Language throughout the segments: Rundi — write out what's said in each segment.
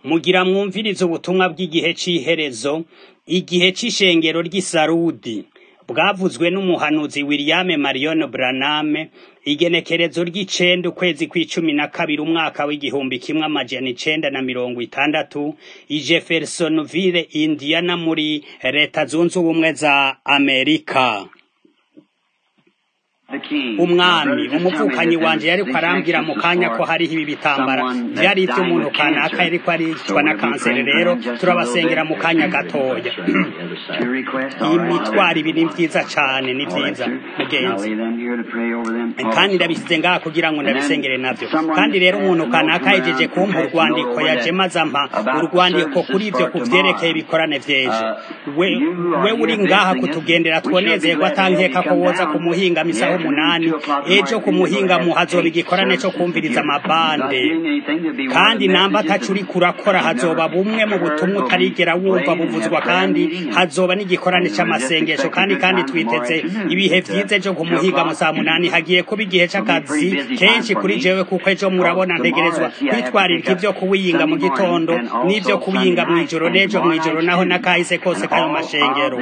mugira mwumvirize ubutumwa bw'igihe c'iherezo igihe c'ishengero ry'isarudi bwavuzwe n'umuhanuzi william marion branham igenekerezo ry'icenda ukwezi kw'icumi na kabiri umwaka w'igihumbi kimwe amajana icenda na mirongo itandatu i jeffersonville indiana muri leta zunze ubumwe za amerika umwami umuvukanyi wanje yariko arambwira mu kanya ko hariho ibi bitambara vyari ivy'umuntu kanaka yariko aricwa na kanseri rero turabasengera mu kanya gatoya imitwaro ibi ni vyiza cane ni vyiza mugenzi kandi ndabisize ngaha kugira ngo ndabisengere navyo kandi rero umuntu kanaka yejeje kumpa urwandiko yaje maze ampa urwandiko kuri ivyo kuvyerekeye ibikorane vyeje we, we uri ngaha kutugendera twonezerwa atankeka ko woza kumuhinga misaho umunani ejo ku muhingamu hazoba igikorane co kumviriza amabande kandi namba ataco uriko urakora hazoba bumwe mu butumwa utarigera wumva buvuzwa kandi hazoba n'igikorane c'amasengesho kandi kandi twiteze ibihe vyiza ejo ku muhingamu saa munani hagiye kuba igihe c'akazi kenshi kuri jewe kuko ejo murabona ntegerezwa kwitwaririka ivyo kuwiyinga mu gitondo n'ivyo kuwiyinga mw'ijoro n'ejo mw'ijoro naho nakahise kose kayo mashengero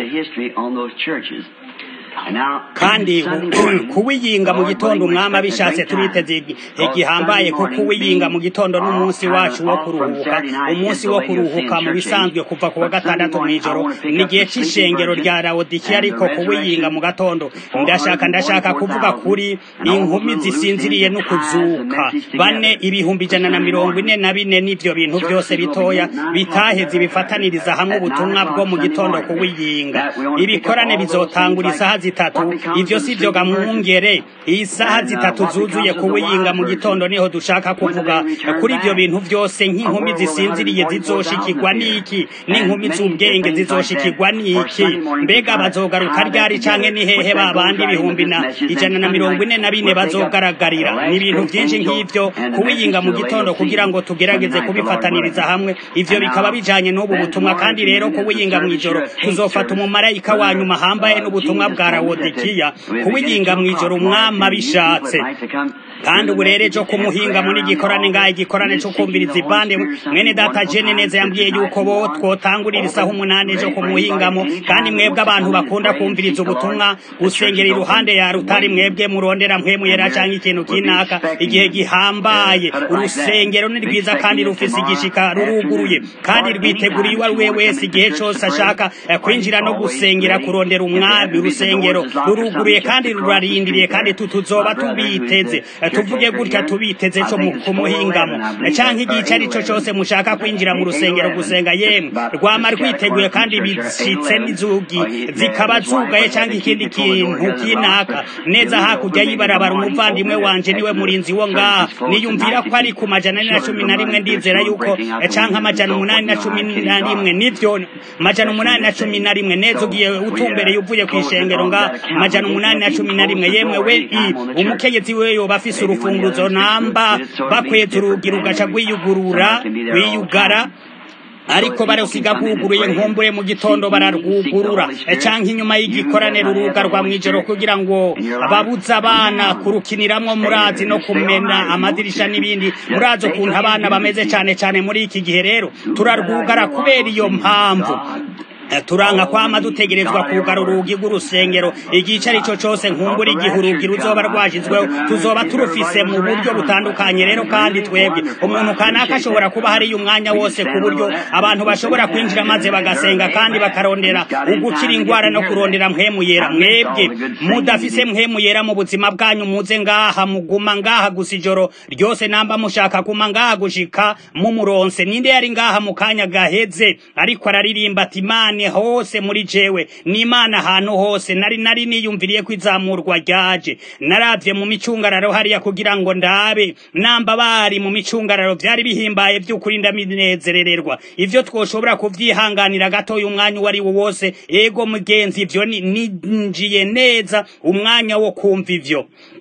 kandi kuwiyinga mu gitondo umwami abishatse turiteze igihambaye ko kuwiyinga mu gitondo n'umunsi wacu wo kuruhuka umunsi wo kuruhuka mu bisanzwe kuva ku wa gatandatu mw'ijoro ni igihe c'ishengero rya lawodikiya ariko kuwiyinga mu gatondo ndashaka ndashaka kuvuga kuri inkumi zisinziriye no kuzuka bane ibihumbi ijana na mirongo ine na bine n'ivyo bintu vyose bitoya bitaheze bifataniriza hamwe ubutumwa bwo mu gitondo kuwiyinga ibikorane bizotangura isaha zitatu ivyo sivyo gamwungere isaha zitatu zuzuye kuwiyinga mu gitondo niho dushaka kuvuga kuri ivyo bintu vyose nk'inkumi zisinziriye zizoshikirwa n'iki n'inkumi z'ubwenge zizoshikirwa n'iki mbega bazogaruka ryari canke ni hehe ba bandi ibihumbi na ijana na mirongo ine na bine bazogaragarira ni ibintu vyinshi nk'ivyo kuwiyinga mu gitondo kugira ngo tugerageze kubifataniriza hamwe ivyo bikaba bijanye n'ubu butumwa kandi rero kuwiyinga mw'ijoro tuzofata umumarayika wa nyuma hambaye n'ubutumwa bwa rawodikiya kuwiyinga mw'ijoro umwami abishatse kandi ubu rero ejo kumuhinga muri gikorane ngaho igikorane cyo kumviriza ibande mwene data jene neza yambwiye yuko bo twotangurira isaha umunani ejo kumuhingamo kandi mwebwe abantu bakunda kumviriza ubutumwa gusengera iruhande ya rutari mwebwe murondera mpwemuyera canke ikintu kinaka igihe gihambaye urusengero ni rwiza kandi rufise igishika ruruguruye kandi rwiteguriye uwo ari we wese igihe cose ashaka kwinjira no gusengera kurondera umwami urusengero ruruguruye kandi rurarindiriye kandi tutuzoba tubiteze tuvuge gutya tubiteze cyo kumuhingamo canke igice arico cose mushaka kwinjira mu rusengero gusenga yemwe rwama rwiteguye kandi bishitse n'izugi zikaba zugaye canke ikindi kintu kinaka neza hakurya y'ibarabara umuvandimwe wanje niwe murinzi wo ngaha niyumvira ko ari ku majana ane na cumi na rimwe ndizera yuko canke amajana umunani na cumi na rimwe nivyo majana umunani na cumi na rimwe neza ugiye utumbereye uvuye kw'ishengero ngaha majana umunani na cumi na rimwe yemwe we umukenyezi we yoba afise urufunguzo namba bakweza urugi rugaca rwiyugurura rwiyugara ariko barusiga rwuguruye nkumbure mu gitondo bararwugurura canke inyuma y'igikorane rurugarwa mw'ijoro kugira ngo babuze abana kurukiniramwo murazi no kumena amadirisha n'ibindi murazi ukuntu abana bameze cane cane muri iki gihe rero turarwugara kubera iyo mpamvu turanka kwama dutegerezwa kugara urugi rw'urusengero igice arico cose nkumbura igihe urugi ruzoba rwashizweho tuzoba turufise mu buryo butandukanye rero kandi twebwe umuntu kanaka ashobora kuba hariyo umwanya wose ku buryo abantu bashobora kwinjira maze bagasenga kandi bakarondera ugukira ingwara no kurondera mpwemu yera mwebwe mudafise mpwemu yera mu buzima bwanyu muze ngaha muguma ngaha gusa ijoro ryose namba mushaka guma ngaha gushika mumuronse ninde yari ngaha mu kanya gaheze ariko araririmba ati imana hose muri jewe n'imana ahantu hose nari nari niyumviriye ko izamurwa ryaje naravye mu micungararo hariya kugira ngo ndabe namba bari mu micungararo vyari bihimbaye vy'ukuri ndaminezerererwa ivyo twoshobora kuvyihanganira gatoya umwanya uwo ari wo wose ego mugenzi ivyo ninjiye neza umwanya wo kumva ivyo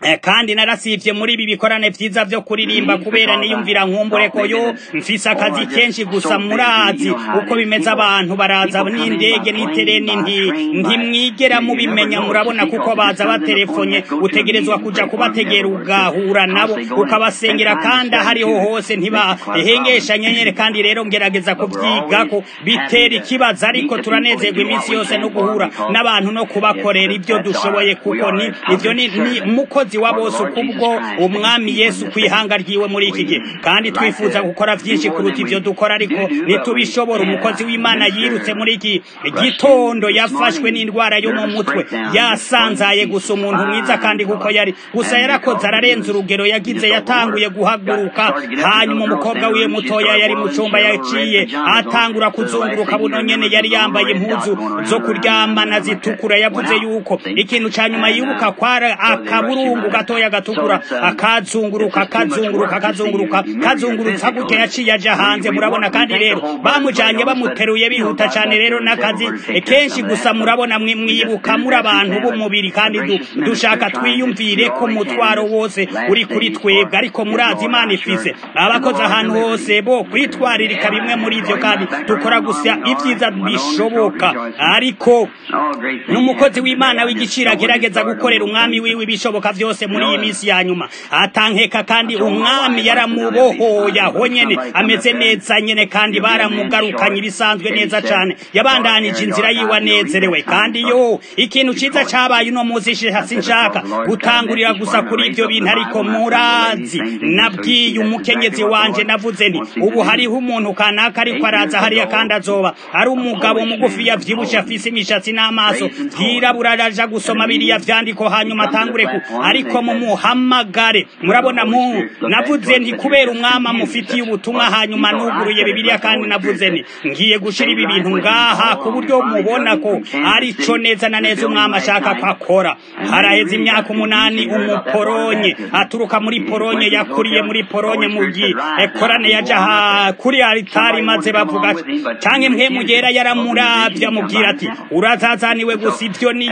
kandi narasivye muri ibi bikorane vyiza vyo kuririmba kubera niyumvira nkumbure ko yo mfise akazi kenshi gusa murazi uko bimeze abantu baraza n'indege n'itereni nti ntimwigera mubimenya murabona kuko baza batelefonye utegerezwa kuja kubategera ugahura nabo ukabasengera kandi hariho hose ntibahengesha nyenyere kandi rero ngerageza kuvyigako bitera ikibazo ariko turanezerwa iminsi yose no guhura n'abantu no kubakorera ibyo dushoboye kuko ni ivyo ni, ni mukozi wa bose kubwo umwami Yesu kwihanga ryiwe muri iki gihe kandi twifuza gukora vyinshi kuruta ivyo dukora ariko nitubishobora umukozi w'Imana yirutse muri iki gitondo yafashwe n'indwara yo mu mutwe yasanzaye gusa umuntu mwiza kandi kuko yari gusa yarakoze ararenza urugero yagize yatanguye guhaguruka hanyuma umukobwa wiwe mutoya yari mu cumba yaciye atangura kuzunguruka buno nyene yari yambaye impuzu zo kuryamana zitukura yavuze yuko ikintu ca nyuma yibuka kwara akaburungu gatoya gatukura akazunguruka akazunguruka akazunguruka kazungurutsa gutya yaciye aja hanze murabona kandi rero bamujanye bamuteruye bihuta cane rero n'akazi kenshi gusa murabona mwibuka muri abantu b'umubiri kandi du, dushaka twiyumvire ko umutwaro wose uri kuri twebwe ariko murazi imana ifise abakoze ahantu hose bo kwitwaririka bimwe muri ivyo kandi dukora gusa ivyiza bishoboka ariko n'umukozi w'imana w'igiciro agerageza gukorera umwami wiwe ibishoboka vyose muri iyi minsi ya nyuma atankeka kandi umwami yaramubohoye aho nyene ameze neza nyene kandi baramugarukanye ibisanzwe neza cane yabandanije inzira yiwe anezerewe kandi yo ikintu ciza cabaye uno musi sinshaka gutangurira gusa kuri ivyo bintu ariko murazi nabwiye umukenyezi wanje navuze nti ubu hariho umuntu kanaka ariko araza hariya kandi azoba ari umugabo mugufi yavyibushe afise imishatsi n'amaso vyirabura araja gusoma biriya vyandiko hanyuma atangure ku ariko mumuhamagare murabona mu navuze nti kubera umwami amufitiye ubutumwa hanyuma nuguruye bibiliya kandi navuze nti ngiye gushira ibi bintu ngaha ku buryo mubona ko ari co neza na neza umwami ashaka ko akora haraheze imyaka umunani umuporonye aturuka muri poronye yakuriye muri poronye mu gikorane yaja kuri aritari maze bavuga canke mwe mugera yaramuravye amubwira ati urazazaniwe gusa ivyo ni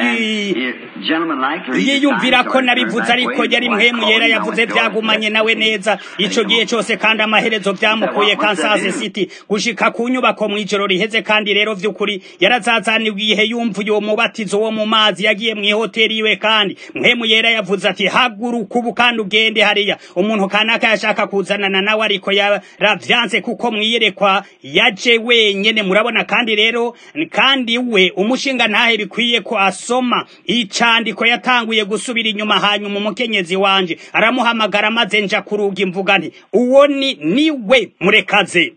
yiyumvira ko nabivuze ariko yari mpemu yera yavuze vyagumanye nawe neza ico gihe cose kandi amaherezo vyamukuye Kansas City gushika ku nyubako mw'ijoro riheze kandi rero vy'ukuri yarazazaniwe igihe yumvuye uwo mubatizo wo mu mazi yagiye mw'ihoteli iwe kandi mpemu yera yavuze ati haguruka ubu kandi ugende hariya umuntu kanaka yashaka kuzanana nawe ariko yaravyanse kuko mwiyerekwa yaje wenyene murabona kandi rero kandi we umushinga ntahe bikwiye ko asoma icandiko yatanguye gusubira inyuma hanyuma umukenyezi wanje aramuhamagara maze nja kuruga imvuga nti uwo ni niwe murekaze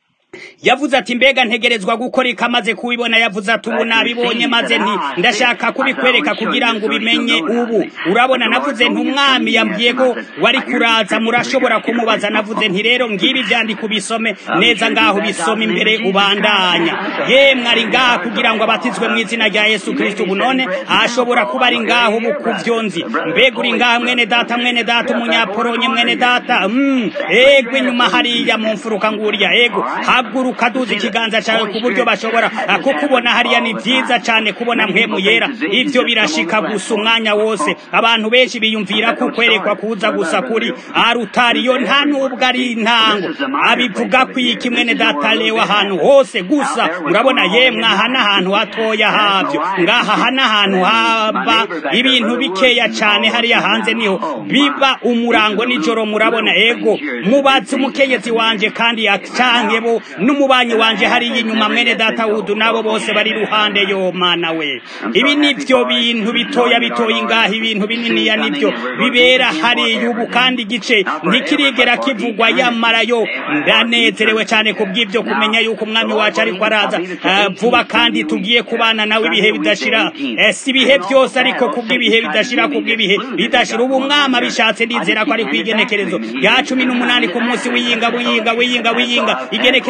yavuze ati mbega ntegerezwa gukora ikamaze kubibona yavuze ati ubu nabibonye maze nti ndashaka kubikwereka kugira ngo ubimenye ubu urabona navuze nti umwami yambwiye ko wari kuraza murashobora kumubaza navuze nti rero ngibi vyandika ubisome neza ngaho bisome imbere ubandanya yemwe ari ngaha kugira ngo abatizwe mu izina rya yesu kristo ubu none ashobora kuba ari ngaho ubu kuvyo nzi mbega uri ngaha mwene data mwene data umunyaporonye mwene data mm, ego inyuma hariya mu mfuruka nguriya ego haguruka duza ikiganza cyawe ku buryo bashobora kukubona hariya ni byiza cyane kubona mpemu yera ibyo birashika gusa umwanya wose abantu benshi biyumvira ko kwerekwa kuza gusa kuri arutariyo nta nubwo ari intango abivuga ko iyi kimwe ne data lewa ahantu hose gusa urabona yemwe aha n'ahantu hatoya habyo ngaha aha n'ahantu haba ibintu bikeya cyane hariya hanze niho biba umurango nijoro murabona ego mubatse umukenyezi wanje kandi yacange bo n'umubanyi wanje hariya inyuma mwene data wudu nabo bose bari ruhande yo mana we ibi nivyo bintu bitoya bitoya ingaha ibintu bininiya nivyo bibera hariya ubu kandi igice ntikirigera kivugwa yamara yo ndanezerewe cyane kubw'ivyo kumenya yuko umwami wacu ariko araza uh, vuba kandi tugiye kubana nawe ibihe bidashira eh, si ibihe byose ariko kubw'ibihe bidashira kubw'ibihe bidashira ubu umwami abishatse ndizera ko ari kwigenekerezo ya cumi n'umunani ku munsi w'iyinga w'iyinga w'iyinga w'iyinga igenekerezo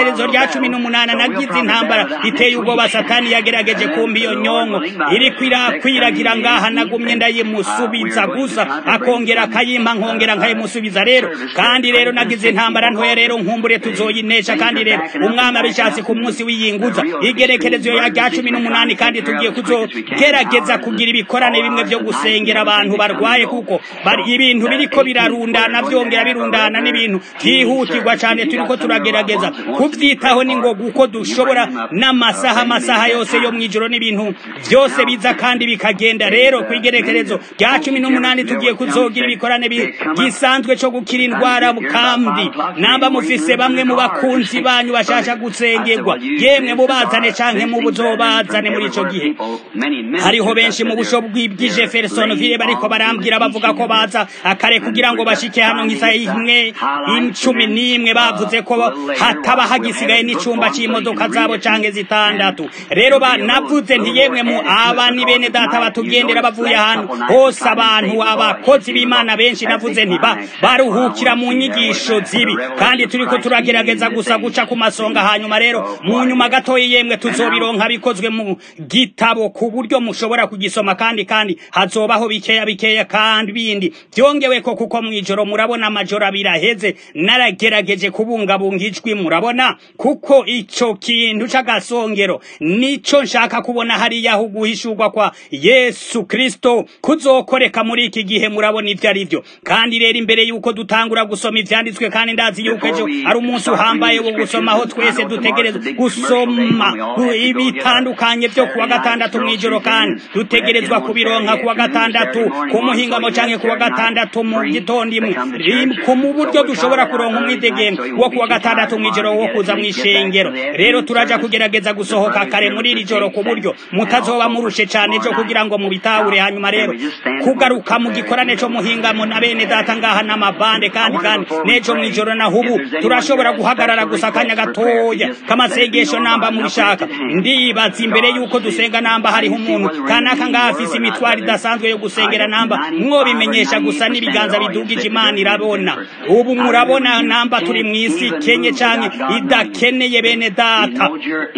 igenekerezo rya cumi n'umunani nagize intambara iteye ubwoba satani yagerageje kumpa iyo nyonko iriko irakwiragira ngaha nagumye ndayimusubiza gusa akongera akayimpa nkongera nkayimusubiza rero kandi rero nagize intambara ntoya rero nkumbure tuzoyinesha kandi rero umwami abishatse ku munsi w'iyinguza igerekerezo rya cumi n'umunani kandi tugiye kuzogerageza kugira ibikorane bimwe byo gusengera abantu barwaye kuko ibintu biriko birarundana byongera birundana n'ibintu byihutirwa cyane turiko turagerageza kubyitaho n'ingoga uko dushobora n'amasaha amasaha yose yo mu ijoro n'ibintu byose biza kandi bikagenda rero ku igerekerezo rya cumi n'umunani tugiye kuzogira ibikorane gisanzwe cyo gukira indwara kandi namba mufise bamwe mu bakunzi banyu bashasha gusengerwa yemwe mubazane canke mu buzobazane muri ico gihe hariho benshi mu busho bw'Jeffersonville bariko barambwira bavuga ko baza akare kugira ngo bashike hano nk'isaha imwe icumi n'imwe bavuze ko hataba hagisigaye n'icumba c'imodoka zabo canke zitandatu rero navuze nti yemwe mu aba ni bene data batugendera bavuye ahantu hose abantu abakozi b'imana benshi navuze nti baruhukira mu nyigisho zibi kandi turiko turagerageza gusa guca ku masonga hanyuma rero mu nyuma gatoya yemwe tuzobironka bikozwe mu gitabo ku buryo mushobora kugisoma kandi kandi hazobaho bikeya bikeya kandi bindi byongewe ko kuko mwijoro murabona amajoro abiri aheze naragerageje kubungabunga ijwi murabona kuko ico kintu c'agasongero nico nshaka kubona hariya aho guhishurwa kwa Yesu Kristo kuzokoreka muri iki gihe murabona ivyo ari vyo kandi rero imbere yuko dutangura gusoma ivyanditswe kandi ndazi yuko ejo ari umunsi uhambaye wo gusoma aho twese dutegereza gusoma ibitandukanye vyo kuwa gatandatu mw'ijoro kandi dutegerezwa kubironka kuwa gatandatu ku muhingamo canke kuwa gatandatu mu gitondo imwe ku mu buryo dushobora kuronka umwidegembe wo kuwa gatandatu mw'ijoro wo kuza mw'ishengero rero turaja kugerageza gusohoka kare muri iri joro ku buryo mutazoba murushe cane ejo kugira ngo mubitahure hanyuma rero kugaruka mu gikorane co muhingamo na bene data ngaha n'amabande kandi kandi n'ejo mw'ijoro naho ubu turashobora guhagarara gusa akanya gatoya k'amasengesho namba mubishaka ndibaza imbere yuko dusenga namba hariho umuntu kanaka ngaha afise imitwaro idasanzwe yo gusengera namba mwobimenyesha gusa n'ibiganza bidugije imana irabona ubu murabona namba turi mw'isi kenye canke idakeneye bene data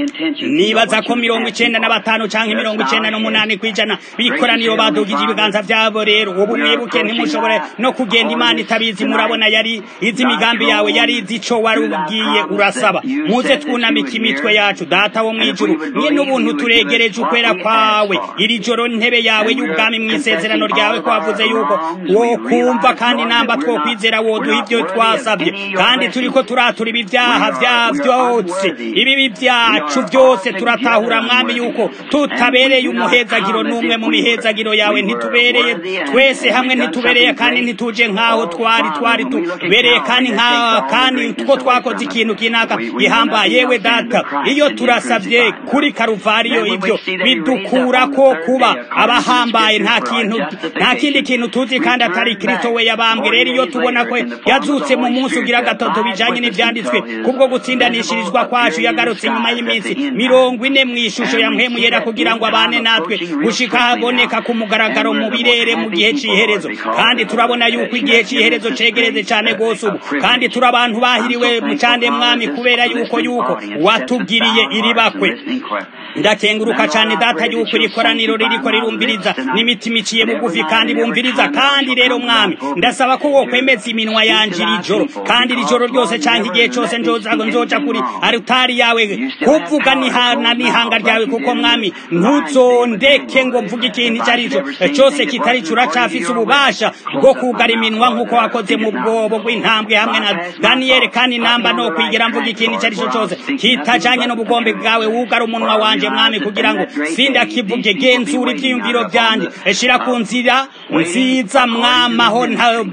nibaza ko mirongo icenda na batanu canke mirongo icenda n'umunani kw'ijana bikoraniro badugije ibiganza vyabo rero ubu mwibuke ntimushobore no kugenda imana itabizi murabona yari izi imigambi yawe yari izi ico wari ugiye urasaba muze twunamika imitwe yacu data wo mw'ijuru nyene ubuntu turegereje ukwera kwawe iri joro ntebe yawe y'ubwami mw'isezerano ryawe kwavuze yuko wokumva kandi namba twokwizera woduha ivyo twasabye kandi turiko turatura ibi vyaha vya vyose ibibi vyacu vyose turatahura mwami yuko tutabereye umuhezagiro n'umwe mu mihezagiro yawe ntitubereye twese hamwe ntitubereye kandi ntituje nk'aho twari twari tubereye kandi nka kandi two twakoze ikintu kinaka gihambaye yewe data iyo turasavye kuri karuvariyo ivyo bidukura ko kuba abahambaye nta kintu nta kindi kintu tuzi kandi atari kristo we yabambwe rero iyo tubona ko yazutse mu munsi ugira gatatu bijanye n'ivyanditswe kubwo gutsindanishirizwa kwacu yagarutse inyuma y'iminsi mirongo ine mw'ishusho ya mpwemu yera kugira ngo abane natwe gushika haboneka ku mugaragaro mu birere mu gihe c'iherezo kandi turabona yuko igihe c'iherezo cegereze cane gose ubu kandi turi abantu bahiriwe mu cande mwami kubera yuko yuko watugiriye iribakwe ndakenguruka cyane data yuko iri koraniro ririko rirumviriza n'imitima iciye bugufi kandi bumviriza kandi rero mwami ndasaba ko wokwemeza iminwa yanje iri joro kandi iri joro ryose cyangwa igihe cyose nzoza nzoja kuri aritari yawe kuvuga nihana n'ihanga ryawe kuko mwami ntuzondeke ngo mvuge ikintu icyo ari cyo cyose kitari cyo uracafise ububasha bwo kugara iminwa nk'uko wakoze mu bwobo bw'intambwe hamwe na daniyeli kandi namba no kwigera mvuga ikintu icyo ari cyo cyose kitajanye n'ubugombe bwawe wugara umunwa wanje mwami kugira ngo sindakivuge genzura ivyiyumviro vyanje shira ku nzira nziza mwamaho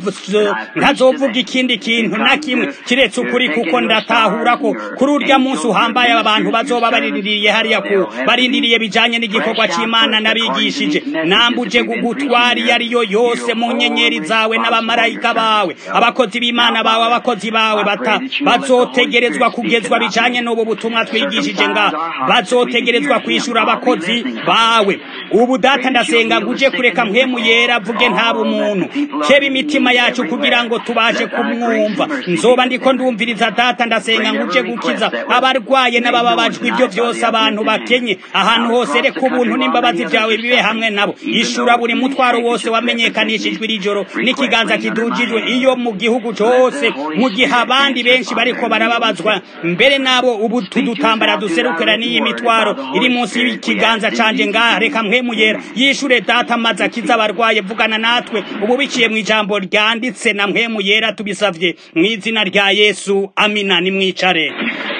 ntazovuga ikindi kintu na kimwe kiretse ukuri kuko ndatahura ko kuri urya munsi uhambaye abantu bazoba barindiriye hariya ku barindiriye bijanye n'igikorwa c'imana nabigishije nambuje gugutwara iyo ariyo yose mu nyenyeri zawe n'abamarayika bawe abakozi b'imana bawe abakozi bawe bata bazotegerezwa kugezwa bijanye n'ubu butumwa twigishije ngaha bazotegerezwa kwishura abakozi bawe ubu data ndasenga ngo uje kureka mpwemu yera avuge ntaba umuntu keba imitima yacu kugira ngo tubashe kumwumva nzoba ndiko ndumviriza data ndasenga ngo uje gukiza abarwaye n'abababajwe ibyo byose abantu bakenye ahantu hose reka ubuntu n'imbabazi byawe bibe hamwe nabo ishura buri mutwaro wose wamenyekanishijwe iri joro n'ikiganza kidugijwe iyo mu gihugu cyose mu gihe abandi benshi bariko barababazwa mbere nabo ubu tudutambara duserukira n'iyi mitwaro iri munsi y'ikiganza canje ngaha reka mwemuyera yishure data maze akiza abarwaye vugana natwe ubu biciye mu ijambo ryanditse na mwemuyera tubisavye mu izina rya yesu amina nimwicare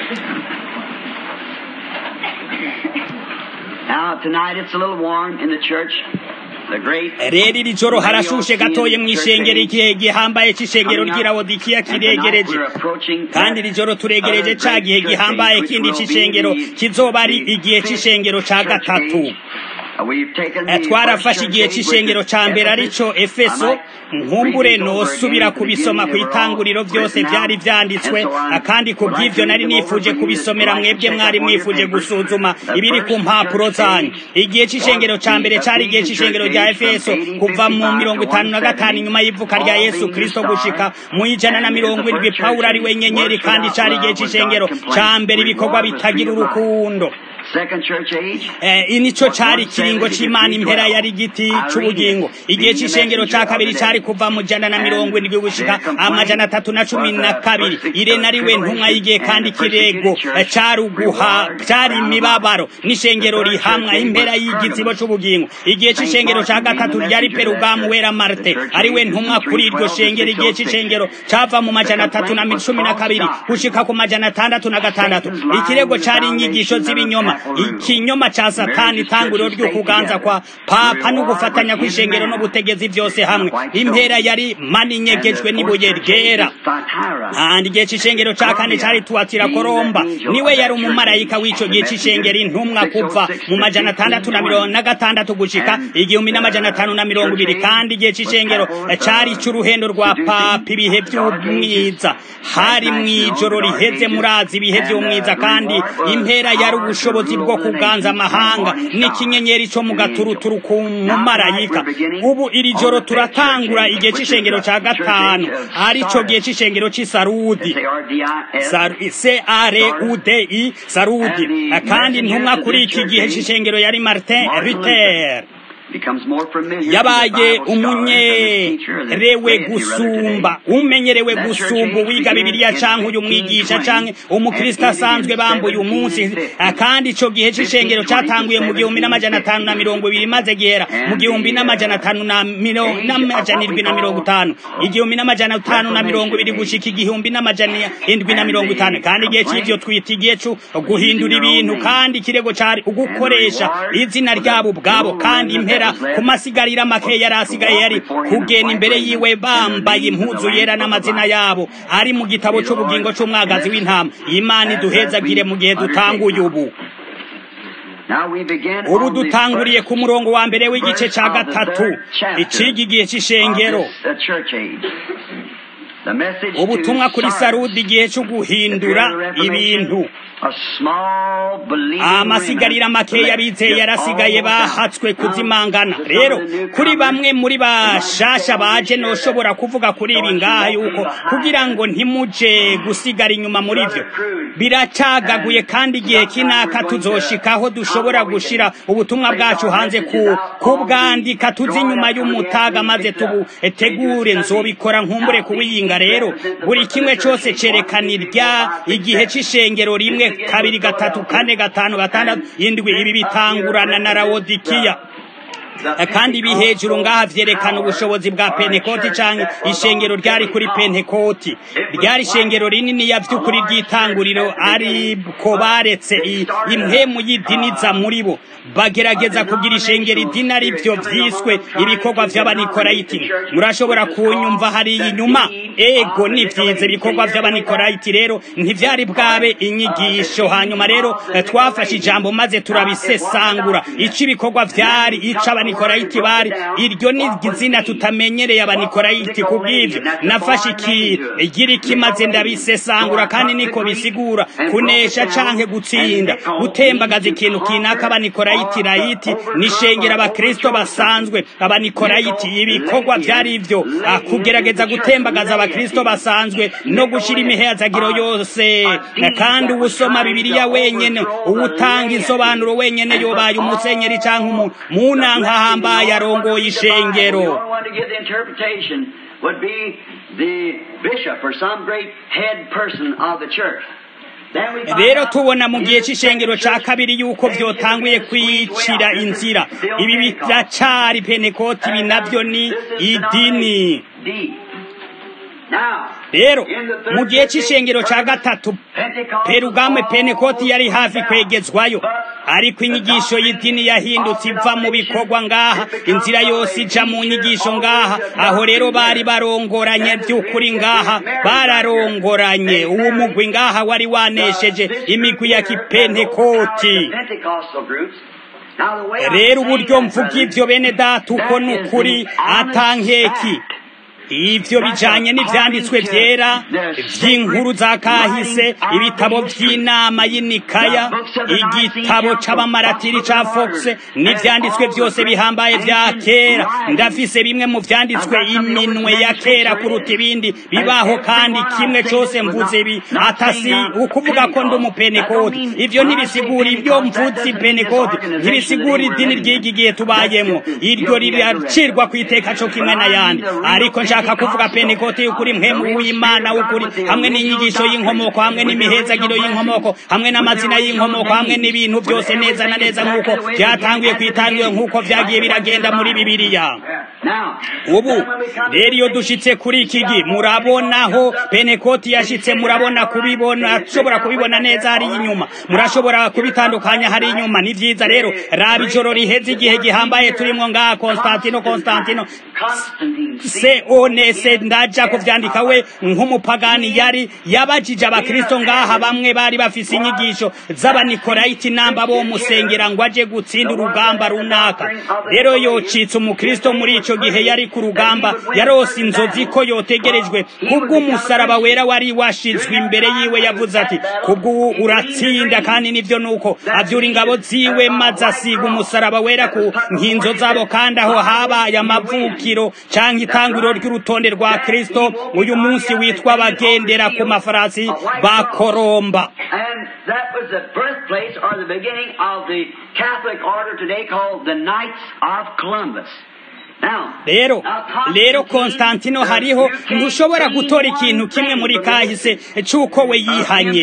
Now, tonight it's a little warm in the church. The great rero iri joro harashushe gatoye mu ishengero igihe gihambaye c'ishengero ry'irawodikiya kiregereje kandi iri joro turegereje ca gihe gihambaye kindi c'ishengero kizoba ari igihe c'ishengero ca gatatu twarafashe igihe cy'ishengero cya mbere arico efeso nkumbure nosubira kubisoma ku itanguriro byose byari byanditswe kandi ku bw'ibyo nari nifuje kubisomera mwebwe mwari mwifuje gusuzuma ibiri ku mpapuro zanyu igihe cy'ishengero cya mbere cyari igihe cy'ishengero rya efeso kuva mu mirongo itanu na gatanu inyuma y'ivuka rya yesu kirisito gushika mu ijana na mirongo indwi pawulo ari we nyenyeri kandi cyari igihe cy'ishengero cya mbere ibikorwa bitagira urukundo nico cari ikiringo c'imana impera yari igiti c'ubugingo igihe c'ishengero ca kabiri cari kuva mu jana na mirongo indwi gushika amajana atatu na cumi na kabiri irene ari we ntumwa y'igihe kandi ikirego cari uguha cari imibabaro n'ishengero rihamwa impera y'igitsibo c'ubugingo igihe c'ishengero ca gatatu ryari perugamu wera marte ari we ntumwa kuri iryo shengero igihe c'ishengero cava mu majana atatu na cumi na kabiri gushika ku majana atandatu na gatandatu ikirego cari inyigisho z'ibinyoma ikinyoma ca satani itanguriro ry'ukuganza kwa papa no gufatanya kw'ishengero n'ubutegezi byose hamwe impera yari mani inyegejwe n'ibuye ryera kandi igihe c'ishengero ca kane cari tuwatira koromba niwe yari umumarayika w'ico gihe c'ishengero intumwa kuva mu majana atandatu na mirongo na gatandatu gushika igihumbi n'amajana atanu na mirongo ibiri kandi igihe c'ishengero cari c'uruhendo rwa papa ibihe vy'umwiza hari mw'ijoro riheze murazi ibihe vy'umwiza kandi impera yari ubushobozi bwo kuganza amahanga n'ikinyenyeri cyo mu gaturuturu ku mumarayika ubu iri joro turatangura igihe c'ishengero ca gatanu arico gihe c'ishengero c'isarudi c-a-r-u-d-i sarudi kandi intumwa kuri iki gihe c'ishengero yari martin luther yabaye umunyerewe gusumba umenyerewe gusumba uwiga bibiliya canke uyu mwigisha canke umukristo asanzwe bambuye umunsi kandi ico gihe c'ishengero catanguye mu gihumbi n'amajana atanu na mirongo ibiri maze gihera mu gihumbi n'amajana atanu n'amajana indwi na mirongo itanu igihumbi n'amajana atanu na mirongo ibiri gushika igihumbi n'amajana indwi na mirongo itanu kandi igihe c'ivyo twita igihe co guhindura ibintu kandi ikirego cari ugukoresha izina ryabo ubwabo kandi impera ku masigarira make yari asigaye yari kugenda imbere yiwe bambaye impuzu yera n'amazina yabo ari mu gitabo c'ubugingo c'umwagazi w'intama imana iduhezagire mu gihe dutanguye ubu ubu dutanguriye ku murongo wa mbere w'igice ca gatatu iciga igihe c'ishengero ubutumwa kuri sarudi igihe cyo guhindura ibintu amasigarira makeya bizeye yarasigaye bahatswe kuzimangana rero kuri bamwe muri bashasha baje noshobora kuvuga kuri ibi ngaha yuko kugira ngo ntimuje gusigara inyuma muri byo biracagaguye kandi igihe kinaka tuzoshikaho dushobora gushira ubutumwa bwacu hanze ku kubwandika tuzi inyuma y'umutaga maze tubutegure nzobikora nkumbure kuwiyinga rero buri kimwe cyose cerekana irya igihe c'ishengero rimwe kabiri gatatu kane gatanu gatandatu indwi ibi bitangurana na rawodikiya kandi ibi hejuru ngaha vyerekana ubushobozi bwa pentekoti canke ishengero ryari kuri pentekoti ryari ishengero rinini ya vy'ukuri ry'itanguriro ariko baretse impwemu y'idiniza muri bo bagerageza kugira ishengero idini ari vyo vyiswe ibikorwa vy'abanikolayiti murashobora kunyumva hariya inyuma ego ni vyiza ibikorwa vy'abanikolayiti rero ntivyari bwabe inyigisho hanyuma rero twafashe ijambo maze turabisesangura ico ibikorwa vyari ico abanikolayiti bari iryo ni izina tutamenyereye abanikolayiti ku bw'ibyo nafashe ikigira ikimaze ndabisesangura kandi niko bisigura kunesha canke gutsinda gutembagaza ikintu kinaka abanikolayiti rayiti nishengera abakristo basanzwe abanikolayiti ibikorwa byari ivyo kugerageza gutembagaza abakristo basanzwe no gushira imihezagiro yose kandi uwusoma bibiliya wenyene uwutanga insobanuro wenyene yobaye umusenyeri canke umuntu munanka ahambaye arongoye ishengero would be the bishop or some great head person of the church. rero tubona mu gihe cy'ishengero cya kabiri yuko byotanguye kwicira inzira ibi biracari penekoti ibi nabyo ni idini rero mu gihe cy'ishengero cya gatatu perugame penekoti yari hafi kwegezwayo ariko inyigisho y'idini yahindutse iva mu bikorwa ngaha inzira yose ija mu nyigisho ngaha aho rero bari barongoranye by'ukuri ngaha bararongoranye uwo mugwi ngaha wari wanesheje imigwi ya kipentekoti rero uburyo mvuga ibyo bene data uko ni ukuri atankeki ivyo bijanye n'ivyanditswe vyera vy'inkuru za kahise ibitabo vy'inama y'inikaya igitabo c'abamaratiri ca fox n'ivyanditswe vyose bihambaye vya kera ndafise bimwe mu vyanditswe iminwe ya kera kuruta ibindi bibaho kandi kimwe cose mvuze ibi atasi ukuvuga ko ndi umupenekoti ivyo ntibisigura ibyo mvuze penekoti ntibisigura idini ry'iki gihe tubayemwo iryo riracirwa kw'iteka co kimwe n'ayandi ariko nshaka nshaka kuvuga pentekote y'ukuri mpemu w'imana w'ukuri hamwe n'inyigisho y'inkomoko hamwe n'imihezagiro y'inkomoko hamwe n'amazina y'inkomoko hamwe n'ibintu byose neza na neza nk'uko byatanguye kwitangiwe nk'uko byagiye biragenda muri bibiliya ubu rero iyo dushitse kuri iki gi murabonaho pentekoti yashitse murabona kubibona ashobora kubibona neza hari inyuma murashobora kubitandukanya hari inyuma ni vyiza rero raba ijoro riheze igihe gihambaye turimwo ngaha konstantino konstantino se onese ndaja kuvyandika we nk'umupagani yari yabajije abakristo ngaha bamwe bari bafise inyigisho z'abanikolayiti namba bo musengera ngo aje gutsinda urugamba runaka rero yocitse umukristo muri ico gihe yari ku rugamba yarose inzozi ko yotegerejwe kubw'umusaraba wera wari washizwe imbere yiwe yavuze ati kubw'ubu uratsinda kandi nivyo nuko avyura ingabo ziwe maze asiga umusaraba wera ku nkinzo zabo kandi aho habaye amavukiro canke itanguriro ry'urutonde rwa kristo uyu munsi witwa bagendera ku mafarasi bakoromba And that was the birthplace or the beginning of the Catholic order today called the Knights of Columbus. rero rero konstantino hariho ntushobora gutora ikintu kimwe muri kahise c'uko we yihanye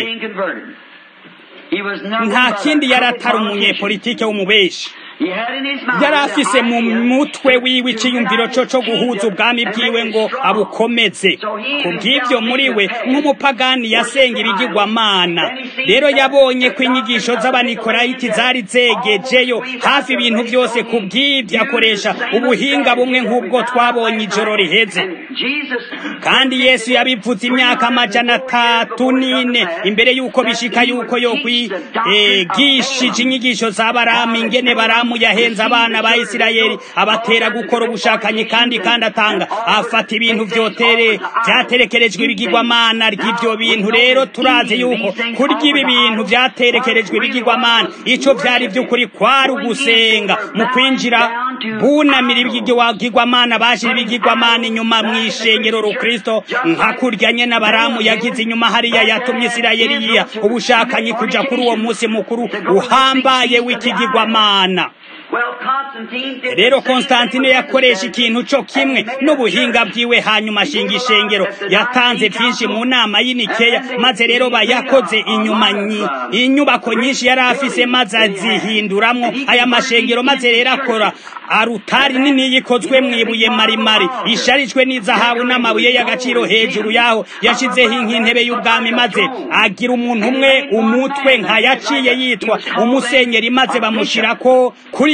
nta kindi yari atari umunyepolitike w'umubeshi yari afise mu mutwe wiwe iciyumviro co co guhuza ubwami bwiwe ngo abukomeze ku bw'ivyo muri we nk'umupagani yasenga ibigirwamana rero yabonye ko inyigisho z'abanikolayiti zari zegejeyo hafi ibintu byose ku bw'ivyo akoresha ubuhinga bumwe nk'ubwo twabonye ijoro riheze kandi yesu yabivuze imyaka amajana atatu n'ine imbere y'uko bishika y'uko yo kwigishije inyigisho za baramu ingene baramu yahenze abana ba Isirayeli abatera gukora ubushakanyi kandi kandi atanga afata ibintu vyotere vyaterekerejwe ibigirwamana ry'ivyo bintu rero turazi yuko kurya ibi bintu vyaterekerejwe ibigirwamana ico vyari vy'ukuri kwari ugusenga mu kwinjira bunamira ibigirwamana bashira ibigirwamana inyuma mw'ishengero rukristo nka kurya nyene abaramu yagize inyuma hariya yatumye Isirayeli yiha ubushakanyi kuja kuri uwo musi mukuru uhambaye w'ikigirwamana rero konstantine yakoresha ikintu cyo kimwe n'ubuhinga bwiwe hanyuma ashinga ishengero yatanze byinshi mu nama y'inikeya maze rero bayakoze inyuma inyubako nyinshi yari afise maze azihinduramwo aya mashengero maze rero akora arutari nini yikozwe mu ibuye marimari isharijwe n'izahabu n'amabuye y'agaciro hejuru yaho yashizeho nk'intebe y'ubwami maze agira umuntu umwe umutwe nka yaciye yitwa umusenyeri maze bamushirako kuri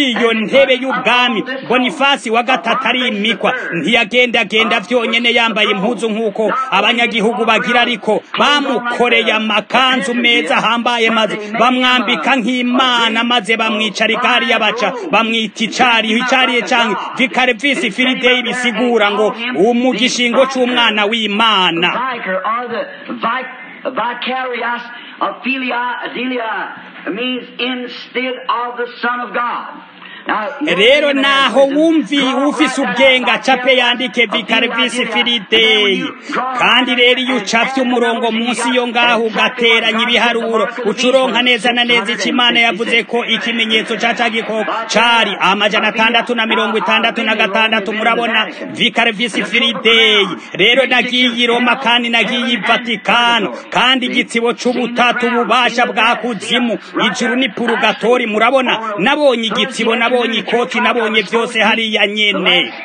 kuri iyo ntebe y'ubwami bonifasi wa gatatu arimikwa ntiyagendagenda vyonyene yambaye impuzu nk'uko abanyagihugu bagira ariko bamukoreye amakanzu meza ahambaye maze bamwambika nk'imana maze bamwicara igari y'abaca bamwita icariho icariye canke vikare visi filideyi bisigura ngo mu gishingo c'umwana w'imana vicar or the vic- vicarious of philia adelia means instead of the Son of God. Now, rero naho wumvi ufise ubwenga cape yandike vikare visi filideyi kandi rero iyo ucafye umurongo munsi yo ngaho ugateranya ibiharuro ucuronka neza na neza ico imana yavuze ko ikimenyetso ca ca gikoko cari amajana atandatu na mirongo itandatu na gatandatu murabona vikare visi filideyi rero nagiye i roma kandi nagiye i vatikano kandi igitsibo c'ubutatu ububasha bwa kuzimu ijuru ni purugatori murabona nabonye igitsibo nabonye ikoti nabonye vyose hariya nyene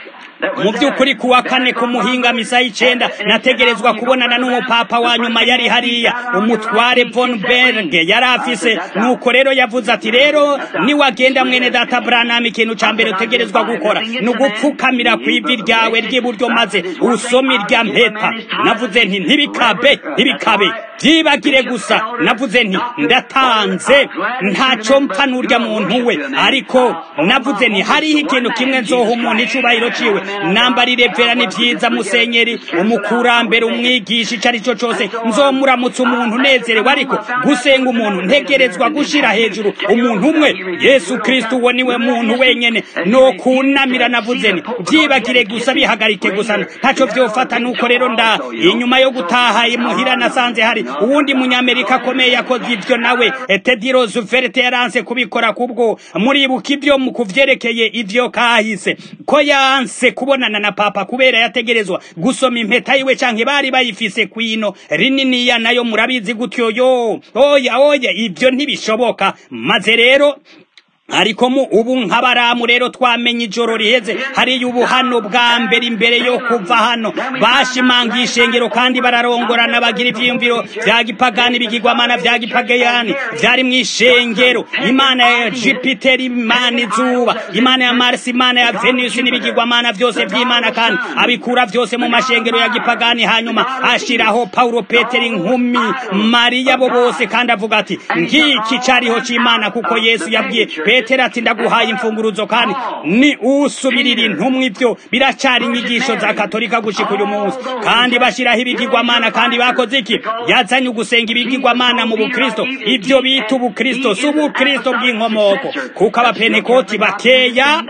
mu by'ukuri kuwa kane ku muhinga misa y'icenda nategerezwa kubonana n'umupapa wa nyuma yari hariya umutware von berg yari afise nuko rero yavuze ati rero niwagenda mwene data branham ikintu ca mbere utegerezwa gukora ni ugupfukamira ku ivi ryawe ry'iburyo maze usome irya mpeta navuze nti ntibikabe ntibikabe byibagire gusa navuze nti ndatanze ntaco mpfa n'urya muntu we ariko navuze nti hariho ikintu kimwe nzoha umuntu icubahiro ciwe nambarire vera ni vyiza musenyeri umukurambere umwigisha ico ari cyo cose nzomuramutsa umuntu unezerewe ariko gusenga umuntu ntegerezwa gushira hejuru umuntu umwe yesu kristo uwo niwe muntu wenyene no kunamira navuze nti vyibagire gusa bihagarike gusa ntaco vyofata nuko rero nda inyuma yo gutaha imuhira nasanze hari uwundi munyamerika akomeye yakoze ivyo nawe tedi roosevelt yaranse kubikora kubwo muribuka ivyo mu kuvyerekeye ivyo kahise ko yanse kubonana na papa kubera yategerezwa gusoma impeta yiwe canke bari bayifise kwino rininiya nayo murabizi gutyo yo oya oya ivyo ntibishoboka maze rero ariko mu ubu nk'abaramu rero twamenye ijoro riheze hariya ubu hano bwa mbere imbere yo kuva hano bashimangiye ishengero kandi bararongorana bagira ivyiyumviro vya gipagani bigirwamana vya gipagayani vyari mu ishengero imana ya jupiteri imana izuba imana ya marsi imana ya venusi n'ibigirwamana vyose vy'imana kandi abikura vyose mu mashengero ya gipagani hanyuma ashiraho paulo petero inkumi mariya bo bose kandi avuga ati ngiki cariho c'imana kuko yesu yabwiye petero ati ndaguhaye imfunguruzo kandi ni usubirira intumwa ivyo biracari inyigisho za katolika gushika uyu munsi kandi bashiraho ibigirwamana kandi bakoze iki yazanye ugusenga ibigirwamana mu bukristo ivyo bita ubukristo si ubukristo bw'inkomoko kuko abapentekoti bakeya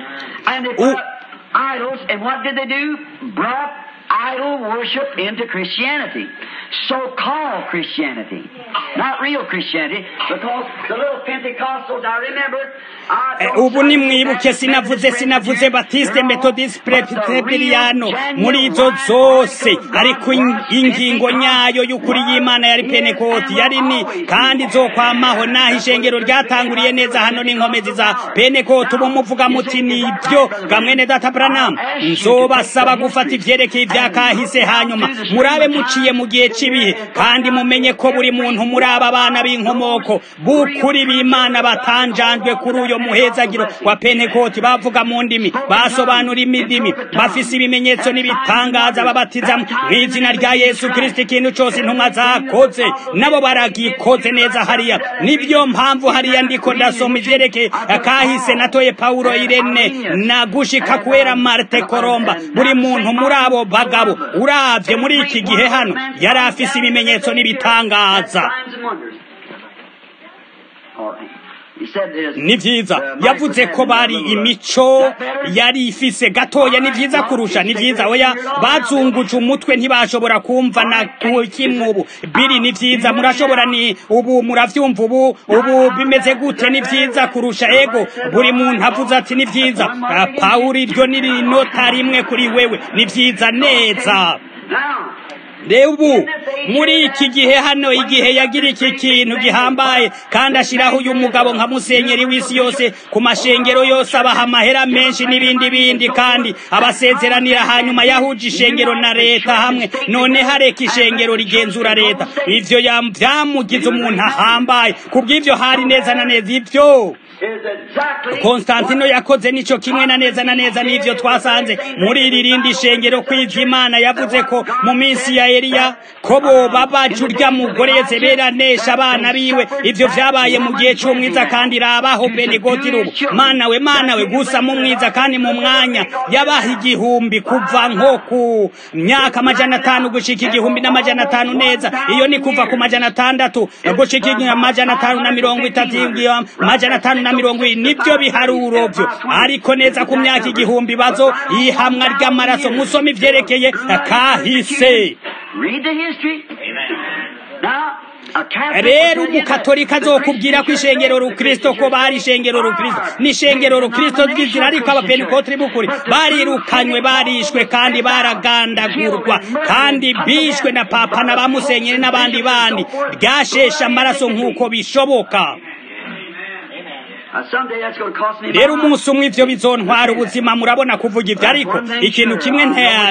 And they put idols, and what did they do? Brought idol worship into Christianity. So-called Christianity. Not real Christianity, because the little Pentecostals, I remember, I Eh, don't ubu say nimwibuke that sinavuze Methodist, sinavuze batiste they're all- methodist but the real presbyteriano genuine muri izo right zose radical ariko in- God ingingo Pentecost nyayo y'ukuri y'imana yari was, penekoti is, yari and ni will always kandi be. izokwamaho naho ishengero ryatanguriye neza hano n'inkomezi za penekoti ubu muvuga muti ni ibyo gamwene data branam nzobasaba gufata ivyerekeye ivya kahise hanyuma murabe muciye mu gihe c'ibihe kandi mumenye ko buri muntu muri aba bana b'inkomoko b'ukuri b'imana batanjanjwe kuri uyo muhezagiro wa pentekoti bavuga mu ndimi basobanura imidimi bafise ibimenyetso n'ibitangaza babatiza mu izina rya yesu kristo ikintu cose intumwa zakoze nabo baragikoze neza hariya nibyo mpamvu hariya ndiko ndasoma ivyerekeye kahise natoye paulo irene na gushika kuera marte koromba buri muntu muri abo bagabo uravye muri iki gihe hano yari afise ibimenyetso n'ibitangaza Signs and wonders. All right. He said there's- ni vyiza uh, yavuze ko bari imico yari ifise gatoya ni vyiza kurusha ni vyiza oya bazunguje umutwe ntibashobora kumva na ku- kimwe ubu biri ni vyiza murashobora ni ubu muravyumva ubu ubu bimeze gute ni vyiza kurusha ego buri muntu avuze ati ni vyiza Ah, pawulo iryo ni inota rimwe kuri wewe ni vyiza neza Now, rero ubu muri iki gihe hano igihe yagira iki kintu gihambaye kandi ashiraho uyu mugabo nka musenyeri w'isi yose ku mashengero yose abaha amahera menshi n'ibindi bindi kandi abasezeranira hanyuma yahuje ishengero na leta hamwe none hareka ishengero rigenzura leta ivyo yam- vyamugize umuntu ahambaye kubw'ivyo hari neza na neza ivyo konstantino yakoze nico kimwe na neza na neza n'ivyo twasanze muri iri rindi shengero kw'ivyo imana yavuze ko mu minsi ya eliya ko boba baca urya mugore yezebeli anesha abana biwe ivyo vyabaye mu gihe c'umwiza kandi rabaho benegoti rubu mana we mana we gusa mu mwiza kandi mu mwanya yabaha igihumbi kuva nko ku myaka amajana atanu gushika igihumbi n'amajana atanu neza iyo ni kuva ku majana atandatu gushika amajana atanu na mirongo itatu amajana atanu na mirongo ibiri nibyo biharuro vyo ariko neza ku myaka igihumbi bazo ihamwa ry'amaraso musoma ivyerekeye kahise Read the history. Now, a Catholic rero will tell you umukatolika that. azokubwira ko ishengero rukristo ko bari ishengero rukristo ni ishengero rukristo ry'izina ariko abapentikotri b'ukuri barirukanywe barishwe kandi baragandagurwa kandi bishwe na papa na ba musenyeri n'abandi bandi ryashesha amaraso nk'uko bishoboka Uh, someday that's going to cost me rero my life. umunsi umwe ivyo bizontwara ubuzima murabona kuvuga ivyo ariko ikintu kimwe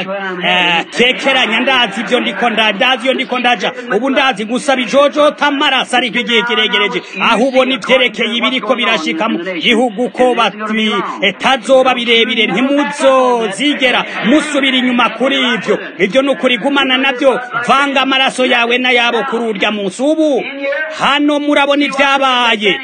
ntekeranya ndazi ivyo ndiko nda ndazi iyo ndiko ndaja ubu ndazi gusa bijojota amaraso ariko igihe kiregereje aho ubona ivyerekeye ibiriko birashika mu gihugu ko batazoba birebire ntimuzozigera musubira inyuma kuri ivyo ivyo ni ukuri gumana navyo vanga amaraso yawe n'ayabo kuri urya munsi ubu hano murabona ivyabaye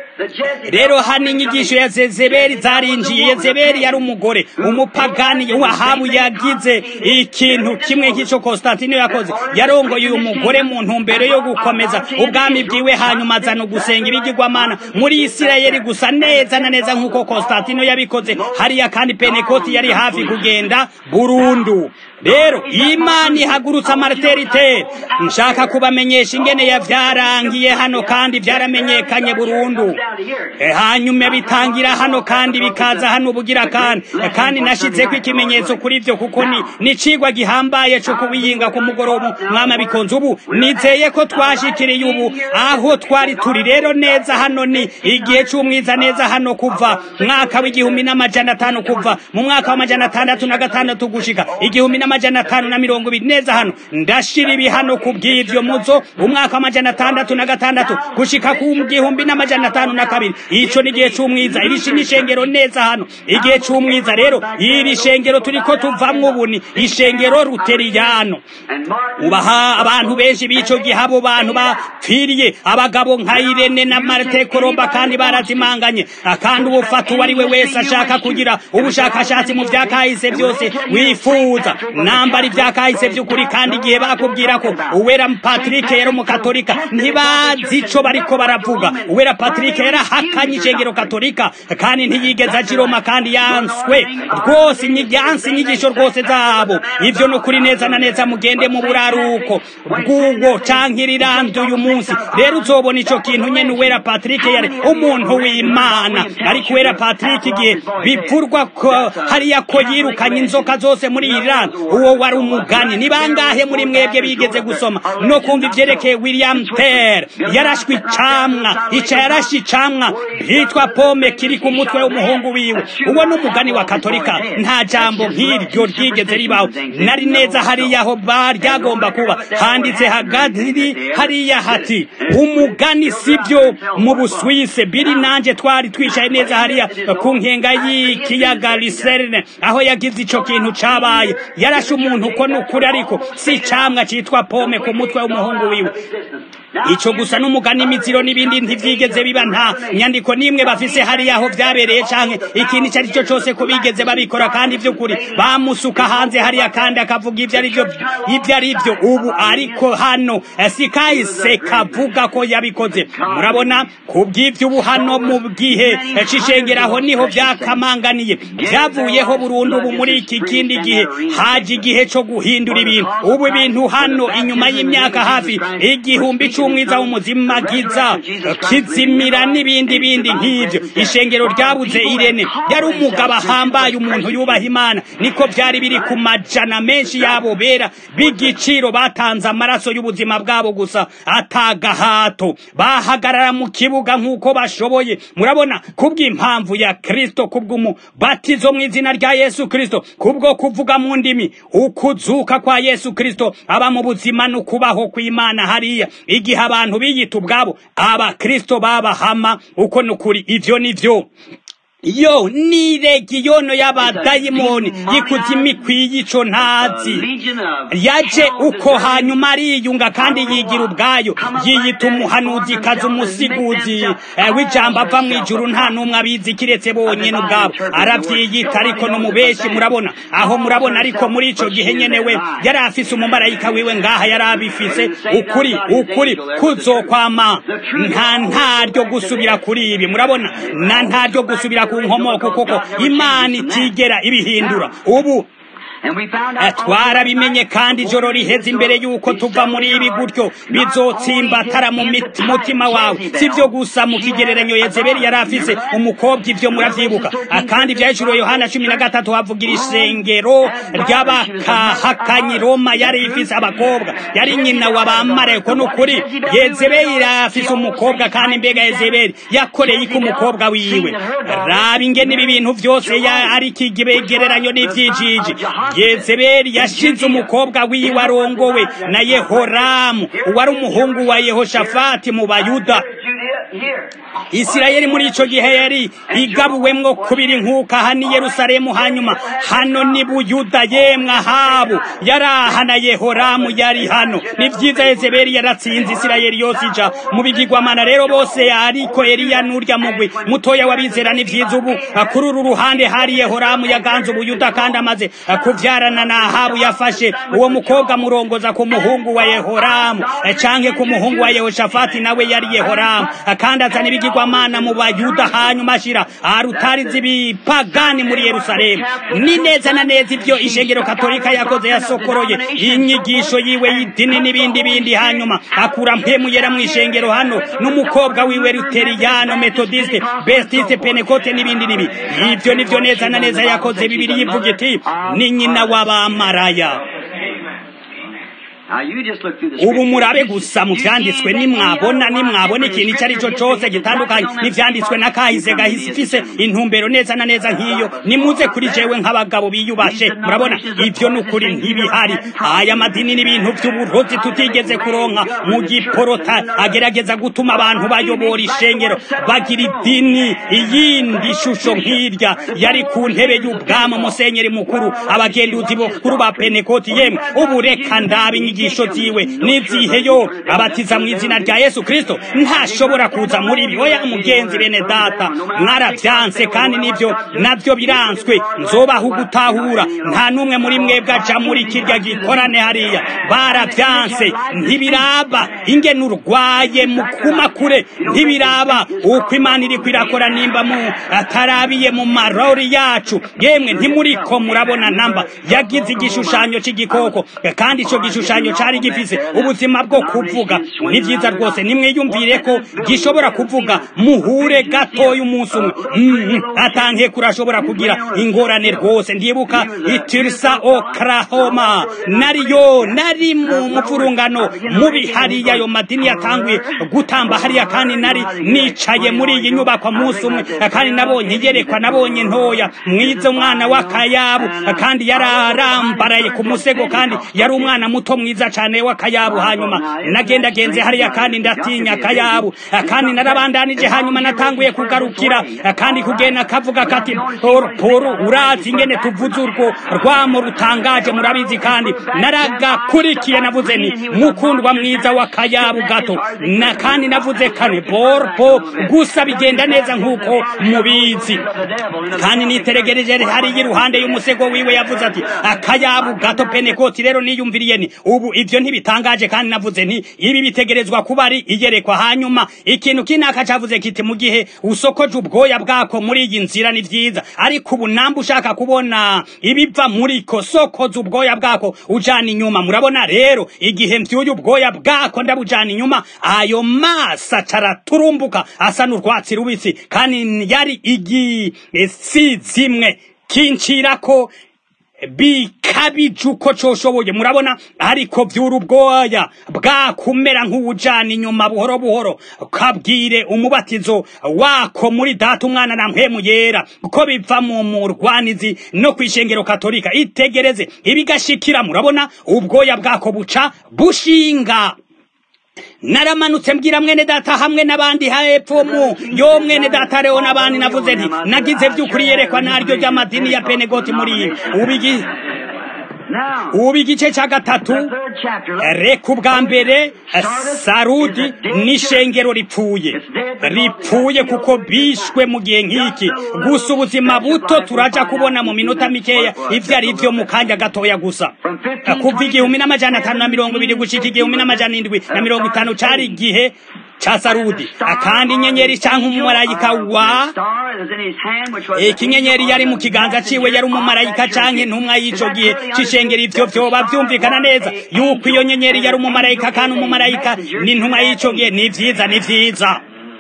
rero hano inyigisho ya zezebeli zarinjiye yezebeli yari umugore umupagani wahabu yagize ikintu kimwe nk'ico konstantino yakoze yarongoye uyu mugore mu ntumbero yo gukomeza ubwami bwiwe hanyuma azana ugusenga ibigirwamana muri isirayeli gusa neza na neza nk'uko konstantino yabikoze hariya kandi penekoti yari hafi kugenda burundu rero imana ihagurutse amarteritere nshaka kubamenyesha ingene yavyarangiye hano kandi vyaramenyekanye burundu E, hanyuma bitangira hano kandi bikaza hano ubugira kandi E, kandi nashizeko ikimenyetso kuri vyo kuko ni ni cigwa gihambaye co kubiyinga ku mugoroba mwama bikonze ubu nizeye ko twashikiriye ubu aho twari turi rero neza hano ni igihe c'umwiza neza hano kuva mwaka w'igihumbi n'amajana atanu kuva mu mwaka w'amajana atandatu na gatandatu gushika igihumbi n'amajana atanu na mirongo ibiri neza hano ndashira ibi hano ku bw'ivyo muzo umwaka w'amajana atandatu na gatandatu gushika ku gihumbi n'amajana atanu na kabiri ico ni igihe c'umwiza iri shi n'ishengero neza hano igihe c'umwiza rero iri shengero turiko tuvamwo ubu ni ishengero ruteriyano And Martin ubaha abantu benshi b'ico gihe abo bantu bapfiriye abagabo nka irene na marite koromba kandi barazimanganye akandi ubufata uwo ari we wese ashaka kugira ubushakashatsi mu vya kahise vyose wifuza nambara ivya kahise vy'ukuri kandi igihe bakubwira ko uwera patrick yari umukatolika ntibazi ico bariko baravuga uwera patrick yarahakanye ishengero katolika kandi ntiyigeze aja i Roma kandi yanswe rwose inyi- yanse inyigisho rwose zabo ivyo ni ukuri neza na neza mugende mu buraruko bw'ubwo canke iriranda uyu munsi rero uzobona ico kintu nyene uwera patrick yari umuntu w'imana ariko uwera patrick igihe bivurwa ko hariya ko yirukanye inzoka zose muri iran uwo wari umugani ni bangahe muri mwebwe bigeze gusoma no kumva ivyerekeye william ter yarashwe icamwa ica yarashe icamwa hitwa pome kiri ku mutwe w'umuhungu wiwe uwo ni umugani wa katolika nta jambo nk'iryo ryigeze ribaho nari neza hariya aho ba ryagomba kuba handitse hagati hariya hati umugani sibyo mu buswise biri nanje twari twicaye neza hariya ku nkenga y'ikiyaga liserne aho yagize ico kintu cabaye yarashe umuntu uko ni ukuri ariko si icamwa citwa pome ku mutwe w'umuhungu wiwe ico gusa n'umugani imiziro n'ibindi ntivyigeze biba nta nyandiko n'imwe bafise hariya aho vyabereye canke ikintu ico ari cyo cose ko bigeze babikora kandi vy'ukuri bamusuka hanze hariya kandi akavuga ivyo ari vyo ivyo ari vyo ubu ariko hano eh, si kahise kavuga ko yabikoze murabona kubw'ivyo ubu hano mu gihe eh, c'ishengeraho niho vyakamanganiye vyavuyeho burundu ubu muri iki kindi gihe haje igihe co guhindura ibintu ubu ibintu hano inyuma y'imyaka hafi igihumbi c'umwiza w'umuzimagiza kizimira n'ibindi bindi nk'ivyo ishengero ryabuze irene yari umugabo ahambaye umuntu yubaha imana niko vyari biri ku majana menshi yabo bera b'igiciro batanze amaraso y'ubuzima bwabo gusa atagahato bahagarara mu kibuga nk'uko bashoboye murabona kubw'impamvu ya kristo kubw'umubatizo mu izina rya yesu kristo kubwo kuvuga mu ndimi ukuzuka kwa yesu kristo aba mu buzima n'ukubaho kw'imana hariya igihe igihe abantu biyita ubwabo abakristo babahama uko nukuri ivyo nivyo yo ni legiyono y'abadayimoni yikuzimu ikwiye ico ntazi yaje uko hanyuma ariyunga kandi yigira ubwayo yiyita umuhanuzi kazi umusiguzi w'ijambo ava mu ijuru nta n'umwe abizi kiretse bonyene ubwabo aravyiyita ariko n'umubeshi murabona aho murabona ariko muri ico gihe nyene we yari afise umumarayika wiwe ngaha yari abifise ukuri ukuri kuzokwama nta ntaryo gusubira kuri ibi murabona na ntaryo gusubira ku nkomoko kuko imana itigera ibihindura ubu twarabimenye kandi ijoro riheze imbere y'uko tuva muri ibi gutyo bizotsimbatara mu mutima wawe si byo gusa mu kigereranyo yezebeli yari afise umukobwa ibyo muravyibuka kandi ivyahishuriwe yohana cumi na gatatu havugira ishengero ry'abakahakanyi roma yari ifise abakobwa yari nyina wa bamareko n'ukuri yezebeli yari afise umukobwa kandi mbega yezebeli yakoreye iki umukobwa wiwe raba ingene ibi bintu vyose ari ikigereranyo n'ivyijiji yezebeli yashize umukobwa wiwe arongowe na yehoramu uwari umuhungu wa yehoshafati mu bayuda isirayeli muri ico gihe yari igabuwemwo kubiri nk'uko aha ni yerusalemu hanyuma hano ni buyuda yemwe ahabu yari aha na yehoramu yari hano ni vyiza yezebeli yaratsinze isirayeli yose ija mu bigirwamana rero bose ariko eliya n'urya mugwi mutoya w'abizera ni vyiza ubu kuri uru ruhande hari yehoramu yaganze ubuyuda kandi amaze kuvyarana na ahabu yafashe uwo mukobwa murongoza ku muhungu wa yehoramu canke ku muhungu wa yehoshafati nawe yari yehoramu kandi azana ibigirwamana mu bayuda hanyuma ashira arutari z'ibipagani muri yerusalemu ni neza na neza ivyo ishengero katolika yakoze yasokoroye inyigisho yiwe y'idini n'ibindi bindi hanyuma akura mpemu yera mu ishengero hano n'umukobwa wiwe luteriyano metodiste bestiste penekote n'ibindi nibi ivyo nivyo neza na neza yakoze bibiri yivuga iti ni nyina w'abamaraya ubu murabe gusa mu vyanditswe nimwabona nimwabona ikintu icyo ari cyo cyose gitandukanye n'ivyanditswe na kahise gahise ifise intumbero neza na neza nk'iyo nimuze kuri jewe nk'abagabo biyubashe murabona ivyo ni ukuri ntibihari aya madini n'ibintu vy'uburozi tutigeze kuronka mu giporota agerageza gutuma abantu bayobora ishengero bagira idini iyindi shusho nk'irya yari ku ntebe y'ubwami musenyeri mukuru abagenduzi bakuru ba penekoti yemwe ubu reka ndabe inyigisho ziwe n'iziheyo abatiza mu izina rya yesu kristo ntashobora kuza muri ibi oya mugenzi bene data mwaravyanse kandi nivyo navyo biranswe nzobaho gutahura nta n'umwe muri mwebwe aja muri kirya gikorane hariya baravyanse ntibiraba ingene urwaye mukuma kure ntibiraba uko imana iriko irakora nimba mu atarabiye mu marori yacu yemwe ntimuriko murabona namba yagize igishushanyo c'igikoko kandi ico gishushanyo cari gifise ubuzima bwo kuvuga ni vyiza rwose nimwiyumvire ko gishobora kuvuga muhure gatoya umunsi umwe mm, atankeko urashobora kugira ingorane rwose ndibuka itirisa oklahoma nariyo nari mu mupfurungano mubi hariya ayo madini yatanguye gutamba hariya kandi nari nicaye muri iyi nyubakwa munsi umwe kandi nabonye yerekwa nabonye ntoya mwiza umwana w'akayabu kandi yararambaraye ku musego kandi yari umwana muto mwiza cyane w'akayabu hanyuma nagendagenze hariya kandi ndatinya akayabu kandi narabandanije hanyuma natanguye kugarukira kandi kugenda kavuga kati poro poro urazi ingene tuvuze urwo rwamo rutangaje murabizi kandi naragakurikiye navuze ni mukundwa mwiza w'akayabu gato na kandi navuze kane poro po gusa bigenda neza nk'uko mubizi kandi niteregereje hariya iruhande y'umusego wiwe yavuze ati akayabu gato penekoti rero niyumviriye ni ubu ivyo ntibitangaje kandi navuze nti ibi bitegerezwa kuba ari iyerekwa hanyuma ikintu kinaka cavuze kiti mu gihe usokoje ubwoya bwako muri iyi nzira ni vyiza ariko ubu namba ushaka kubona ibiva muri ko sokoza ubwoya bwako ujana inyuma murabona rero igihe mvyuye ubwoya bwako ndabujana inyuma ayo masa caraturumbuka asa n'urwatsi rubisi kandi yari igisi zimwe kincirako bikabije uko coshoboye murabona ariko vyura ubwoya bwakumera nk'uwujana inyuma buhoro buhoro kabwire umubatizo wako muri data umwana na mpemu yera ko biva mu murwanizi no kw'ishengero katolika itegereze ibigashikira murabona ubwoya bwako buca bushinga naramanutse mbwira mwene data hamwe n'abandi hepfo mu yo mwene data rero n'abandi navuze nti nagize by'ukuri yerekwa naryo ry'amadini ya penegoti muri iyi ubigi ubu igice cya gatatu reka ubwa mbere sarudi n'ishengero ripfuye ripfuye kuko bishwe mu gihe nk'iki gusa ubuzima buto turaja kubona mu minota mikeya ibyo ari byo mu kanya gatoya gusa kuva igihumbi n'amajana atanu na mirongo ibiri gushika igihumbi n'amajana indwi na mirongo itanu cari igihe cha sarudi akandi inyenyeri canke umumarayika wa ikinyenyeri yari mu kiganza ciwe yari umumarayika canke intumwa y'ico gihe c'ishengero ivyo vyoba vyumvikana neza yuko iyo nyenyeri yari umumarayika kandi umumarayika n'intumwa y'ico gihe ni vyiza ni vyiza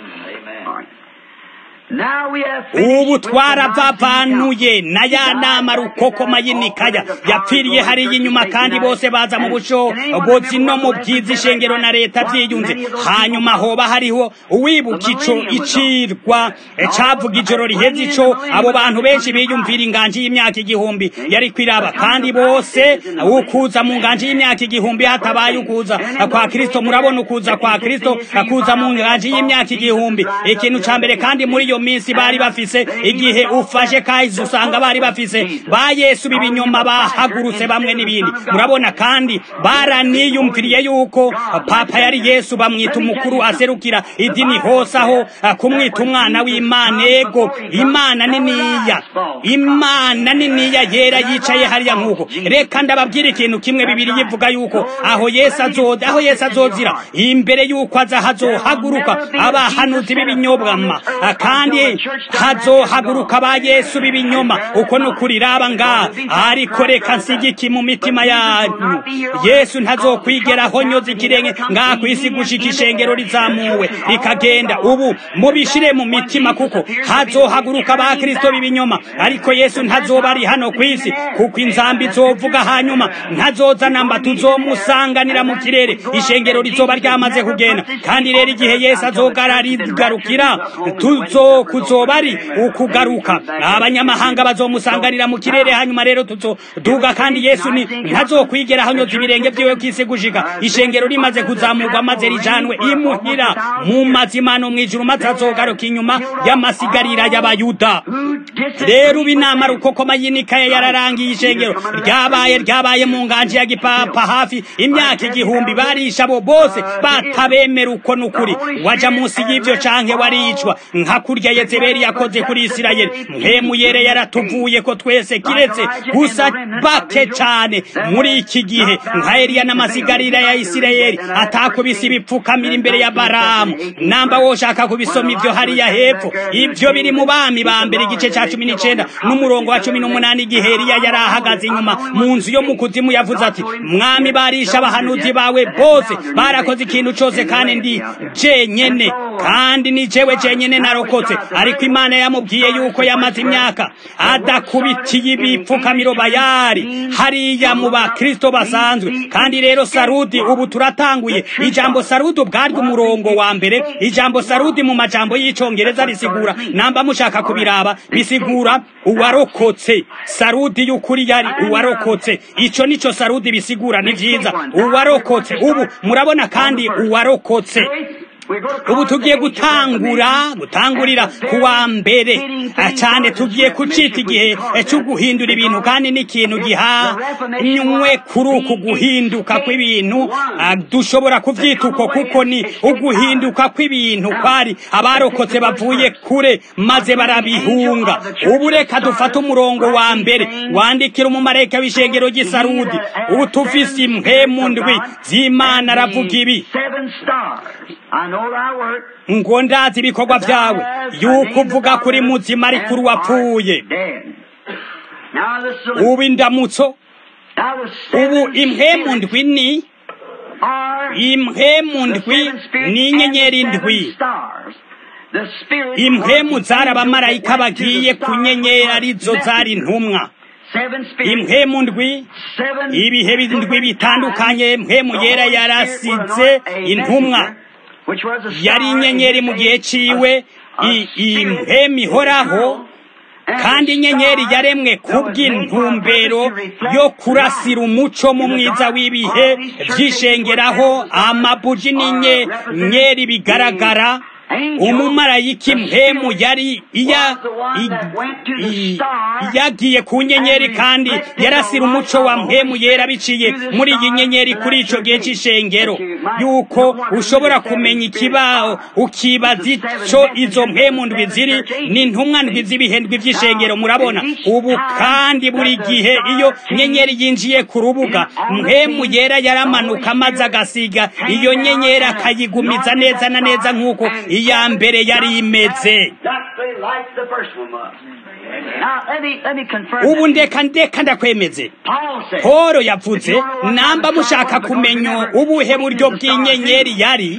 ubu twarabavanuye na ya nama rukokoma y'inikaya yapfiriye hariya inyuma kandi bose baza mu bushobozi no mu bwiza ishengero na leta byiyunze hanyuma hoba hariho uwibuka ico icirwa cavuga ijoro riheze ico abo bantu benshi biyumvira inganji y'imyaka igihumbi yari kwiraba kandi bose ukuza mu nganji y'imyaka igihumbi hatabaye ukuza kwa kristo murabona ukuza kwa kristo akuza mu nganji y'imyaka igihumbi ikintu ca mbere kandi muri iyo minsi bari bafise igihe ufashe kahise usanga bari bafise ba yesu b'ibinyoma bahagurutse bamwe n'ibindi murabona kandi baraniyumviriye yuko papa yari yesu bamwita umukuru aserukira idini hose aho kumwita umwana w'imana ego imana niniya imana niniya yera yicaye hariya nk'uko reka ndababwira ikintu kimwe bibiri yivuga yuko aho yesu azoza aho yesu azozira imbere yuko aza hazohaguruka abahanuzi b'ibinyobwama kandi hazohaguruka ba yesu b'ibinyoma uko ni ukuri raba ngaha ariko reka nsigiki mu mitima yanyu yesu ntazokwigeraho nyoza ikirenge ngaha ku isi gushika ishengero rizamuwe rikagenda ubu mubishire mu mitima kuko hazohaguruka ba kristo b'ibinyoma ariko yesu ntazoba ari hano ku isi kuko inzambi zovuga hanyuma ntazoza namba tuzomusanganira mu kirere ishengero rizoba ryamaze kugenda kandi rero igihe yesu azogararigarukira tuzo kuzoba ari ukugaruka abanyamahanga bazomusanganira mu kirere hanyuma rero tuzoduga kandi yesu ni ntazokwigera hanyoza ibirenge vyiwe kwisi gushika ishengero rimaze kuzamurwa maze rijanwe imuhira mu mazimano mw'ijuru maze azogaruka inyuma y'amasigarira y'abayuda rero ubu inama rukokoma y'inikaya yararangiye ishengero ryabaye ryabaye mu nganji ya gipapa hafi imyaka igihumbi barisha abo bose batabemera uko n'ukuri waja munsi y'ivyo canke waricwa nka kurya yezebeli yakoze kuri isirayeli mpemu yere yaratuvuye ko twese kiretse gusa bake cane muri iki gihe nka eliya n'amasigarira ya isirayeli atakubise ibipfukamira imbere ya baramu namba woshaka kubisoma ivyo hariya hepfo ivyo biri mu bami ba mbere igice ca cumi n'icenda n'umurongo wa cumi n'umunani igihe eliya yari ahagaze inyuma mu nzu yo mu kuzimu yavuze ati mwami barisha abahanuzi bawe bose barakoze ikintu cose kandi ndi jenyene kandi ni jewe jenyene narokotse ariko imana yamubwiye yuko yamaze imyaka adakubitiye ibipfukamiro bayari hariya mu bakristo basanzwe kandi rero sarudi ubu turatanguye ijambo sarudi ubwaryo umurongo wa mbere ijambo sarudi mu majambo y'icongereza risigura namba mushaka kubiraba bisigura uwarokotse sarudi y'ukuri yari uwarokotse ico nico sarudi bisigura ni vyiza uwarokotse ubu murabona kandi uwarokotse ubu tugiye gutangura gutangurira kuwa mbere cyane tugiye kucita igihe cyo guhindura ibintu kandi n'ikintu gihanywe kuri uku guhinduka kw'ibintu dushobora kubyita uko kuko ni uguhinduka kw'ibintu kwari abarokotse bavuye kure maze barabihunga ubu reka dufate umurongo wa mbere wandikira umumarayika w'ishengero ry'isarudi ubu tufise impemu ndwi z'imana aravuga ibi ngo ndazi ibikorwa byawe yuko uvuga kuri muzima ariko uri wapfuye ubu indamutso ubu impemu ndwi ni impemu ndwi ni inyenyeri ndwi impemu zari abamarayika bagiye ku nyenyeri arizo zari intumwa impemu ndwi ibihe ndwi bitandukanye mpemu yera yarasize intumwa yari inyenyeri mu gihe ciwe impemu ihoraho kandi inyenyeri yaremwe kubw'intumbero yo kurasira umuco mu mwiza w'ibihe byishengeraho amabuji n'inyenyeri bigaragara umumarayika impemu yari yagiye ku nyenyeri kandi yarasira umuco wa mpemu yera biciye muri iyi nyenyeri kuri icyo gihe cy'ishengero yuko ushobora kumenya ikibaho ukibaza icyo izo mpemu ndwi ziri ni intumwa ndwi z'ibihe ndwi by'ishengero murabona ubu kandi buri gihe iyo nyenyeri yinjiye ku rubuga mpemu yera yaramanuka maze agasiga iyo nyenyeri akayigumiza neza na neza nk'uko iya mbere yari imeze ubu ndeka ndeka ndakwemeze polo yavuze namba mushaka kumenya ubuhe buryo bw'inyenyeri yari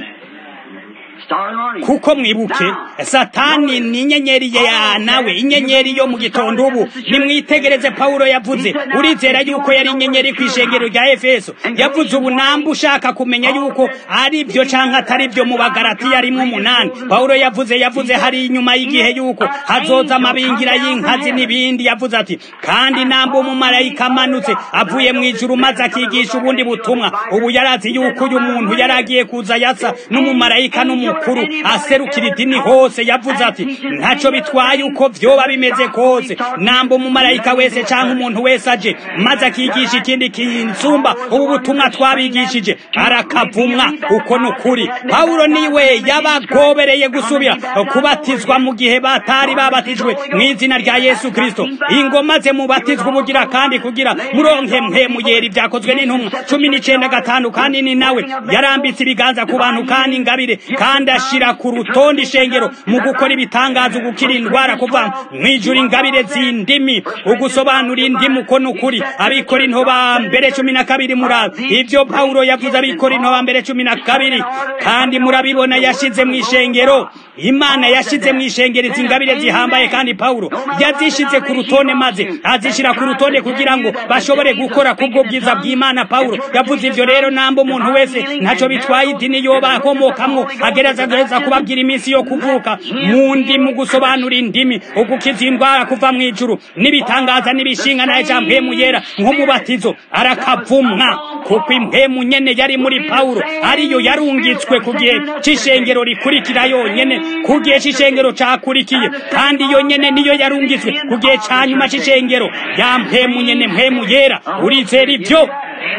kuko mwibuke satani ni inyenyeri ya nawe inyenyeri yo mu gitondo ubu nimwitegereze pawulo yavuze urizera yuko yari inyenyeri ku ishengero rya efeso yavuze ubu namba ushaka kumenya yuko ari byo cyangwa atari byo mu bagaratiya rimwe umunani pawulo yavuze yavuze hari inyuma y'igihe yuko hazoza amabingira y'inkazi n'ibindi yavuze ati kandi namba umumarayika amanutse avuye mu ijuru maze akigisha ubundi butumwa ubu yarazi yuko uyu muntu yari agiye kuza yasa n'umumarayika n'umuntu mukuru aserukira idini hose yavuze ati ntacyo bitwaye uko vyoba bimeze kose namba umumarayika wese cyangwa umuntu wese aje maze akigisha ikindi kinsumba ubu butumwa twabigishije arakavumwa uko ni ukuri pawulo niwe yabagobereye gusubira kubatizwa mu gihe batari babatijwe mu izina rya yesu kristo ingoma ze mubatizwa ubugira kandi kugira muronke mpemuyera ibyakozwe n'intumwa cumi n'icenda gatanu kandi ni nawe yarambitse ibiganza ku bantu kandi ingabire kandi ashira ku rutonde ishengero mu gukora ibitangazo gukira indwara kuva mu ijuru ingabire z'indimi ugusobanura indimu uko ni ukuri abikora intoba mbere cumi na kabiri muraba ibyo pawulo yavuze abikora intoba mbere cumi na kabiri kandi murabibona yashize mu ishengero imana yashize mu ishengero izi ngabire zihambaye kandi pawulo yazishize ku rutonde maze azishyira ku rutonde kugira ngo bashobore gukora kubwo bwiza bw'imana pawulo yavuze ibyo rero namba umuntu wese ntacyo bitwaye idini yoba akomokamwo agerageza kubabwira iminsi yo kuvuka mu ndimi gusobanura indimi ugukiza indwara kuva mu ijuru n'ibitangaza n'ibishinga nayo cya mpemu yera nk'umubatizo arakavumwa kuko impemu nyene yari muri pawulo ariyo yarungitswe ku gihe c'ishengero rikurikira yonyene ku gihe c'ishengero cakurikiye kandi iyo nyene niyo yarungitswe ku gihe ca nyuma c'ishengero ya mpemu nyene mpemu yera urizera ivyo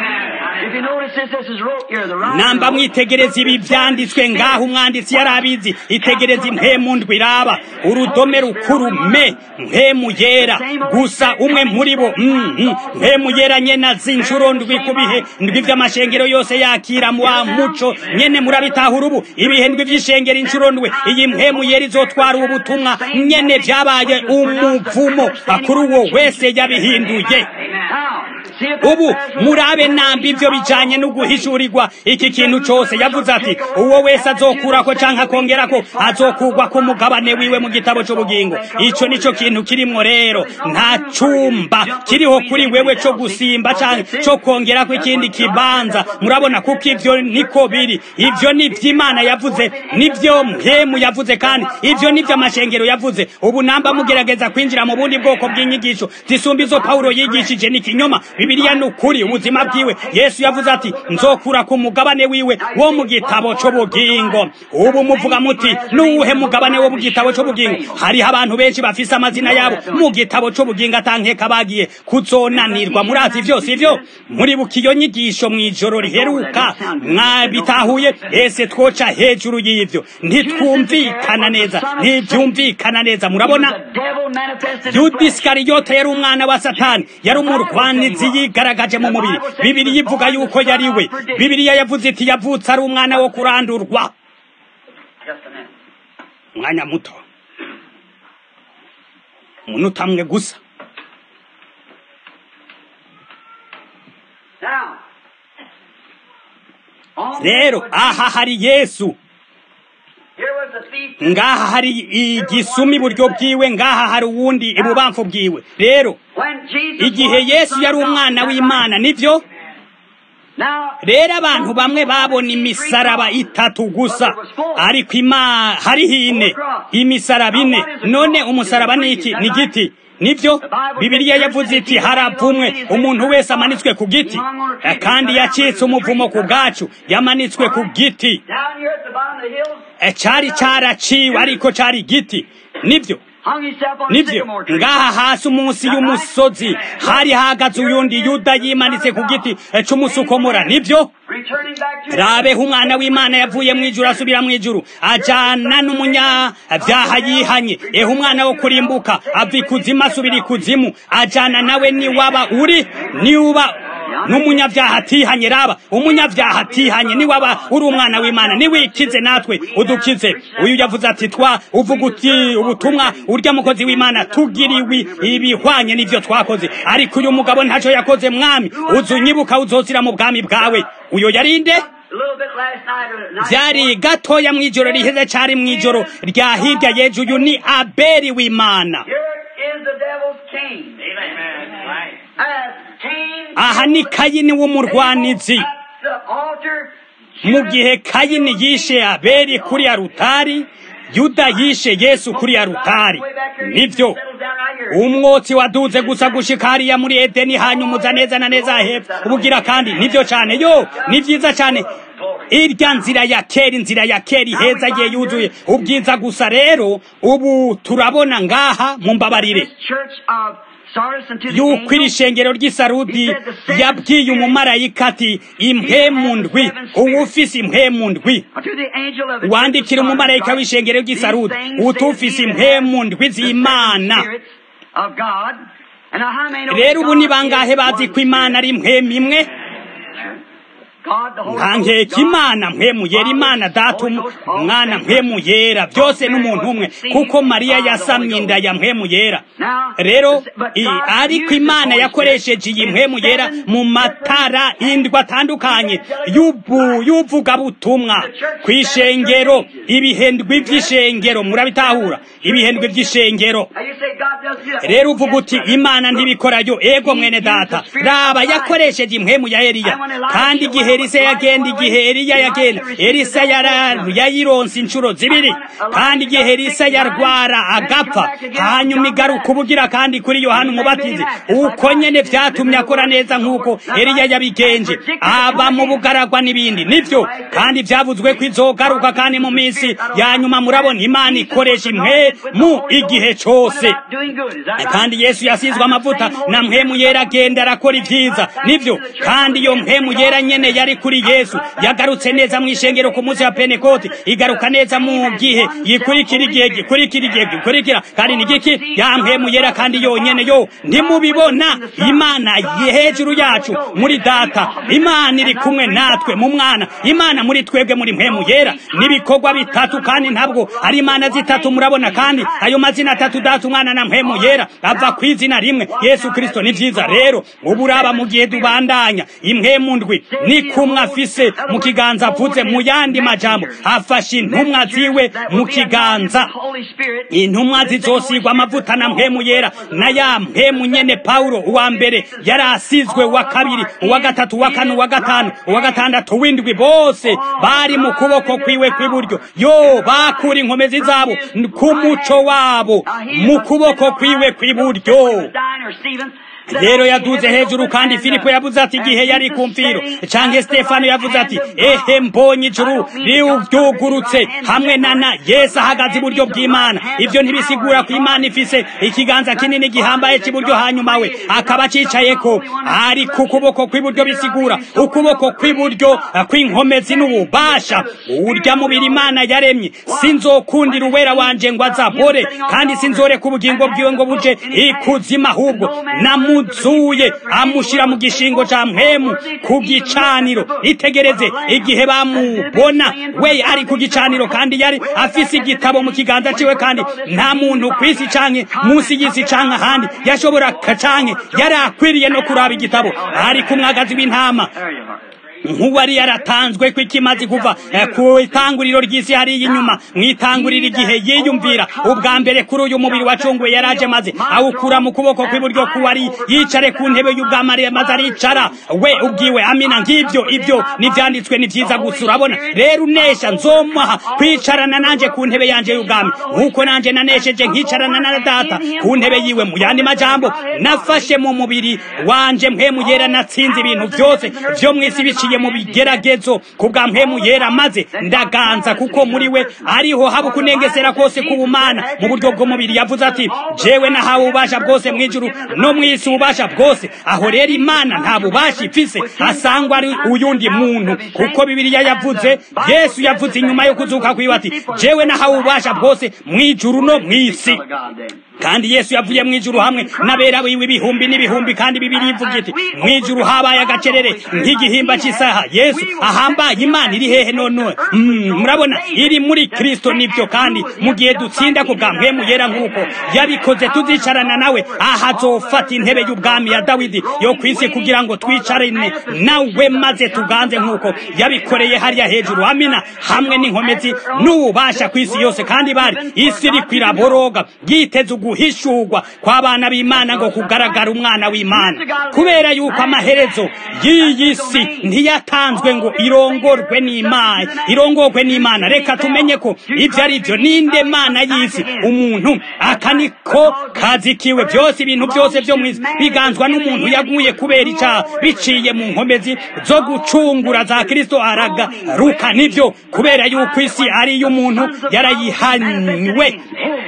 namba mwitegereza ibi byanditswe ngaho umwanditsi yari abizi itegereza impemu ndwi iraba urudome rukuru me mpemu yera gusa umwe muri bo mpemu yera nyene zinshuro ndwi ku bihe ndwi vy'amashengero yose yakira wa muco nyene murabitahura ubu ibihe ndwi vy'ishengero inshuro ndwi iyi mpemu yera izotwara ubu butumwa nyene vyabaye umuvumo kuri uwo wese yabihinduye ubu murabe namba ivyo bijanye no guhishurirwa iki kintu cose yavuze ati uwo wese azokurako canke akongerako azokugwa ku mugabane wiwe mu gitabo c'ubugingo ico nico kintu kirimwo rero nta cumba kiriho kuri wewe co gusimba canke co kongerako ikindi kibanza murabona kuko ivyo niko biri ivyo ni vy'imana yavuze nivyo mpemu yavuze kandi ivyo nivyo amashengero yavuze ubu namba mugerageza kwinjira mu bundi bwoko bw'inyigisho zisumba izo pawulo yigishije ni kinyoma bibiliya ni ukuri ubuzima bwiwe yesu yavuze ati nzokura ku mugabane wiwe wo mu gitabo c'ubugingo ubu muvuga muti nuwuhe mugabane wo mu gitabo c'ubugingo hariho abantu benshi bafise amazina yabo mu gitabo c'ubugingo atankeka bagiye kuzonanirwa murazi vyose ivyo muribuka iyo nyigisho mw'ijoro riheruka mwabitahuye ese twoca hejuru y'ivyo ntitwumvikana neza ntivyumvikana neza murabona yuda isikariyota yari umwana wa satani yari umurwanizi yigaragaje mu mubiri bibiri yivuga yuko yari we bibiriya yavuze iti yavutse ari umwana wo kurandurwa umwanya muto umunota amwe gusa rero aha hari yesu ngaha hari igisumi iburyo bwiwe ngaha hari uwundi ibubamfu bwiwe rero igihe yesu yari umwana w'imana nibyo rero abantu bamwe babona imisaraba itatu gusa ariko ima hariho ine imisaraba ine none umusaraba ni iki ni igiti nibyo bibiliya yavuze iti haravumwe umuntu wese amanitswe ku giti kandi yacitse umuvumo ku bwacu yamanitswe ku giti cyari cyaraciwe ariko cyari igiti nibyo nibyo ngaha hasi umunsi y'umusozi hari hahagaze uyundi yuda yimanitse ku giti cy'umusukomora nibyo rabeho umwana w'imana yavuye mu ijuru asubira mu ijuru ajyana n'umunyabyaha yihanye eho umwana wo kurimbuka ava ikuzimu asubira ikuzimu ajyana nawe niwaba uri niwuba n'umunyabyaha atihanye raba umunyabyaha atihanye niwaba uri umwana w'imana niwikize natwe udukize uyu yavuze ati twa uvuga uti ubutumwa urya mukozi w'imana tugiriwe ibihwanye n'ibyo twakoze ariko uyu mugabo ntacyo yakoze mwami uzu unyibuka uzozira mu bwami bwawe uyo yarinde byari gatoya mu ijoro riheze cyari mu ijoro rya hirya yeju uyu ni aberi w'imana aha ni kayini w'umurwanizi mu gihe kayini yishe aberi kuri ya rutari yuda yishe yesu kuri ya rutari nibyo umwotsi waduze gusa gushika hariya muri edeni hanyuma uza neza na neza hepfo ubugira kandi nibyo cyane yo ni byiza cyane irya nzira ya kera inzira ya kera iheza igihe yuzuye ubwiza gusa rero ubu turabona ngaha mu mbabarire yuko iri shengero ry'isarudi yabwiye umumarayika ati impemu ndwi uba ufise impemu ndwi wandikira umumarayika w'ishengero ry'isarudi utufise impemu ndwi z'imana rero ubu ni bangahe bazi ko imana ari impemu imwe nkangeka imana mpemu yera imana data umwana mpemu yera byose n'umuntu umwe kuko mariya yasamye inda ya mpemu yera rero ariko imana yakoresheje iyi mpemu yera mu matara indwi atandukanye y'uvugabutumwa ku ishengero ibihendwi by'ishengero murabitahura ibihendwi by'ishengero rero uvuga uti imana ntibikorayo ego mwene data raba yakoresheje impemu ya eliya kandi igihe elisa yagenda igihe eliya yagenda elisa yayironse inshuro zibiri kandi igihe elisa yarwara agapfa hanyuma igaruka ubugira kandi kuri yohana umubatizi uko nyene vyatumye akora neza nk'uko eliya yabigenje aba mu bugaragwa n'ibindi nivyo kandi vyavuzwe ko izogaruka kandi mu minsi ya nyuma murabona imana ikoresha impwemu igihe cose kandi yesu yasizwe amavuta na mpwemu yera agenda arakora ivyiza nivyo kandi iyo mpwemu yera nyene yari kuri yesu yagarutse neza mu ishengero ku munsi wa penekoti igaruka neza mu gihe yikurikira igihe gikurikira igihe gikurikira kandi ni giki ya mpwemu yera kandi yonyene yo ntimubibona imana hejuru yacu muri data imana iri kumwe natwe mu mwana imana muri twebwe muri mpwemu yera n'ibikorwa bitatu kandi ntabwo ari imana zitatu murabona kandi ayo mazina atatu data umwana na mpwemu yera ava ku izina rimwe yesu kristo ni vyiza rero ubu uraba mu gihe dubandanya impwemu ndwi ni kumwe afise mu kiganza avuze mu yandi majambo afashe intumwa ziwe mu kiganza intumwa zizosigwa amavuta na mpwemu yera na ya mpwemu nyene pawulo uwa mbere yari asizwe uwa kabiri uwa gatatu uwa kane uwa gatanu uwa gatandatu w'indwi bose bari mu kuboko kwiwe kw'iburyo yo bakura inkomezi zabo ku muco wabo mu kuboko kwiwe kw'iburyo rero yaduze hejuru kandi filipo yavuze ati igihe yari ku mfiro canke stefano yavuze ati ehe mbonye ijuru riuryugurutse hamwe na na yesu ahagaze iburyo bw'imana ivyo ntibisigura ko imana ifise ikiganza kinini gihambaye c'iburyo hanyuma we akaba acicayeko ari ku kuboko kw'iburyo bisigura ukuboko kw'iburyo kw'inkomezi n'ububasha urya mubiri imana yaremye sinzokundira uwera wanje ngo azabore kandi sinzoreka ubugingo bwiwe ngo buje ikuzima ahubwo namu amuzuye amushyira mu gishingo cya mpemu ku gicaniro itegereze igihe bamubona we ari ku gicaniro kandi yari afise igitabo mu kiganza ciwe kandi nta muntu ku isi canke munsi y'isi canke ahandi yashobora canke yari akwiriye no kuraba igitabo ari ku mwagazi w'intama nk'uwari yaratanzwe ko ikimazi kuva ku itanguriro ry'isi hariya inyuma mu itanguriro igihe yiyumvira ubwa mbere kuri uyu mubiri wacunguwe yaraje maze awukura mu kuboko kw'iburyo kuwari yicare ku ntebe y'ubwamari maze aricara we ubwiwe amina ng'ibyo ibyo n'ibyanditswe ni byiza gusa urabona rero unesha nzomuha kwicarana nanjye ku ntebe yanjye y'ubwami nk'uko nanjye nanesheje nkicarana na data ku ntebe yiwe mu yandi majambo nafashe mu mubiri wanje mpemu yera natsinze ibintu byose byo mu isi biciye mu bigeragezo ku bwa mpemu yera maze ndaganza kuko muri we ariho haba kunengesera kose k'ubumana mu buryo bw'umubiri yavuze ati jewe nahawe ububasha bwose mu ijuru no mu isi ububasha bwose aho rero imana nta bubasha ifise asangwa ari uyundi muntu kuko bibiliya yavuze yesu yavuze inyuma yo kuzuka kwiwe ati jewe nahawe ububasha bwose mu ijuru no mu isi kandi yesu yavuye mu ijuru hamwe n'abera biwe ibihumbi n'ibihumbi kandi bibiri ivuga iti mu ijuru habaye agacerere nk'igihimba cy'isaha yesu ahambaye imana iri hehe none murabona iri muri kristo nibyo kandi mu gihe dutsinda ku bwa mpemu yera nk'uko yabikoze tuzicarana nawe aha azofata intebe y'ubwami ya dawidi yo ku isi kugira ngo twicarane nawe maze tuganze nk'uko yabikoreye hariya hejuru amina hamwe n'inkomezi n'ububasha ku isi yose kandi bari isi iri kwiraboroga yiteze uguhishurwa kw'abana b'imana ngo kugaragara umwana w'imana kubera yuko amaherezo y'iyi si ntiyatanzwe ngo irongorwe n'imana irongorwe n'imana reka tumenye ko ibyo ari byo ninde mana y'isi umuntu aka niko kazi kiwe byose ibintu byose byo mu isi biganzwa n'umuntu yaguye kubera icyaha biciye mu nkomezi zo gucungura za kirisito aragaruka nibyo kubera yuko isi ari iy'umuntu yarayihanywe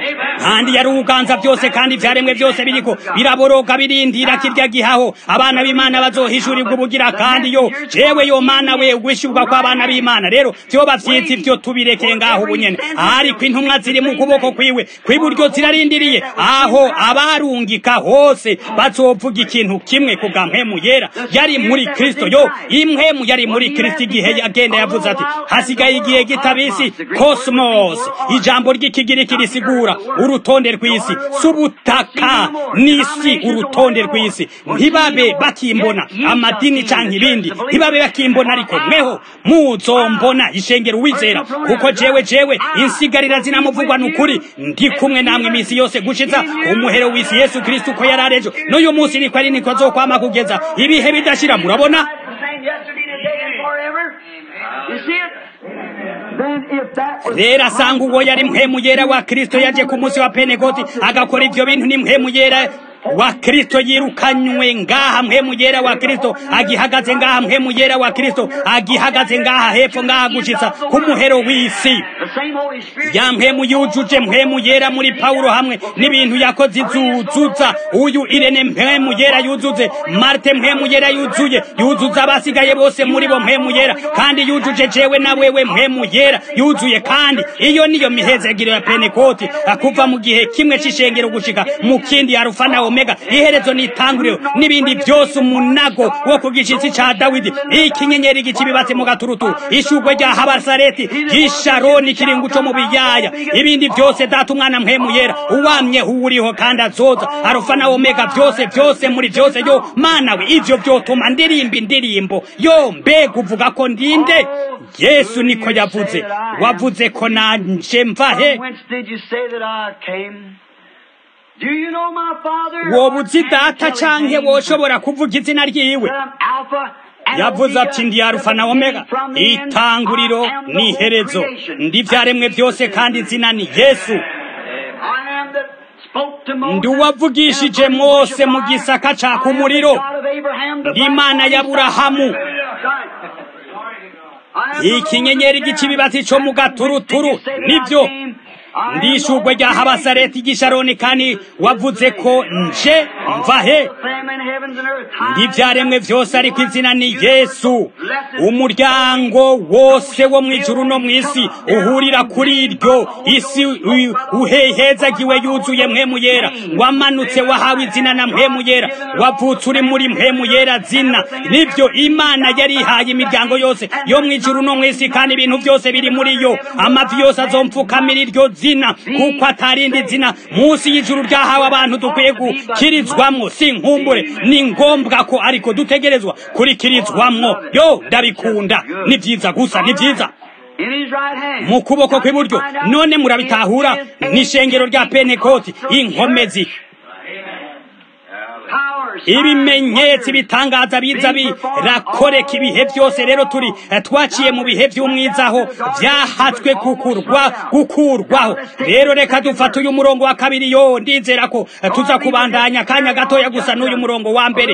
kandi yari uganza byose kandi ibyaremwe byose biriko biraboroga birindira kirya gihaho abana b'imana bazohishurirwa ubugira kandi yo jewe yo mana we ugwishyurwa kw'abana b'imana rero vyoba vyiza ivyo tubirekeye ngaho ubunyene ariko intumwa ziri mu kuboko kwiwe kw'iburyo zirarindiriye aho abarungika hose bazovuga ikintu kimwe ku bwa mpemu yera yari muri kristo yo impwemu yari muri kristo igihe yagenda yavuze ati hasigaye igihe gitabisi cosmos ijambo ry'ikigiriki risigura urutonde rw'isi subutaka n'isi urutonde rw'isi ntibabe bakimbona amadini canke ibindi ntibabe bakimbona ariko mweho muzombona ishengero uwizera kuko jewe jewe insigarira zinamuvugwa n'ukuri ndi kumwe namwe iminsi yose gushiza umuhero w'isi yesu kristo uko yari arejo n'uyu munsi niko ari niko azokwama kugeza ibihe bidashira murabona rero asanga uwo yari mpemu yera wa kristo yaje ku munsi wa penekoti agakora ivyo bintu ni mpemu yera wa kristo yirukanywe ngaha mpemu yera wa kristo agihagaze ngaha mpemu yera wa kristo agihagaze ngaha hepfo ngaha gushitsa ku muhero w'isi ya mpemu yujuje mpemu yera muri pawulo hamwe n'ibintu yakoze izuzuza uyu irene mpemu yera yuzuze marte mpemu yera yuzuye yuzuza abasigaye bose muri bo mpemu yera kandi yujuje jewe na wewe mpemu yera yuzuye kandi iyo niyo mihezegiro ya penekoti kuva mu gihe kimwe c'ishengero gushika mu kindi ya rufa na omega iherezo n'itanguriro n'ibindi byose umunago wo ku gishitsi ca dawidi ikinyenyeri gikibibatse mu gaturuturu ishugwe rya habasareti ry'isharoni kiringo co mu biyaya ibindi byose data umwana mpemu yera uwamye uwuriho kandi azoza arufa na omega byose byose muri byose yo mana we ivyo vyotuma ndirimba indirimbo yo mbega uvuga ko ndinde yesu niko yavuze wavuze ko nanje mvahe woba uzi data canke woshobora kuvuga izina ryiwe yavuze ati ndi arufa na omega itanguriro n'iherezo ndi vyaremwe byose kandi izina ni yesu ndi uwavugishije mose mu gisaka caka umuriro ndi imana y'aburahamu ikinyenyeri g'ikibibatsi co mu gaturuturu nibyo ndishurwe rya habasareti gisharoni kandi wavuze ko nje mvahe ndibyaremwe byose ariko izina ni yesu umuryango wose wo mu ijuru no mu isi uhurira kuri iryo isi uhehezagiwe yuzuye mpemu yera wamanutse wahawe izina na mpemu yera wavutse uri muri mpemu yera zina nibyo imana yarihaye imiryango yose yo mu ijuru no mu isi kandi ibintu byose biri muri yo amavi yose azompfukamira iryo zina kuko atarindi zina munsi y'ijuru ryahawe abantu dukwiye gukirizwamwo si nkumbure ni ngombwa ko ariko dutegerezwa kurikirizwamwo yo ndabikunda ni byiza gusa ni byiza mu kuboko kw'iburyo none murabitahura n'ishengero rya penekoti inkomezi ibimenyetso ibitangaza biza birakoreka ibihe byose rero turi twaciye mu bihe by'umwizaho byahatswe gukurwa gukurwaho rero reka dufate uyu murongo wa kabiri yo ndizera ko tuza kubandanya akanya gatoya gusa n'uyu murongo wa mbere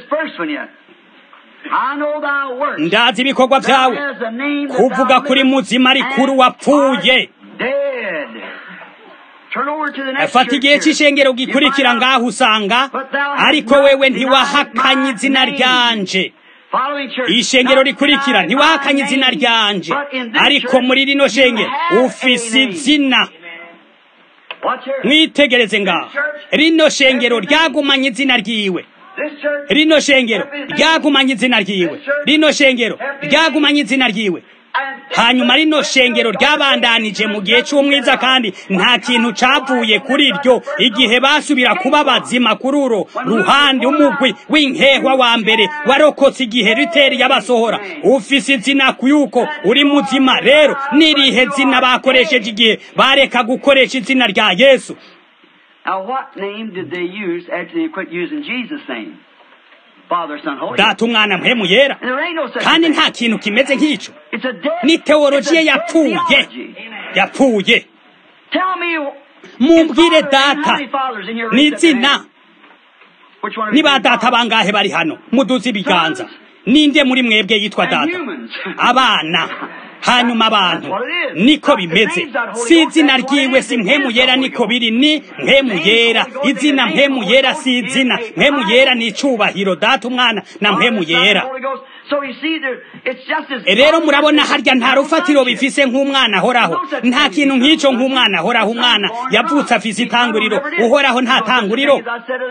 ndazi ibikorwa byawe kuvuga kuri muzima rikuru wapfuye fata igihe cy'ishengero gikurikira ngaho usanga ariko wewe ntiwahakanye izina ryanje ishengero rikurikira ntiwahakanye izina ryanje ariko muri rino shengero ufise izina mwitegereze ngaho rino shengero ryagumanye izina ryiwe rino shengero ryagumanye izina ryiwe rino shengero ryagumanye izina ryiwe hanyuma rino shengero ryabandanije mu gihe cy'umwiza kandi nta kintu cavuye kuri ryo igihe basubira kuba bazima kuri uro ruhande umugwi w'inkehwa wa mbere warokotse igihe riteri yabasohora ufise izina yuko uri muzima rero n'irihe zina bakoresheje igihe bareka gukoresha izina rya yesu Now, what name did they use after they quit using Jesus' name? Father, Son, Holy data umwana mpemu yera And there ain't no such kandi thing. nta kintu kimeze nk'icyo It's a dead, ni it's a teologiya dead yapfuye theology. yapfuye Tell me, mumbwire in Father, data how many fathers in here ni raised up their izina hand? Which one of ni you ba is data God? bangahe bari hano muduze ibiganza ninde muri mwebwe yitwa And data humans. abana hanyuma abantu niko bimeze si izina ryiwe si mpemu yera niko biri ni mpemu yera izina mpemu yera si izina mpemu yera ni icubahiro data umwana na mpemu yera So you see, there, it's just as rero murabona harya nta rufatiro bifise nk'umwana ahoraho nta kintu nk'icyo nk'umwana ahoraho umwana yavutse afise itanguriro uhoraho nta tanguriro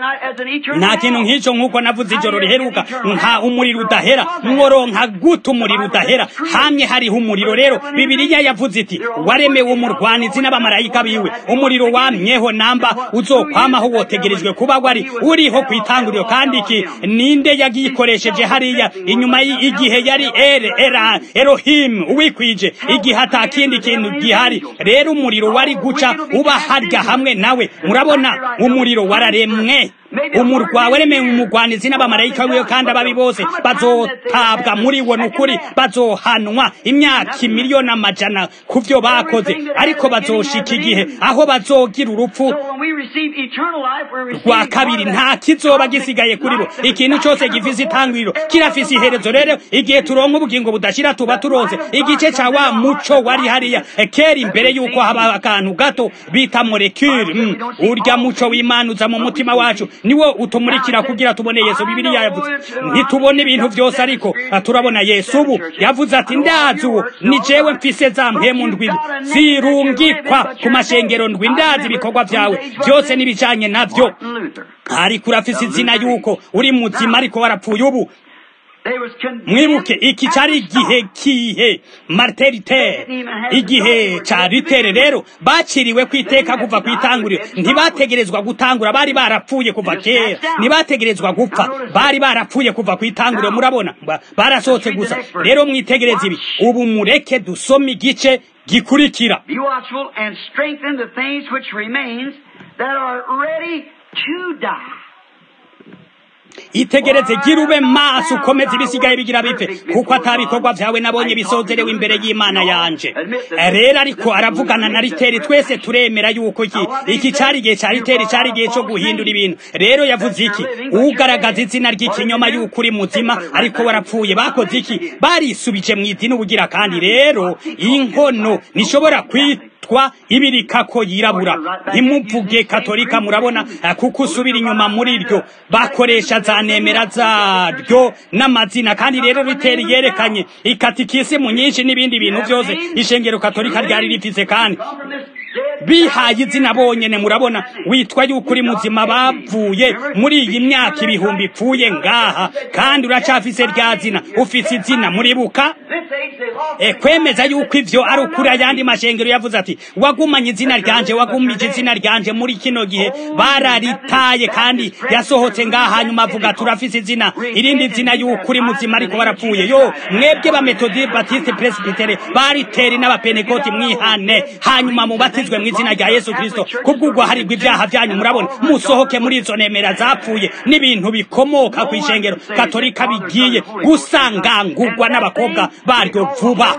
nta kintu nk'icyo nk'uko navuze ijoro riheruka nka umuriro udahera mworonka gute umuriro udahera hamye hariho umuriro rero bibiliya yavuze iti waremewe umurwanizi n'abamarayika biwe umuriro wamyeho namba uzokwamaho wotegerejwe kuba wari uriho ku itanguriro kandi iki ninde yagikoresheje hariya inyuma y- igihe yari ere era erohimu uwikwije igihe ata kindi kintu gihari rero umuriro wari guca uba harya hamwe nawe murabona umuriro wararemwe umurwa waremewe umugwanizi n'abamarayika wiwe kandi ababi bose bazotabwa muri wo nukuri bazohanwa imyaka imiliyoni amajana ku byo bakoze ariko bazoshika igihe aho bazogira urupfu So when we receive eternal life, we're receiving rwa kabiri nta kizoba gisigaye kuri bo ikintu cyose gifise itangiriro kirafise iherezo rero igihe turonka ubugingo budashira tuba turonse igice ca wa muco wari hariya eh, kera imbere yuko haba akantu gato bita molekule mm. urya muco w'imana uza mu mutima wacu niwo utumurikira kugira tubone yesu bibiliya yavuze ntitubone ibintu byose ariko ah, turabona yesu ubu yavuze ati ndazi uwo ni jewe mfise za mpemu ndwi zirungikwa ku mashengero ndwi ndazi ibikorwa byawe byose n'ibijanye navyo Martin Luther. ariko urafise izina yuko uri muzima ariko warapfuye ubu They was condemned mwibuke iki cari at the igihe start. kihe martin luther igihe ca luther rero baciriwe ku iteka kuva ku itanguriro ntibategerezwa gutangura bari barapfuye kuva kera ntibategerezwa gupfa bari barapfuye kuva ku itanguriro murabona Ba- barasohotse gusa rero mwitegereze ibi ubu mureke dusome igice gikurikira Be watchful and strengthen the things which remains that are ready to die. itegereze gira ube maso ukomeze ibisigaye bigira bipfe kuko atabikorwa byawe nabonye bisozerewe imbere y'imana yanje rero ariko aravugana na riteri twese turemera yuko iki iki cari igihe ca riteri cari igihe co guhindura ibintu rero yavuze iki ugaragaza izina ry'ikinyoma yuko uri muzima ariko warapfuye bakoze iki barisubije mu idini ubugira kandi rero inkono nishobora kwitwa ibirikako yirabura ntimuvuge katolika murabona eh, kuko usubira inyuma muri ryo bakoresha za nemera zaryo n'amazina kandi rero riteri yerekanye ikatikisimu nyinshi n'ibindi bintu byose ishengero katolika ryari rifise kandi bihaye izina bonyene murabona witwa yuko uri muzima bavuye muri iyi myaka ibihumbi ipfuye ngaha kandi uracafise rya zina ufise izina muribuka e, kwemeza yuko ivyo ari ukuri ayandi mashengero yavuze ati wagumanye izina ryanje wagumije izina ryanje muri kino gihe bararitaye kandi yasohotse ngaha hanyuma avuga turafise izina irindi zina yuko uri muzima ariko barapfuye yo mwebwe ba metodi batiste presbytere bariteri n'abapenekoti mwihane hanyuma mubatizwe mu izina rya yesu kristo kubw'ubwo harirwa ibyaha byanyu murabona musohoke muri izo nemera zapfuye n'ibintu bikomoka ku ishengero katolika bigiye gusangangurwa n'abakobwa baryo vuba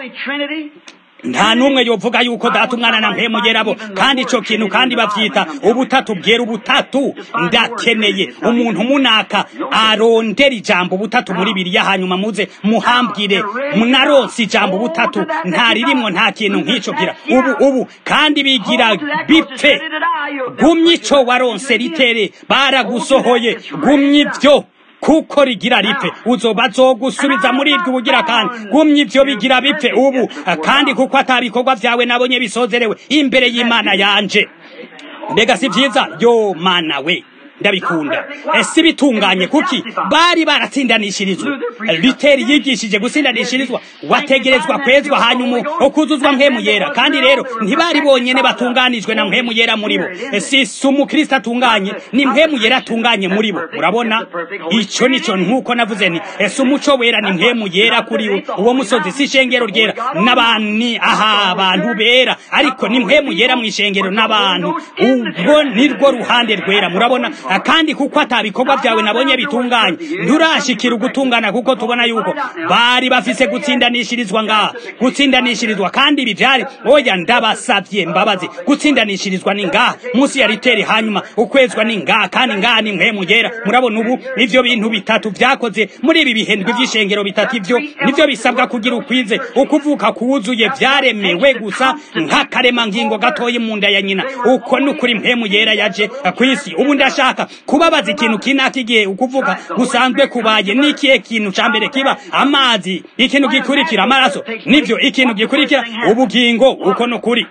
nta n'umwe yovuga yuko data umwana na mpemu yerabo kandi ico kintu kandi bavyita ubutatu bwera ubutatu ndakeneye umuntu munaka arondera ijambo ubutatu muri biriya hanyuma muze muhambwire munaronse ijambo ubutatu nta ririmwo nta kintu nk'ico gira ubu ubu kandi bigira bipfe gumya ico waronse ritere baragusohoye gumya ivyo kuko rigira ripfe uzoba zogusubiza muri iryo ubugira kandi gumya ivyo bigira bipfe ubu kandi kuko atabikorwa vyawe nabonye bisozerewe imbere y'imana yanje mbega si vyiza yo mana we ndabikunda ese bitunganye kuki bari baratsindanishirizwa literi yigishije gutsindanishirizwa wategerezwa kwezwa hanyuma ukuzuzwa mpemu yera kandi rero ntibari bonyene batunganijwe na mpemu yera muri bo si si umukristo atunganye ni mpemu yera atunganye muri bo murabona ico nico nk'uko navuze nti ese umuco wera ni mpemu yera kuri uwo musozi si ishengero ryera n'abani aha abantu bera ariko ni mpemu yera mu ishengero n'abantu ubwo nirwo ruhande rwera murabona kandi kuko atabikorwa byawe nabonye bitunganye nturashikira ugutungana kuko tubona yuko bari bafise gutsindanishirizwa ngaha gutsindanishirizwa kandi ibi byari oya ndabasavye mbabazi gutsindanishirizwa ni ngaha munsi ya riteri hanyuma ukwezwa ni ngaha kandi ngaha ni mpemu yera murabona ubu ivyo bintu bitatu vyakoze muri ibi bihendwe vy'ishengero bitatu ivyo nivyo bisabwa kugira ukwize ukuvuka kuwuzuye vyaremewe gusa nk'akaremangingo gatoye mu nda ya nyina uko nukuri mpemu yera yaje kw'isi ubu ndashaka kubabaza ikintu kinaka igihe ukuvuga gusanzwe kubaye n'ikihe kintu ca mbere kiba amazi ikintu gikurikira amaraso nivyo ikintu gikurikira ubugingo uko nukuri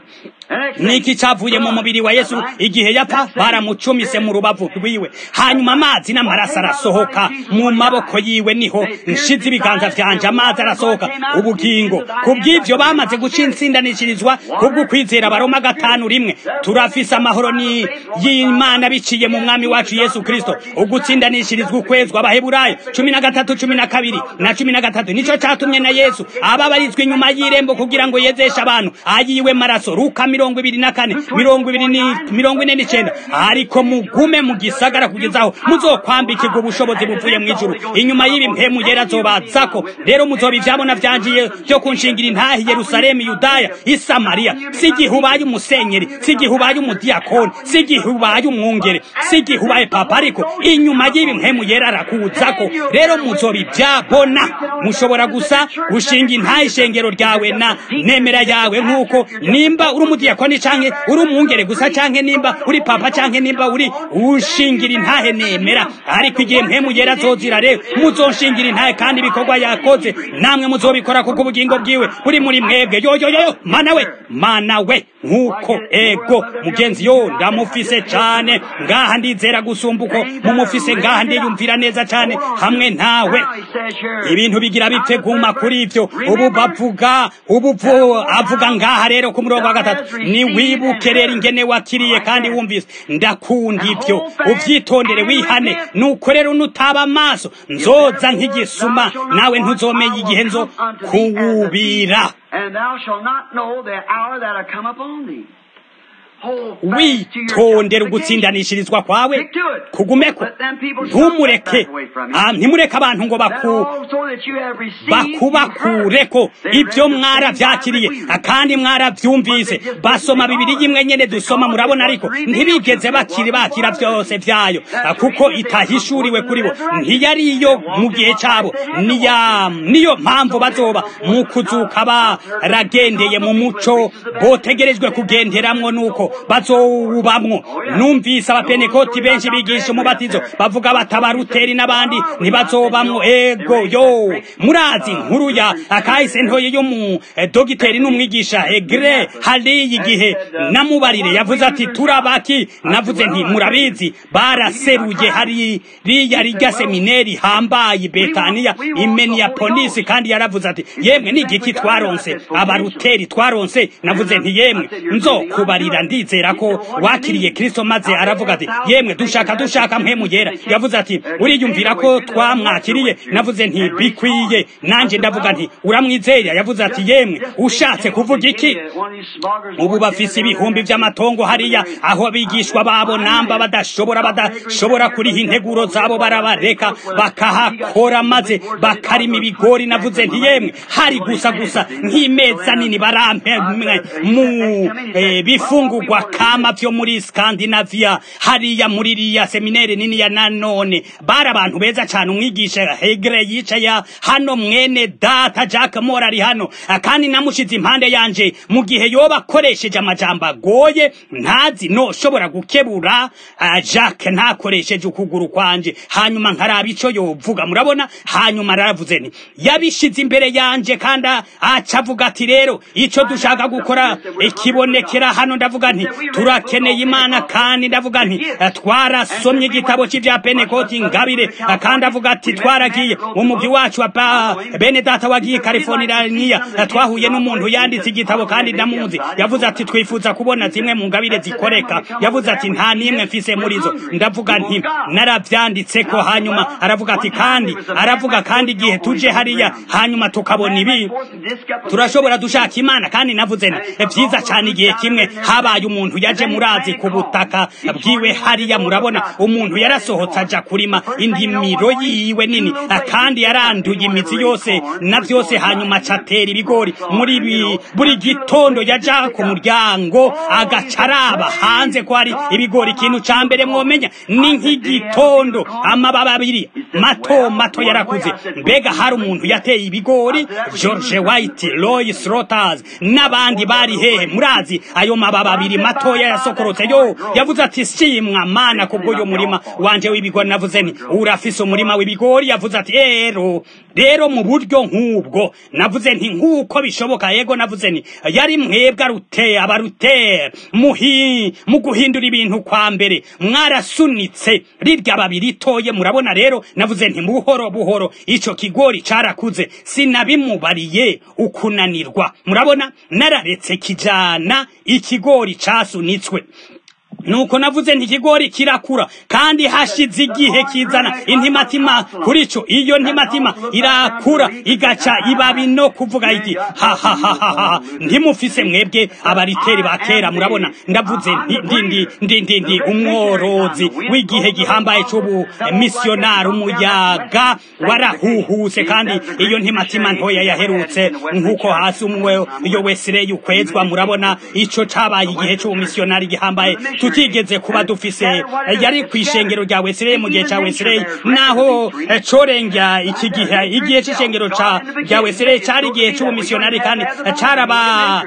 niki cavuye mu mubiri wa yesu igihe yapfa baramucumise mu rubavu rwiwe hanyuma amazi n'amaraso arasohoka mu maboko yiwe niho nshize ibiganza vyanje amazi arasohoka ubugingo kubw'ivyo bamaze guca intsindanishirizwa kubwo kwizera baroma gatanu rimwe turafise amahoro ni y'imana biciye mu mwami wacu yesu kristo ugutsindanishirizwa ukwezwa abaheburayo cumi na gatatu cumi na kabiri na cumi na gatatu nico catumye na yesu ababarizwa inyuma y'irembo kugira ngo yezeshe abantu ayiwe maraso ruka mirongo ibiri na kane mirongo ibiri ni mirongo ine n'icenda ariko mugume mu gisagara kugezaho muzokwambikirwa ubushobozi buvuye mu ijuru inyuma y'ibi mpemu yera azobazako rero muzoba ivyabona vyanjiye vyo kunshingira intahi yerusalemu yudaya isamariya si igihe ubaye umusenyeri si igihe ubaye umudiyakoni si igihe ubaye umwungere si igihe ubaye papa ariko inyuma y'ibi mpemu yera arakuzako rero muzoba ivyabona mushobora gusa gushinga intahi ishengero ryawe na nemera yawe nk'uko nimba uri umudiyakoni canke uri umwungere gusa canke nimba uri papa canke nimba uri ushingira intahe nemera ariko igihe mpemu yera azozira rero muzoshingira intahe kandi ibikorwa yakoze namwe muzobikora kuko ubugingo bwiwe buri muri mwebwe yoyoyoyo mana we mana we nk'uko ego mugenzi yo ndamufise cane ngaha ndizera gusumba uko mumufise ngaha ndiyumvira neza cane hamwe nawe ibintu bigira bipfe guma kuri ivyo ubu bavuga ubu avuga ngaha rero ku murongo wa gatatu ni wibuke rero ingene wakiriye kandi wumvise ndakunda ivyo uvyitondere wihane nuko rero nutaba amaso nzoza nk'igisuma nawe ntuzomenya igihe nzo kuwubira witondera ugutsindanishirizwa kwawe kugumeko ntumureke ntimureke abantu ngo bakubakureko ibyo mwarabyakiriye kandi mwarabyumvise basoma bibiri y'imwe nyene dusoma murabona ariko ntibigeze bakiri bakira byose byayo kuko itahishuriwe kuri bo ntiyari iyo mu gihe cyabo niyo mpamvu bazoba mu kuzuka baragendeye mu muco botegerejwe kugenderamwo nuko bazowubamwo numvise abapenekoti benshi bigisha umubatizo bavuga batabaruteri n'abandi ntibazobamwo ego yo murazi inkuru ya akahise ntoye yo mu dogiteri n'umwigisha egre hariya igihe namubarire yavuze ati turabaki navuze nti murabizi baraseruye hariya rirya semineri hambaye betaniya imeniya polisi kandi yaravuze ati yemwe n'igiki twaronse abaruteri twaronse navuze nti yemwe nzo kubarira ndizera ko wakiriye kristo maze aravuga ati yemwe dushaka dushaka mpemu yera yavuze ati uriyumvira ko twamwakiriye navuze nti bikwiye nanje ndavuga nti uramwizera yavuze ati yemwe ushatse kuvuga iki ubu bafise ibihumbi vy'amatongo hariya aho abigishwa babo namba badashobora badashobora kuriha integuro zabo barabareka bakahakora maze bakarima ibigori navuze nti yemwe hari gusa gusa nk'imeza nini barampe mu eh, bifungurwa kama vyo muri Scandinavia hariya muri riya seminere nini ya nanone bari abantu beza cyane umwigisha Hegre yicaya hano mwene data Jack Mora ari hano kandi namushize impande yanje mu gihe yoba akoresheje amajambo agoye ntazi no shobora gukebura uh, Jack ntakoresheje ukuguru kwanje hanyuma nkaraba ico yovuga murabona hanyuma aravuze ni yabishize imbere yanje kandi acavuga ati rero ico dushaka gukora ikibonekera hano ndavuga nti turakeneye imana kandi ndavuga nti twarasomye igitabo c'ivya penekoti ngabire kandi avuga ati twaragiye umugwi wacu wa bene data wagiye California twahuye n'umuntu yanditse igitabo kandi ndamuzi yavuze ati twifuza kubona zimwe mu ngabire zikoreka yavuze ati nta nimwe mfise muri zo ndavuga nti naravyanditse ko hanyuma aravuga ati kandi aravuga kandi igihe tuje hariya hanyuma tukabona ibi turashobora dushaka imana kandi navuze nti vyiza cyane igihe kimwe habaye umuntu yaje murazi ku butaka bwiwe hariya murabona umuntu yarasohotse aja kurima indimiro yiwe nini kandi yaranduye imizi yose na vyose hanyuma acatera ibigori muri buri gitondo yaja ku muryango agacaraba hanze ko hari ibigori ikintu ca mbere mwomenya ni nk'igitondo amababi abiri mato mato yarakuze mbega hari umuntu yateye ibigori George White Roy Slotters n'abandi bari hehe murazi ayo mababi abiri matoya yasokorotse yo yavuze ati simwa mana kubwo yo murima wanje w'ibigori navuze nti urafise umurima w'ibigori yavuze ati ero rero mu buryo nk'ubwo navuze nti nk'uko bishoboka yego navuze nti yari mwebwe arute abarutera muhi mu guhindura ibintu kwa mbere mwarasunitse rirya babiri ritoye murabona rero navuze nti buhoro buhoro ico kigori carakuze sinabimubariye ukunanirwa murabona nararetse kijana ikigori casunitswe nuko navuze nti ikigori kirakura kandi hashize igihe kizana intimatima kuri cyo iyo ntimatima irakura igaca ibabi no kuvuga iki ha ha ha ha ha ntimufise mwebwe abariteri ba kera murabona ndavuze ndi ndi ndi ndi ndi umworozi w'igihe gihambaye c'ubu missionari umuyaga warahuhuse kandi iyo ntimatima ntoya yaherutse nk'uko hasi umwe iyo wesire yukwezwa murabona ico cabaye igihe c'ubu missionari gihambaye tutigeze kuba dufise yari ku ishengero rya Wesley mu gihe cya Wesley naho corengya iki gihe igihe c'ishengero ca rya Wesley cari igihe c'ubumissionari kandi caraba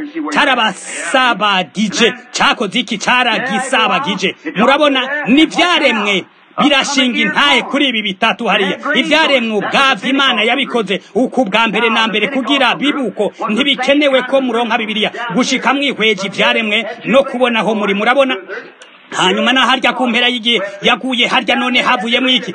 carabasabagije cakoze iki caragisabagije murabona ni vyaremwe birashinga intahe kuri ibi bitatu hariya ivyaremwe ubwavyo imana yabikoze uku bwa mbere na mbere kugira bibuko ntibikenewe ko muronka bibiliya gushika mwihweje ivyaremwe no kubona aho muri murabona hanyuma na harya ku mpera y'igihe yaguye harya none havuyemo iki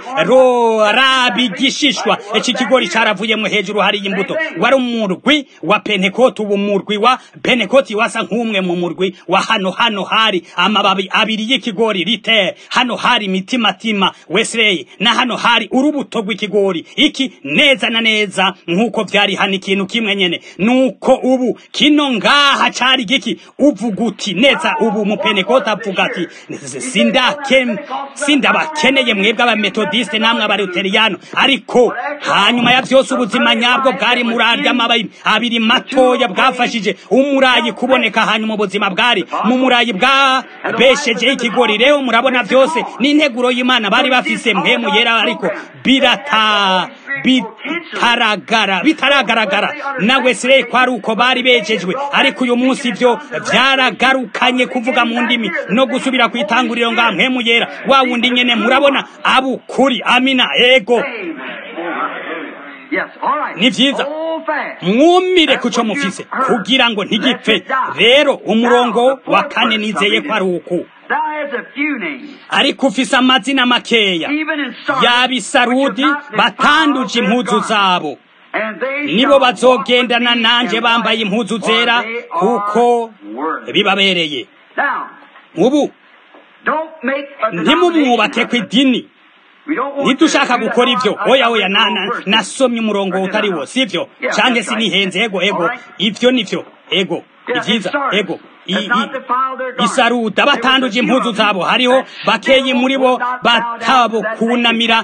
rabigishishwa iki kigori caravuyemo hejuru hari imbuto wari umurwi wa pentekoti ubu murwi wa pentekoti wasa nk'umwe mu murwi wa hano hano hari amababi abiri y'ikigori rite hano hari mitimatima wesley na hano hari urubuto rw'ikigori iki neza na neza nk'uko vyari hano ikintu kimwe nyene nuko ubu kino ngaha cari giki uvuga uti neza ubu mu pentekoti avuga ati sindake sindabakeneye mwebwe abametodiste namwe abaluteriyano ariko hanyuma ya vyose ubuzima nyabwo bwari murarya amababi abiri matoya bwafashije umurayi kuboneka hanyuma ubuzima bwari mu murayi bwabeshejeho ikigori rero murabona vyose n'integuro y'imana bari bafise mpemu yera ariko birata bitaragara bitaragaragara na Wesley kwari uko bari bejejwe ariko uyu munsi ibyo byaragarukanye kuvuga mu ndimi no gusubira ku itanguriro nga mpemu yera wa wundi nyene murabona abukuri amina ego ni vyiza mwumire kuco mufise kugira ngo ntigipfe rero umurongo wa kane nizeye ko ari uku ariko ufise amazina makeya y'abisarudi batanduje impuzu zabo nibo bazogendana nanje bambaye impuzu zera kuko bibabereye ubu ntimumwubake ku idini ntidushaka gukora ibyo oya oya nasomye umurongo utari wo sibyo canke sinihenze ego ego ivyo nivyo ego ivyiza ego isaruda batanduje impuzu zabo hariho bakeyi muri bo batabukunamira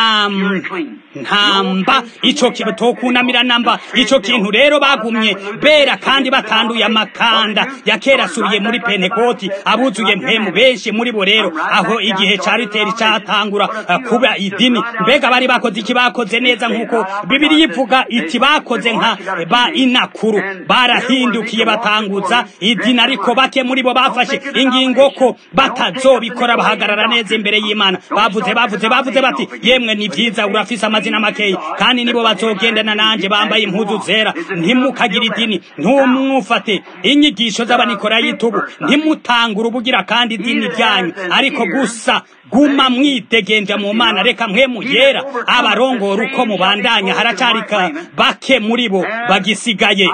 ntamba ico kintu tokunamira namba ico kintu rero bagumye bera kandi batanduye amakanda ya kera asubiye muri pentekoti abuzuye mpemu benshi muri bo rero aho igihe ca riteri catangura kuba idini mbega bari bakoze iki bakoze neza nk'uko bibiri yivuga iti bakoze nka ba inakuru barahindukiye batanguza idini ariko bake muri bo bafashe ingingo ko batazobikora bahagarara neza imbere y'imana bavuze bavuze bavuze bati yemwe ni vyiza urafise amazina makeyi kandi nibo bazogendana nanje bambaye impuzu zera ntimukagira idini ntumwufate inyigisho z'abanikorayitubu ntimutangure ubugira kandi idini ryanyu ariko gusa guma mwidegenja mu mana reka mpemu yera abarongora uko mubandanya haracarika bake muri bo bagisigaye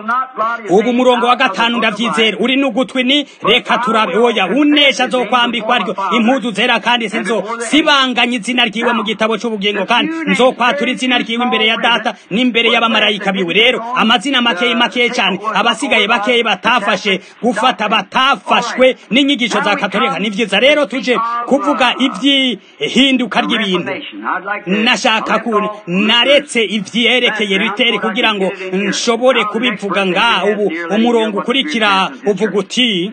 ubu murongo wa gatanu ndavyizera uri n'ugutwi ni reka turabe oya unesha azokwambikwa aryo impuzu zera kandi sinzo sibanganya izina ryiwe mu gitabo c'ubugingo kandi nzokwatura izina ryiwe imbere ya data n'imbere y'abamarayika biwe rero amazina makeyi makeyi cyane abasigaye bakeyi batafashe gufata batafashwe n'inyigisho za katolika ni vyiza rero tuje kuvuga ivy'ihinduka ry'ibintu nashaka ku naretse ivyerekeye riteri kugira ngo nshobore kubivuga nga ubu umurongo ukurikira uvuga uti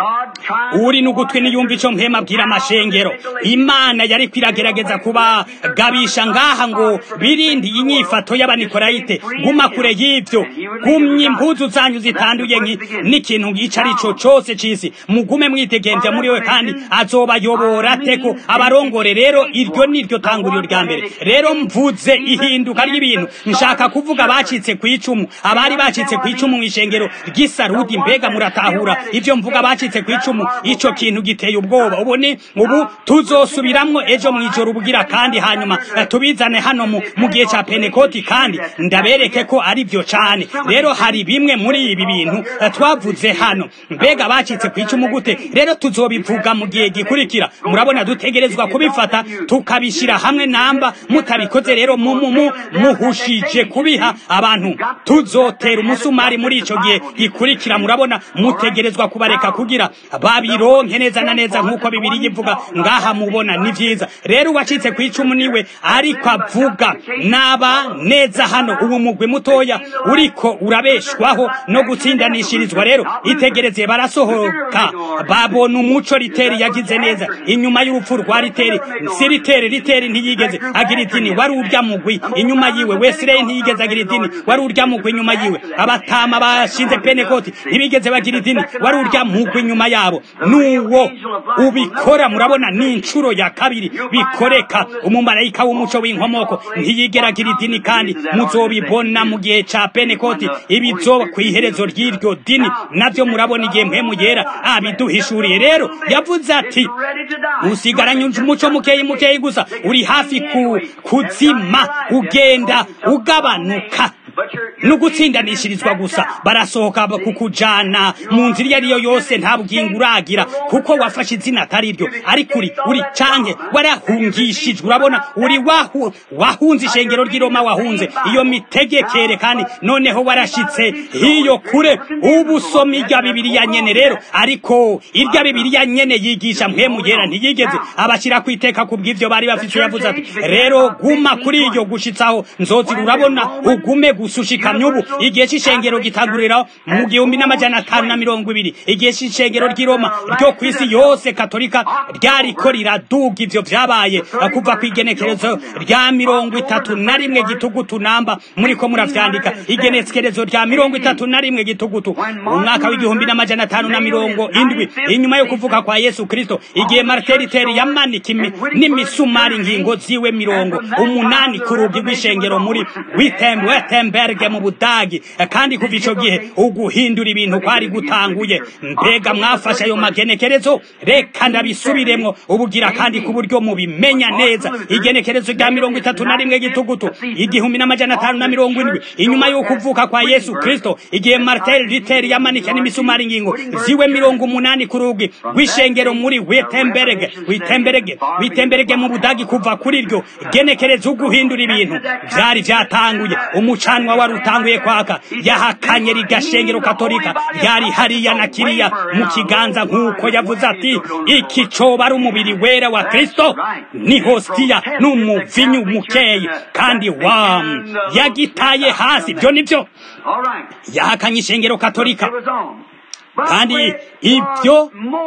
uri n'ugutwi niyumva ico mpema abwira amashengero imana yari kwiragerageza kubagabisha ngaha ngo birindi inyifato y'abanikorayite guma kure y'ivyo gumya impuzu zanyu zitanduye n'ikintu ico ari co cose c'isi mugume mwitegemvya muri we kandi azobayobora teko abarongore rero iryo niryo tanguriro rya mbere rero mvuze ihinduka ry'ibintu nshaka kuvuga bacitse kw'icumu abari bacitse kw'icumu mw'ishengero ry'isarudi mbega muratahura ivyo mvuga bacitse bacitse kwicumu ico kintu giteye ubwoba ubu ni ubu tuzosubiramwo ejo mwijoro ubugira kandi hanyuma tubizane hano mu, mu gihe ca penekoti kandi ndabereke ko ari vyo cane rero hari bimwe muri ibi bintu twavuze hano mbega bacitse kwicumu gute rero tuzobivuga mu gihe gikurikira murabona dutegerezwa kubifata tukabishira hamwe namba mutabikoze rero mumumu muhushije kubiha abantu tuzotera umusumari muri ico gihe gikurikira murabona mutegerezwa kubareka kugira babironke neza na neza nk'uko bibiri yivuga ngaha mubona ni vyiza rero uwacitse ku icumu niwe ariko avuga naba neza hano ubu mugwi mutoya uriko urabeshwaho no gutsindanishirizwa rero itegereze barasohoka babona umuco riteri yagize neza inyuma y'urupfu rwa riteri si riteri riteri ntiyigeze agira idini wari urya mugwi inyuma yiwe wesirey ntiyigeze agira idini wari urya mugwi inyuma yiwe abatama bashinze penekoti ntibigeze bagira idini wari urya mugwi inyuma yabo nuwo ubikora murabona ni inshuro ya kabiri bikoreka umumarayika w'umuco w'inkomoko ntiyigeragira idini kandi muzobibona mu gihe ca penekoti ibizoba ku iherezo ry'iryo dini navyo murabona igihe mpemu yera abiduhishuriye rero yavuze ati usigaranye umuco mukeyi mukeyi gusa uri hafi ku kuzima ugenda ugabanuka no gutsindanishirizwa gusa barasohoka kukujana mu nzira iyo ariyo yose nta bugingo uragira kuko wafashe izina atari ryo ariko uri uri canke warahungishijwe urabona uri wahu wahunze ishengero ry'iroma wahunze iyo mitegekere kandi noneho warashitse hiyo kure ubu soma irya bibiliya nyene rero ariko irya bibiliya nyene yigisha mpemu yera ntiyigeze abashyira ku iteka ku bw'ivyo bari bafite yavuze ati rero guma kuri iyo gushitsaho nzozira urabona ugume gusa gushushikanya ubu igihe c'ishengero gitangurira mu gihumbi n'amajana atanu na mirongo ibiri igihe c'ishengero ry'i roma ryo ku isi yose katolika ryariko riraduga ivyo vyabaye kuva ku igenekerezo rya mirongo itatu na rimwe gitugutu namba muriko muravyandika igenekerezo rya mirongo itatu na rimwe gitugutu umwaka w'igihumbi n'amajana atanu na mirongo indwi inyuma yo kuvuka kwa yesu kristo igihe marteriteri yamanika n'imisumari ingingo ziwe mirongo umunani ku rugi rw'ishengero muri wittenberge mu budagi kandi kuva ico gihe uguhindura ibintu kwari gutanguye mbega mwafashe ayo magenekerezo reka ndabisubiremwo ubugira kandi ku buryo mubimenya neza igenekerezo rya mirongo itatu na rimwe gitugutu igihumbi n'amajana atanu na mirongo indwi inyuma yo kuvuka kwa yesu kristo igihe martel riteri yamanika n'imisumari ingingo ziwe mirongo umunani ku rugi rw'ishengero muri wittenberge wittenberge wittemberege mu budagi kuva kuri ryo genekereza uguhindura ibintu vyari vyatanguye umucanwa wari utanguye kwaka yahakanye rigashengero katolika ryari hariya na kiriya mu kiganza nk'uko yavuze ati iki coba ari umubiri wera wa kristo ni hositiya n'umuvinyu mukeyi kandi wa yagitaye hasi byo nivyo yahakanye ishengero katolika kandi ibyo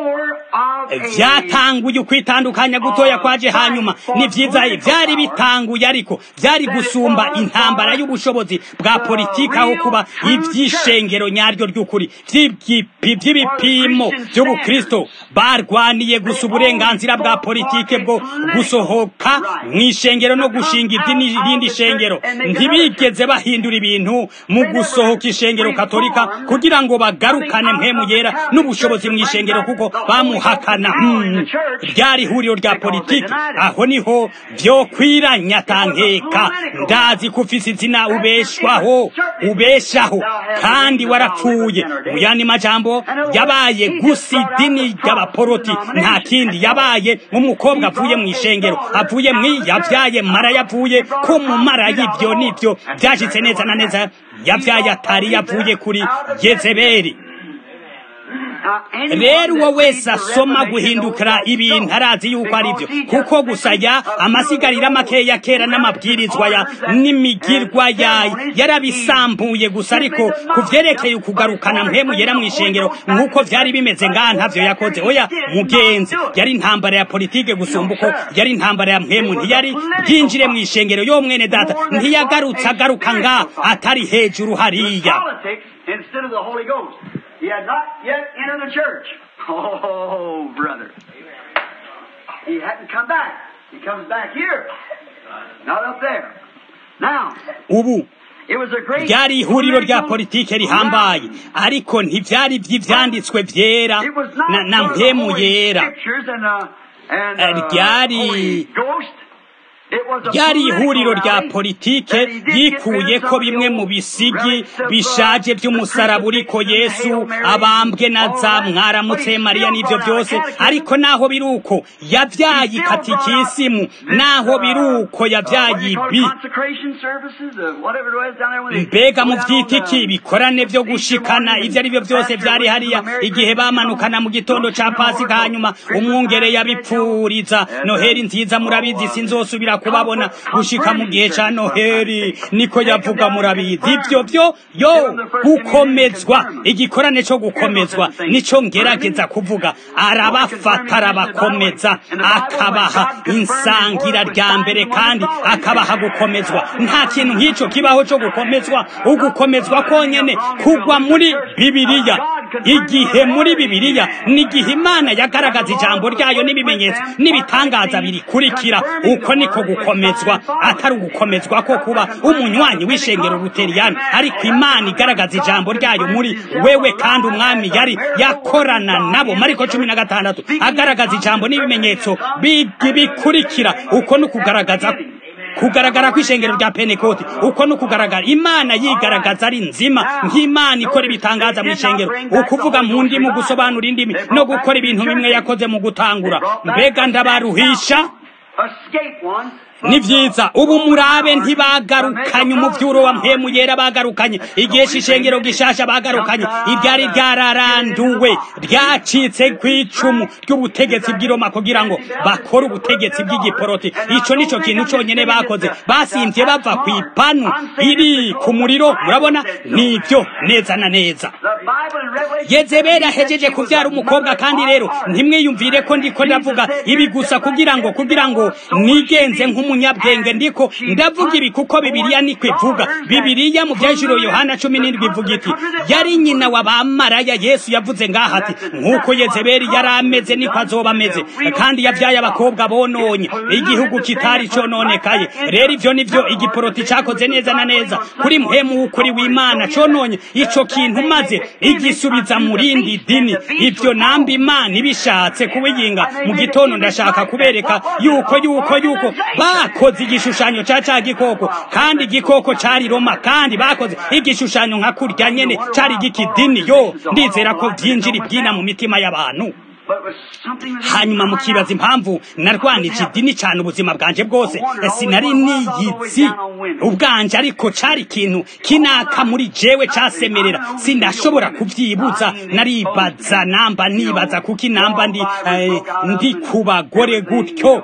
vyatanguye ukwitandukanya gutoya kwaje hanyuma ni vyiza vyari bitanguye ariko vyari gusumba intambara y'ubushobozi bwa politiki aho kuba ivy'ishengero nyaryo ry'ukuri vy'ibipimo vy'ubukristo barwaniye gusa uburenganzira bwa politike bwo gusohoka mw'ishengero no gushinga irindi shengero ntibigeze bahindura ibintu mu gusohoka ishengero katolika kugira ngo bagarukane mpemu yera n'ubushobozi mu ishengero kuko bamuhakana ryari ihuriro rya politiki aho niho byo kwiranyatankeka ndazi ko ufise izina ubeshwaho ubeshaho kandi warapfuye mu yandi majambo yabaye gusa idini ry'abaporoti nta kindi yabaye umukobwa avuye mu ishengero avuye mu yavyaye mara yavuye ko mu mara y'ivyo n'ivyo vyashitse neza na neza yavyaye atari yavuye kuri yezebeli rero uwo wese asoma guhindukira ibintu arazi yuko ari byo kuko gusa ya amasigarira makeya kera n'amabwirizwa ya n'imigirwa yayo yarabisambuye gusa ariko ku vyerekeye ukugarukana mpemu yera mu ishengero nk'uko vyari bimeze ngaha ntavyo yakoze oya mugenzi yari intambara ya politike gusumba uko yari intambara ya mpemu ntiyari bwinjire mu ishengero yo mwene data ntiyagarutse agaruka ngaha atari hejuru hariya instead of the Holy Ghost. He had not yet entered the church. Oh, brother. He hadn't come back. He comes back here, not up there. Now, ubu it was a great ryari ihuriro rya politike rihambaye ariko ntivyari vy'ivyanditswe vyera It was not na, na for the mpemu Holy yera Scriptures and, uh, and, Eh, uh, ryari- Holy Ghost. It was a ryari political ihuriro rya rally politike that he did get yikuye rid of ko some of the bimwe mu old bisigi relics of, uh, bishaje the vy'umusaraba uriko crucifixion, yesu Hail Mary, abambwe na all za that. But mwaramutse he mariya still n'ivyo brought out vyose a catechism. ariko naho biri uko yavyaye He still brought ikatikisimu out this, naho uh, biri uko uh, what do yavyaye you call it, ibi consecration services, uh, whatever it was down there when they mbega go mu down on vyita iki the- ibikorane vyo gushikana ivyo ari vyo vyose vyari hariya igihe bamanukana mu gitondo ca pasika hanyuma umwungere yabipfuriza noheri nziza murabizi sinzosubira kubabona gushika mu gihe ca noheri niko yavuga murabizi ivyo vyo yo gukomezwa igikorane co gukomezwa nico ngerageza kuvuga arabafata arabakomeza akabaha insangira rya mbere kandi akabaha gukomezwa nta kintu nk'ico kibaho co gukomezwa ugukomezwa konyene kugwa muri bibiliya igihe muri bibiliya ni igihe imana yagaragaza ijambo ryayo n'ibimenyetso n'ibitangaza birikurikira uko niko gukomezwa atari ugukomezwa ko kuba umunywanyi w'ishengero ruteriyani ariko imana igaragaza ijambo ryayo muri wewe kandi umwami yari yakorana nabo mariko cumi na gatandatu agaragaza ijambo n'ibimenyetso bi- bikurikira uko ni ukugaragaza kugaragara kw'ishengero rya penekoti uko ni ukugaragara imana yigaragaza ari nzima nk'imana ikora ibitangaza mu ishengero ukuvuga mu ndimi gusobanura indimi no gukora ibintu bimwe yakoze mu gutangura mbega ndabaruhisha escape one ni vyiza ubu murabe ntibagarukanye umuvyuro wa mpemu yera bagarukanye igihe shishengero gishasha bagarukanye ibyari ryararanduwe ryacitse kw'icumu ry'ubutegetsi bw'iroma kugira ngo bakore ubutegetsi bw'igiporoti ico nico kintu conyene bakoze basimvye bava kw'ipanu iri ku muriro murabona nivyo neza na neza yezebeli ahejeje kuvyara umukobwa kandi rero ntimwiyumvire ko ndiko ndavuga ibi gusa kugira ngo kugira ngo nigenze nk'umunyabwenge ndiko ndavuga ibi kuko bibiliya niko ivuga bibiliya mu vyajiro yohana cumi n'indwi ivuga iti yari nyina wa bamaraya yesu yavuze ngaha ati nk'uko yezebeli yari ameze niko azoba ameze kandi yavyaye abakobwa bononye igihugu kitari cononekaye rero ivyo nivyo igiporoti cakoze neza na neza kuri mpemu w'ukuri w'imana cononye ico kintu maze igisubiza mu rindi dini ivyo namba imana ibishatse kubiyinga mu gitondo ndashaka kubereka yuko yuko yuko bakoze igishushanyo ca ca gikoko kandi igikoko cari roma kandi bakoze igishushanyo nka kurya nyene cari gikidini yo ndizera ko vyinjira ibyina mu mitima y'abantu hanyuma mukibaza impamvu narwanije idini cyane ubuzima bwanje bwose sinari niyizi ubwanje ariko cari ikintu kinaka muri jewe casemerera sindashobora kuvyibuza naribaza namba nibaza kuki namba ndi eh, ndi ku bagore gutyo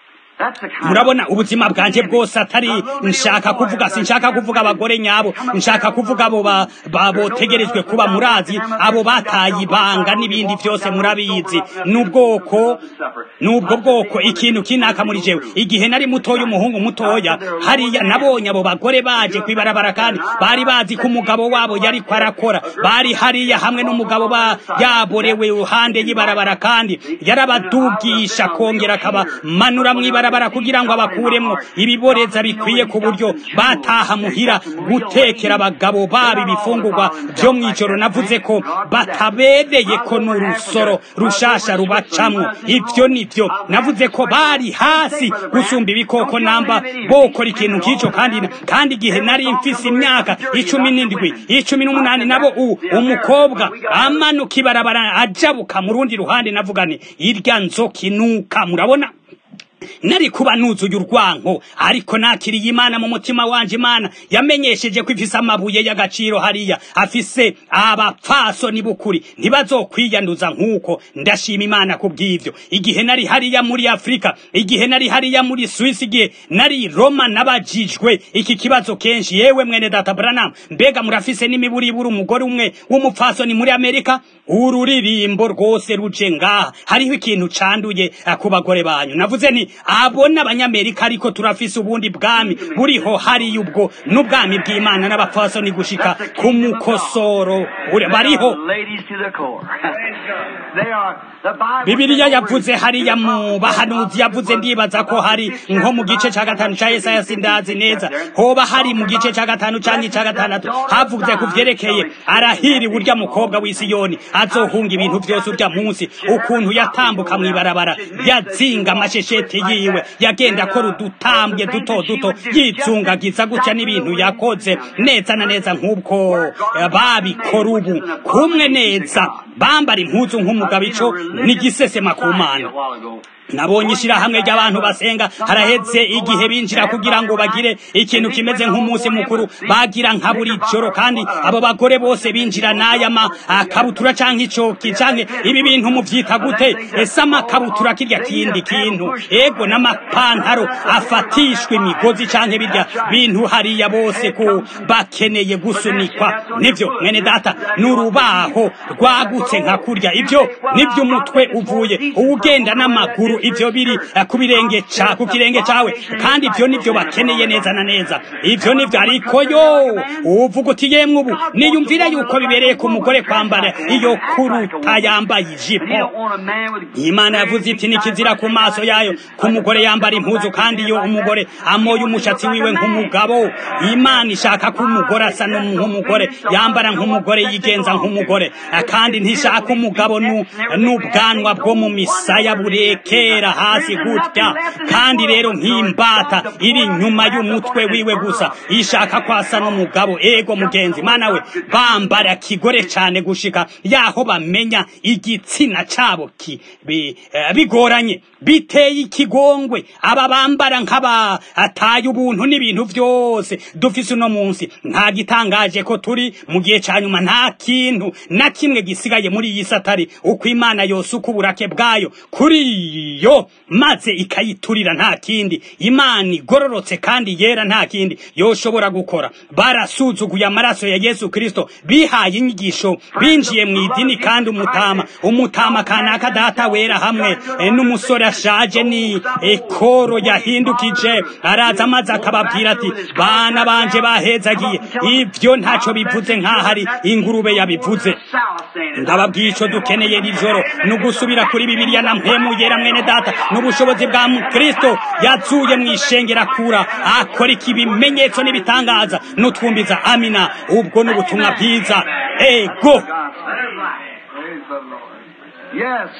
murabona ubuzima bwanje bwose atari nshaka kuvuga sinshaka kuvuga abagore nyabo nshaka kuvuga abo botegerejwe kuba murazi abo bataye ibanga n'ibindi byose murabizi n'ubwoko n'ubwo bwoko ikintu kinaka muri jewe igihe nari mutoya umuhungu mutoya hariya nabonye abo bagore baje kwibarabara kandi bari bazi ko umugabo wabo yari kwarakora bari hariya hamwe n'umugabo ba yaborewe iruhande y'ibarabara kandi yarabadugisha kongera akabamanura mw'ibarabara barabara kugira ngo abakuremwo ibiboreza bikwiye ku buryo bataha muhira gutekera abagabo babo ibifungurwa byo mw'ijoro navuze ko batabereye ko n'urusoro rushasha rubacamwo ivyo nivyo navuze ko bari hasi gusumba ibikoko namba bokora ikintu nk'ico kandi kandi igihe nari mfise imyaka icumi n'indwi icumi n'umunani nabo u umukobwa amanuka ibarabara ajabuka mu rundi ruhande navuga ni irya nzoka inuka murabona nari kuba nuzuye urwanko ariko nakiriye imana mu mutima wanje imana yamenyesheje ko ifise amabuye y'agaciro hariya afise abapfasoni b'ukuri ntibazokwiyanduza nk'uko ndashima imana ku bw'ivyo igihe nari hariya muri afurika igihe nari hariya muri swisi igihe nari roma nabajijwe iki kibazo kenshi yewe mwene data branam mbega murafise n'imiburiburi umugore umwe w'umupfasoni muri amerika ururirimbo rwose ruje ngaha hariho ikintu canduye ku bagore banyu navuze ni abo n'abanyamerika ariko turafise ubundi bwami buriho hariya ubwo n'ubwami bw'imana n'abapfasoni gushika ku mukosoro bariho bibiliya yavuze hariya mu bahanuzi yavuze ndibaza ko hari nko mu gice ca gatanu ca yesaya sindazi neza hoba hari mu gice ca gatanu canke ca gatandatu havuze ku vyerekeye arahiriwe urya mukobwa w'isiyoni azohunga ibintu vyose urya munsi ukuntu yatambuka mw'ibarabara yazinga amashesheti yiwe yagenda akora udutambwe duto duto yizungagiza gutya n'ibintu yakoze neza na neza nk'ubwo babikora ubu kumwe neza bambara impuzu nk'umugabo ico n'igisesema ku mana nabonye ishirahamwe ry'abantu basenga haraheze igihe binjira kugira ngo bagire ikintu kimeze nk'umunsi mukuru bagira nka buri joro kandi abo bagore bose binjira n'aya makabutura canke icoki canke ibi bintu muvyita gute ese amakabutura kirya kindi kintu ego n'amapantaro afatishwa imigozi canke birya bintu hariya bose ko bakeneye gusunikwa nivyo mwene data n'urubaho rwagutse nka kurya ivyo nivyo umutwe uvuye uwugenda n'amaguru ivyo biri ku birenge ca ku kirenge cawe kandi ivyo nivyo bakeneye neza na neza ivyo nivyo ariko yo uvuga uti yemwe ubu niyumvira yuko bibereye ku mugore kwambara iyo kuruta yambaye ijipo imana yavuze iti nikizira ku maso yayo ku mugore yambara impuzu kandi iyo umugore amoye umushatsi wiwe nk'umugabo imana ishaka ko umugore asa nk'umugore yambara nk'umugore yigenza nk'umugore kandi ntishaka umugabo n'ubwanwa bwo mu misaya bureke yera hasi gutya kandi rero nk'imbata iri nyuma y'umutwe wiwe gusa ishaka kwasa n'umugabo ego mugenzi mana we bambara kigore cyane gushika yaho bamenya igitsina cabo ki bi- eh, bigoranye biteye ikigongwe aba bambara nk'aba ataye ubuntu n'ibintu byose dufise uno munsi nta gitangaje ko turi mu gihe ca nyuma nta kintu na kimwe gisigaye muri iyi satari uko imana yose uko uburake bwayo kuri yo maze ikayiturira nta kindi imana igororotse kandi yera nta kindi yoshobora gukora barasuzuguye amaraso ya yesu kristo bihaye inyigisho binjiye mu idini kandi umutama umutama kanaka data wera hamwe eh, n'umusore ashaje ni ekoro yahindukije araza maze akababwira ati bana banje bahezagiye ibyo ntacyo bivuze nk'aho ari ingurube yabivuze ndababwiye icyo dukeneye iri joro ni ugusubira kuri bibiliya na mpemu yera mwene data n'ubushobozi bwa kristo yazuye mu ishengera kura akora iki ibimenyetso n'ibitangaza n'utwumbiza amina ubwo ni ubutumwa bwiza ego Praise the Lord. Yes.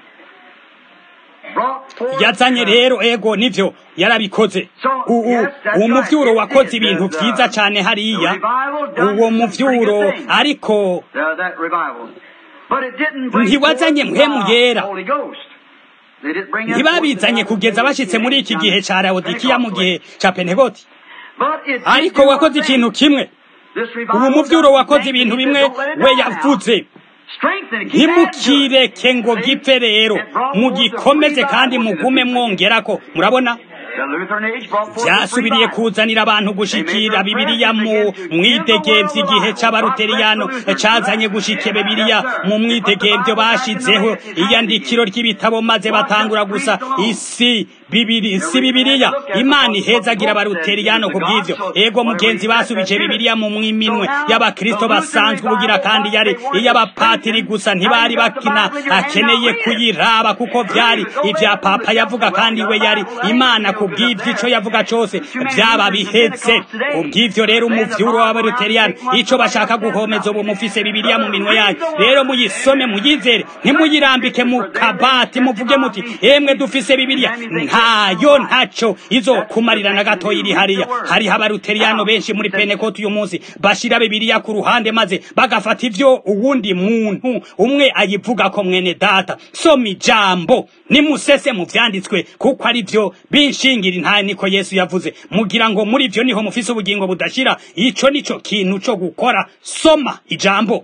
Brought forth yazanye rero ego nivyo yarabikoze U- u- uwo muvyuro wakoze ibintu vyiza cane hariya uwo muvyuro ariko uh, that revival. But it didn't bring Ntiwazanye forth mpwemu the yera. Holy Ghost. They didn't bring that ntibabizanye forth the kugeza bashitse muri iki gihe ca laodikiya mu gihe ca pentegoti But it did ariko do wakoze one thing. ikintu kimwe This revival ubu muvyuro doesn't wakoze make ibintu it, bimwe don't let it we die now. yavuze Strengthen it. Keep adding to it. ntimukireke ngo gipfe rero mugikomeze kandi mugume mwongerako murabona The Lutheran age brought forth byasubiriye this revival. kuzanira abantu gushikira bibiliya mu mwidegemvyo igihe c'abaruteriyano cazanye gushika bibiliya mu mwidegemvyo bashizeho iyandikiro ry'ibitabo maze batangura gusa isi bibiri si bibiliya imana ihezagira abaruteriyano ku bw'ivyo ego mugenzi basubije bibiliya mu minwe y'abakristo basanzwe ubugira kandi yari iy'abapatiri gusa ntibari bakina akeneye kuyiraba kuko vyari ivya papa yavuga kandi we yari imana ku bw'ivyo ico yavuga cose vyaba biheze ku bw'ivyo rero umuvyuro w'abaruteriyano ico bashaka guhomeza ubu mufise bibiliya mu minwe yanyu rero muyisome muyizere ntimuyirambike mu kabati muvuge muti emwe dufise bibiliya ntayo ntaco izokumarira na gatoya iri hariya hariho abaruteriyano benshi muri penekoti uyu munsi bashira bibiliya ku ruhande maze bagafata ivyo uwundi muntu umwe ayivuga ko mwene data soma ijambo nimusese mu vyanditswe kuko ari vyo binshingira intaye niko yesu yavuze mugira ngo muri vyo niho mufise ubugingo budashira ico nico kintu co gukora soma ijambo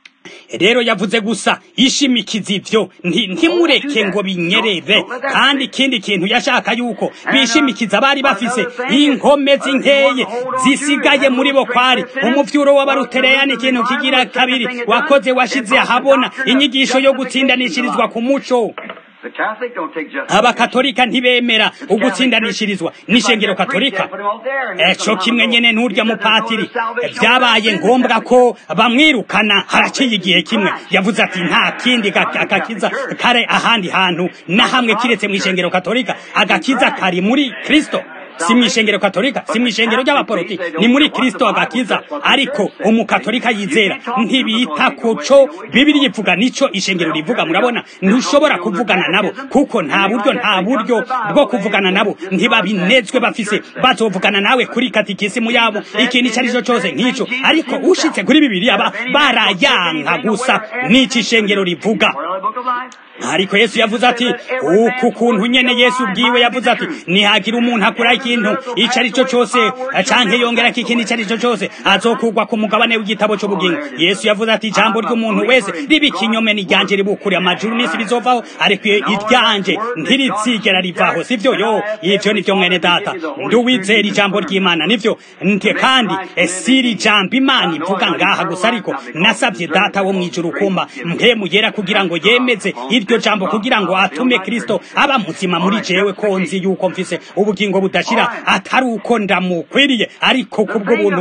rero yavuze gusa ishimikiza ivyo nti- ntimureke ngo binyerere kandi ikindi kintu yashaka yuko bishimikiza bari bafise inkomezi nkeye zisigaye muri bo kwari umuvyuro w'abarutereyani ikintu kigira kabiri wakoze washize ahabona inyigisho yo gutsindanishirizwa ku muco The Catholic don't take justice. abakatolika ntibemera ugutsindanishirizwa n'ishengero katolika eco kimwe nyene n'urya mupatiri vyabaye ngombwa ko bamwirukana haraciye igihe kimwe yavuze ati nta kindi ga- agakiza kare ahandi hantu na hamwe kiretse mw'ishengero katolika agakiza kari muri kristo si mw'ishengero katolika si mw'ishengero ry'abaporoti ni muri kristo agakiza ariko umukatolika yizera ntibita kuco bibiri ivuga nico ishengero rivuga murabona ntushobora kuvugana nabo kuko nta buryo nta buryo bwo kuvugana nabo ntibabinezwe bafise bazovugana nawe kuri katikisimu yabo ikintu icyo ari cyo cyose nk'ico ariko ushitse kuri bibiri aba barayanka gusa n'ico ishengero rivuga ariko yesu yavuze ati uku kuntu nyene yesu ubwiwe yavuze ati nihagira umuntu akora ikintu ico ari cyo cyose canke yongera ko ikintu ico ari cyo cyose azokugwa ku mugabane w'igitabo c'ubugingo yesu yavuze ati ijambo ry'umuntu wese riba ikinyome n'iryanje ribukure amajuru n'isi bizovaho ariko iryanje ntirizigera rivaho sivyo yo ivyo nivyo mwene data nduwizera ijambo ry'imana nivyo nte kandi esiri jambo imana ivuga ngaha gusa ariko nasabye data wo mwijuru kumba mpemu yera kugira ngo yemeze iryo jambo kugira ngo atume kristo aba muzima muri jewe ko nzi yuko mfise ubugingo budashira atari uko ndamukwiriye ariko kubwo buntu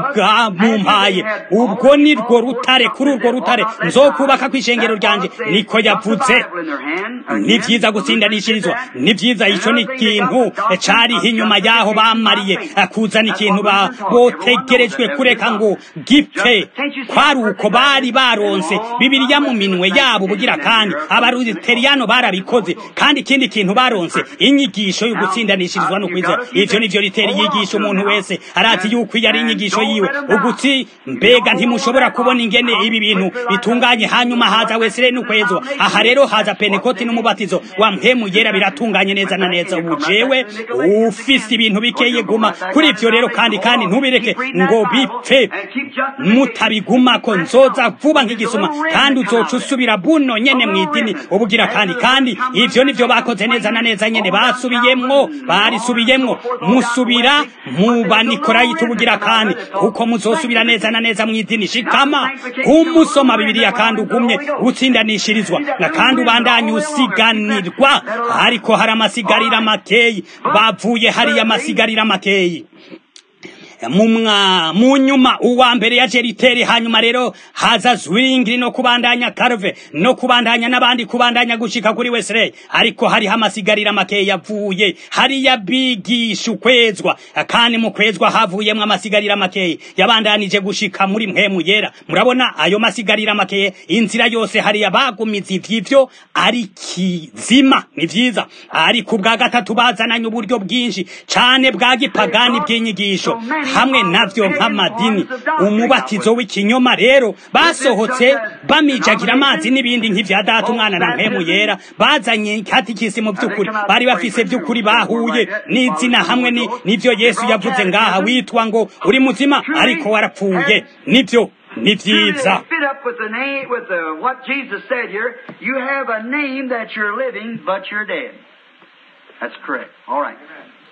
bwamumpaye ubwo ni rwo rutare kuri urwo rutare nzokubaka kw'ishengero ryanje niko yavuze ni vyiza gutsindanishirizwa ni vyiza ico ni ikintu cariho inyuma yaho bamariye kuzana ikintu ba botegerejwe kureka ngo gipfe kwari uko bari baronse bibiliya mu minwe yabo bugira kandi aba abaruteriyano barabikoze kandi ikindi kintu baronse inyigisho yo gutsindanishirizwa no kwizera ivyo nivyo ritera inyigisho umuntu wese arazi yuko iyo ari inyigisho yiwe ugutsi mbega ntimushobora kubona ingene ibi bintu bitunganye hanyuma haza wesere n'ukwezwa aha rero haza penekoti n'umubatizo wa mpemu yera biratunganye neza na neza ubu jewe ufise ibintu bikeye guma kuri ivyo rero kandi kandi ntubireke ngo bipfe mutabigumako nzoza vuba nk'igisuma kandi uzoca usubira buno nyene mw'idini ubugira kandi kandi ivyo nivyo bakoze neza na neza nyene basubiyemwo barisubiyemwo musubira mu banikolayiti ubugira kandi kuko muzosubira neza na neza mw'idini shikama kumusoma bibiliya kandi ugumye utsindanishirizwa na kandi ubandanye usiganirwa ariko hari amasigarira makeyi bavuye hariya amasigarira makeyi mumwa mu nyuma uwa mbere ya jeriteri hanyuma rero haza zwingli no kubandanya karve no kubandanya n'abandi kubandanya gushika kuri wesley ariko hariho amasigarira makeya yavuye hariya bigisha ukwezwa kandi mu kwezwa havuyemwo amasigarira makeya yabandanije gushika muri mpemu yera murabona ayo masigarira makeya inzira yose hariya bagumiza ivy'ivyo ari kizima ni vyiza ariko ubwa gatatu bazananye uburyo bwinshi cane bwa gipagani bw'inyigisho hamwe navyo nk'amadini umubatizo w'ikinyoma rero basohotse bamijagira amazi n'ibindi nk'ivya data umwana na mpemu yera bazanye katikisi mu vy'ukuri bari bafise vy'ukuri bahuye n'izina hamwe n'ivyo yesu yavuze ngaha witwa ngo uri muzima ariko warapfuye nivyo ni vyiza fit up with the name, with the, what Jesus said here. You have a name that you're living, but you're dead. That's correct. All right.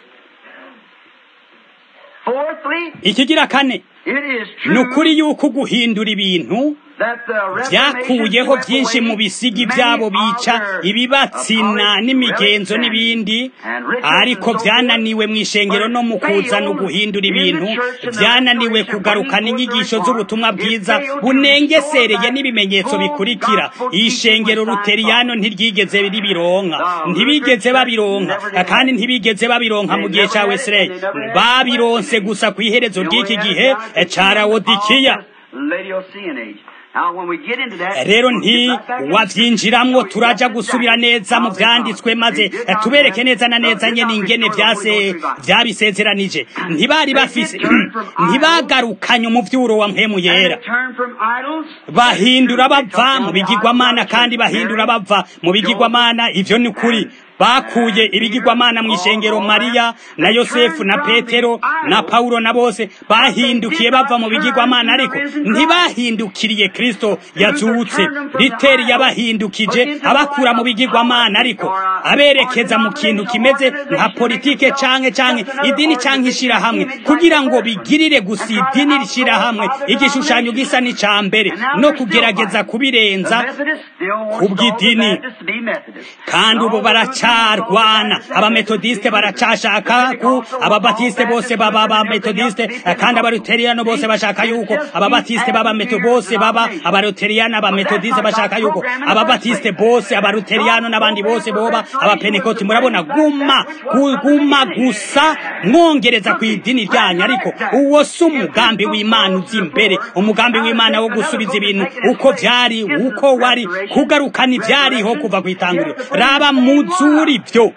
Fourthly, ikigira kane it is ni true ukuri yuko guhindura ibintu that the byakuyeho Reformation byinshi mu swept bisigi away byabo many bica of their ibibatsina apostolic n'imigenzo relics n'ibindi and rituals ariko and so byananiwe forth, mu ishengero no mu but kuzana failed uguhindura in the ibintu church and the byananiwe restoration, kugarukana bringing forth inyigisho the z'ubutumwa reform. bwiza It failed to bunengesereye restore n'ibimenyetso that bikurikira full gospel ishengero teaching which I ruteriyano thought. ntiryigeze ribironka The ntibigeze Lutheran babironka Church never did kandi that. ntibigeze babironka mu They gihe never ca had it, wesley and they never had it. babironse gusa ku iherezo The only ry'iki other gihe God that ca came rawodikiya of this Laodicean age. Now, when we get into that, rero we'll nti get right back into it. wavyinjiramwo So turaja that's gusubira exactly neza mu how they vyanditswe found. maze They did not tubereke have- neza na no, neza did nyene not ingene restore the vyase Holy Ghost revival. vyabisezeranije ntibari They bafise did turn from idols. ntibagarukanye umuvyuro wa mpemu And yera they turn from idols. bahindura They took bava down mu the bigirwamana idols kandi of bahindura Mary, bava mu bigirwamana ivyo ni ukuri bakuye ibigirwamana mu ishengero mariya na yosefu na petero na paulo na bose bahindukiye bava mu bigirwamana ariko ntibahindukiriye kristo yazutse riteri yabahindukije abakura mu bigirwamana ariko aberekeza mu kintu kimeze nka politike canke canke idini canke ishirahamwe kugira ngo bigirire gusa idini rishirahamwe igishushanyo gisa n'ica mbere no kugerageza kubirenza kubw'idini. kandi ubu baracarwana abametodiste baracashaka ku ababatiste bose baba abametodiste kandi abaluteriyano bose bashaka yuko ababatiste baba meto bose baba abaluteriyano abametodiste bashaka yuko ababatiste bose abaluteriyano n'abandi bose boba abapenekoti murabona guma gu- guma gusa mwongereza ku idini ryanyu ariko uwo si umugambi w'imana uzi imbere umugambi w'imana wo gusubiza ibintu uko vyari uko wari kugarukana ivyariho kuva ku itanguriro raba muzuri vyo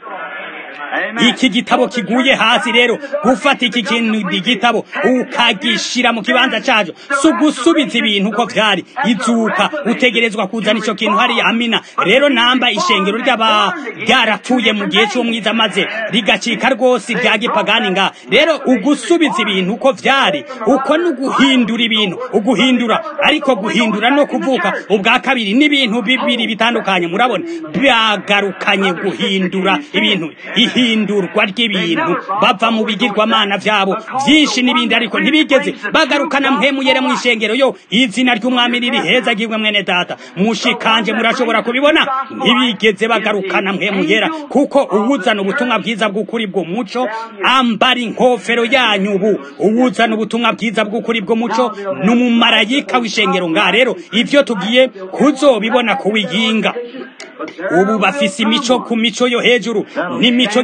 iki gitabo kiguye hasi rero gufata iki kintu igitabo ukagishira mu kibanza cajo si ugusubiza ibintu uko vyari izuka utegerezwa kuzana ico kintu hariya amina rero namba ishengero ry'aba ryarapfuye mu gihe c'umwiza maze rigacika rwose rya gipagani nga rero ugusubiza ibintu uko vyari uko ni uguhindura ibintu uguhindura ariko guhindura no kuvuka ubwa kabiri n'ibintu bibiri bitandukanye murabona byagarukanye guhindura ibintu ihindurwa ry'ibintu bava mu bigirwamana vyabo vyinshi n'ibindi ariko ntibigeze bagarukana mpemu yere mu ishengero yo izina ry'umwami riri heza gibwe mwene data mushikanje murashobora kubibona ntibigeze bagarukana mpemu yera kuko uwuzana ubutumwa bwiza bw'ukuri bw'umuco ambara inkofero yanyu ubu uwuzana ubutumwa bwiza bw'ukuri bw'umuco ni umumarayika w'ishengero nga rero ivyo tugiye kuzobibona kuwiyinga ubu bafise imico ku mico yo hejuru n'imico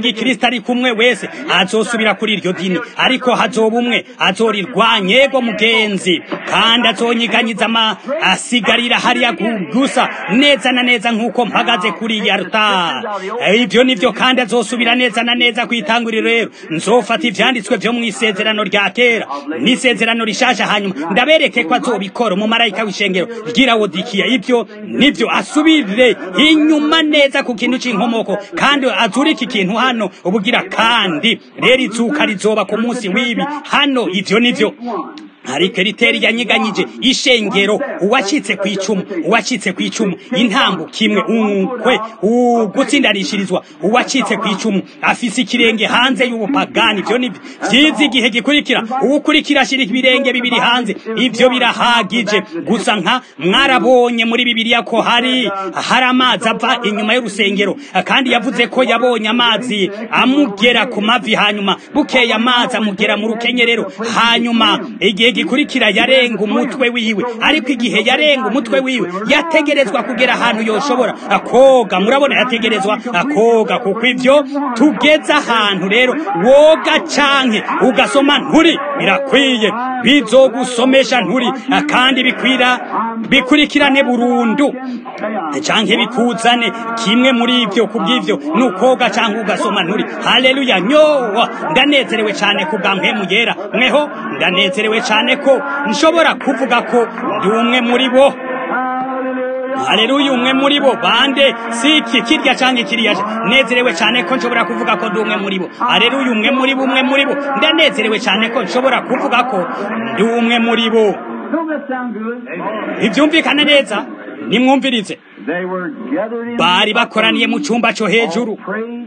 w'igikristo ari kumwe wese azosubira kuri iryo dini ariko hazoba umwe azorirwanya yego mugenzi kandi azonyiganyiza ama asigarira hariya gusa neza na neza nk'uko mpagaze kuri iyi altar ibyo nivyo kandi azosubira neza na neza kwitanguriro rero nzofata ivyanditswe vyo mu isezerano rya kera n'isezerano rishasha hanyuma ndabereke ko azobikora umumarayika w'ishengero ry'irawodikiya ibyo nivyo asubire inyuma neza ku kintu c'inkomoko kandi azura iki kintu hano ubugira kandi rero izuka rizoba ku munsi w'ibi hano ivyo nivyo ariko riteri yanyiganyije ishengero uwacitse ku icumu uwacitse ku icumu intambu kimwe unkwe ugutsindanishirizwa uwacitse ku icumu afise ikirenge hanze y'ubupagani ivyo ni vyiza igihe gikurikira uwukurikira ashira ibirenge bibiri hanze ivyo birahagije gusa nka mwarabonye muri bibiliya ko hari hari amazi ava inyuma y'urusengero kandi yavuze ko yabonye amazi amugera ku mavi hanyuma bukeye amazi amugera mu rukenyerero hanyuma igihe gikurikira yarenga umutwe wiwe ariko igihe yarenga umutwe wiwe yategerezwa kugera ahantu yoshobora akoga murabona yategerezwa akoga kuko ivyo tugeze ahantu rero woga canke ugasoma nturi birakwiye bizogusomesha nturi kandi bikwira bikurikirane burundu canke bikuzane kimwe muri ivyo kubw'ivyo nukoga canke ugasoma nturi haleluya nyowa ndanezerewe cane kubwa mpemu yera mweho ndanezerewe cane ko nshobora kuvuga ko ndi umwe muri bo haleluya umwe muri bo bande siki kirya canke kiriya nezerewe cane ko nshobora kuvuga ko ndi umwe muri bo haleluya umwe muri bo umwe muri bo ndanezerewe cane ko nshobora kuvuga ko ndi umwe muri bo ivyumvikane neza nimwumvirize bari bakoraniye mu cumba co hejuru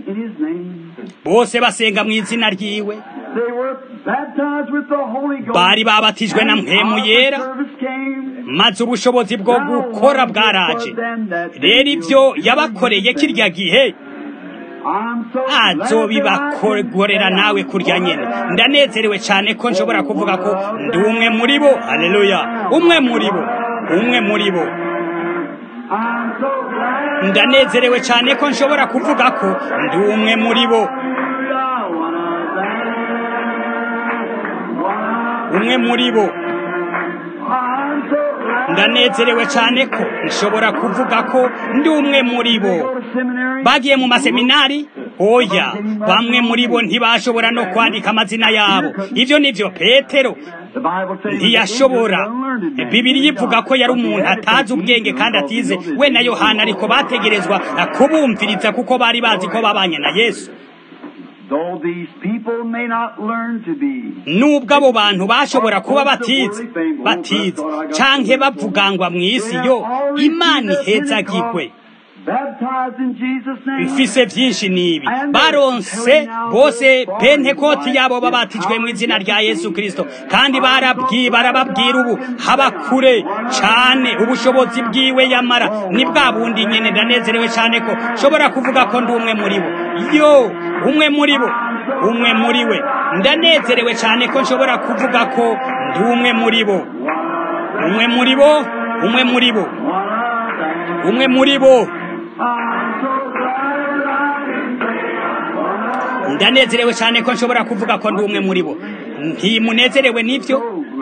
bose basenga mu izina ryiwe bari babatijwe na mpemu yera maze ubushobozi bwo gukora bwaraje rero ivyo yabakoreye kirya gihe azobibakorera nawe kurya nyene ndanezerewe cane ko nshobora kuvuga ko ndi umwe muri bo haleluya umwe muri bo umwe muri bo ndanezerewe cane ko nshobora kuvuga ko ndi umwe muri bo umwe muri bo ndanezerewe cyane ko nshobora kuvuga ko ndi umwe muri bo bagiye mu maseminari oya bamwe muri bo ntibashobora no kwandika amazina yabo ibyo nivyo petero ntiyashobora bibiri ivuga ko yari umuntu atazi ubwenge kandi atize we na yohana ariko bategerezwa kubumviriza kuko bari bazi ko babanye na yesu nubwo abo bantu bashobora kuba batize batize canke bavugangwa mu isi yo imana ihezagirwe bifise byinshi nibi baronse bose pentekoti yabo babatijwe mu izina rya yesu kirisito kandi barababwira ubu haba kure cane ubushobozi bwiwe yamara ni bwa bundi nyene ndanezerewe cane ko nshobora kuvuga ko ndi umwe muri bo yo umwe muri bo umwe muri we ndanezerewe cane ko nshobora kuvuga ko ndi umwe muri bo umwe muri bo umwe muri bo umwe muri bo ndanezerewe cyane ko nshobora kuvuga ko ndi umwe muri bo ntimunezerewe n'ibyo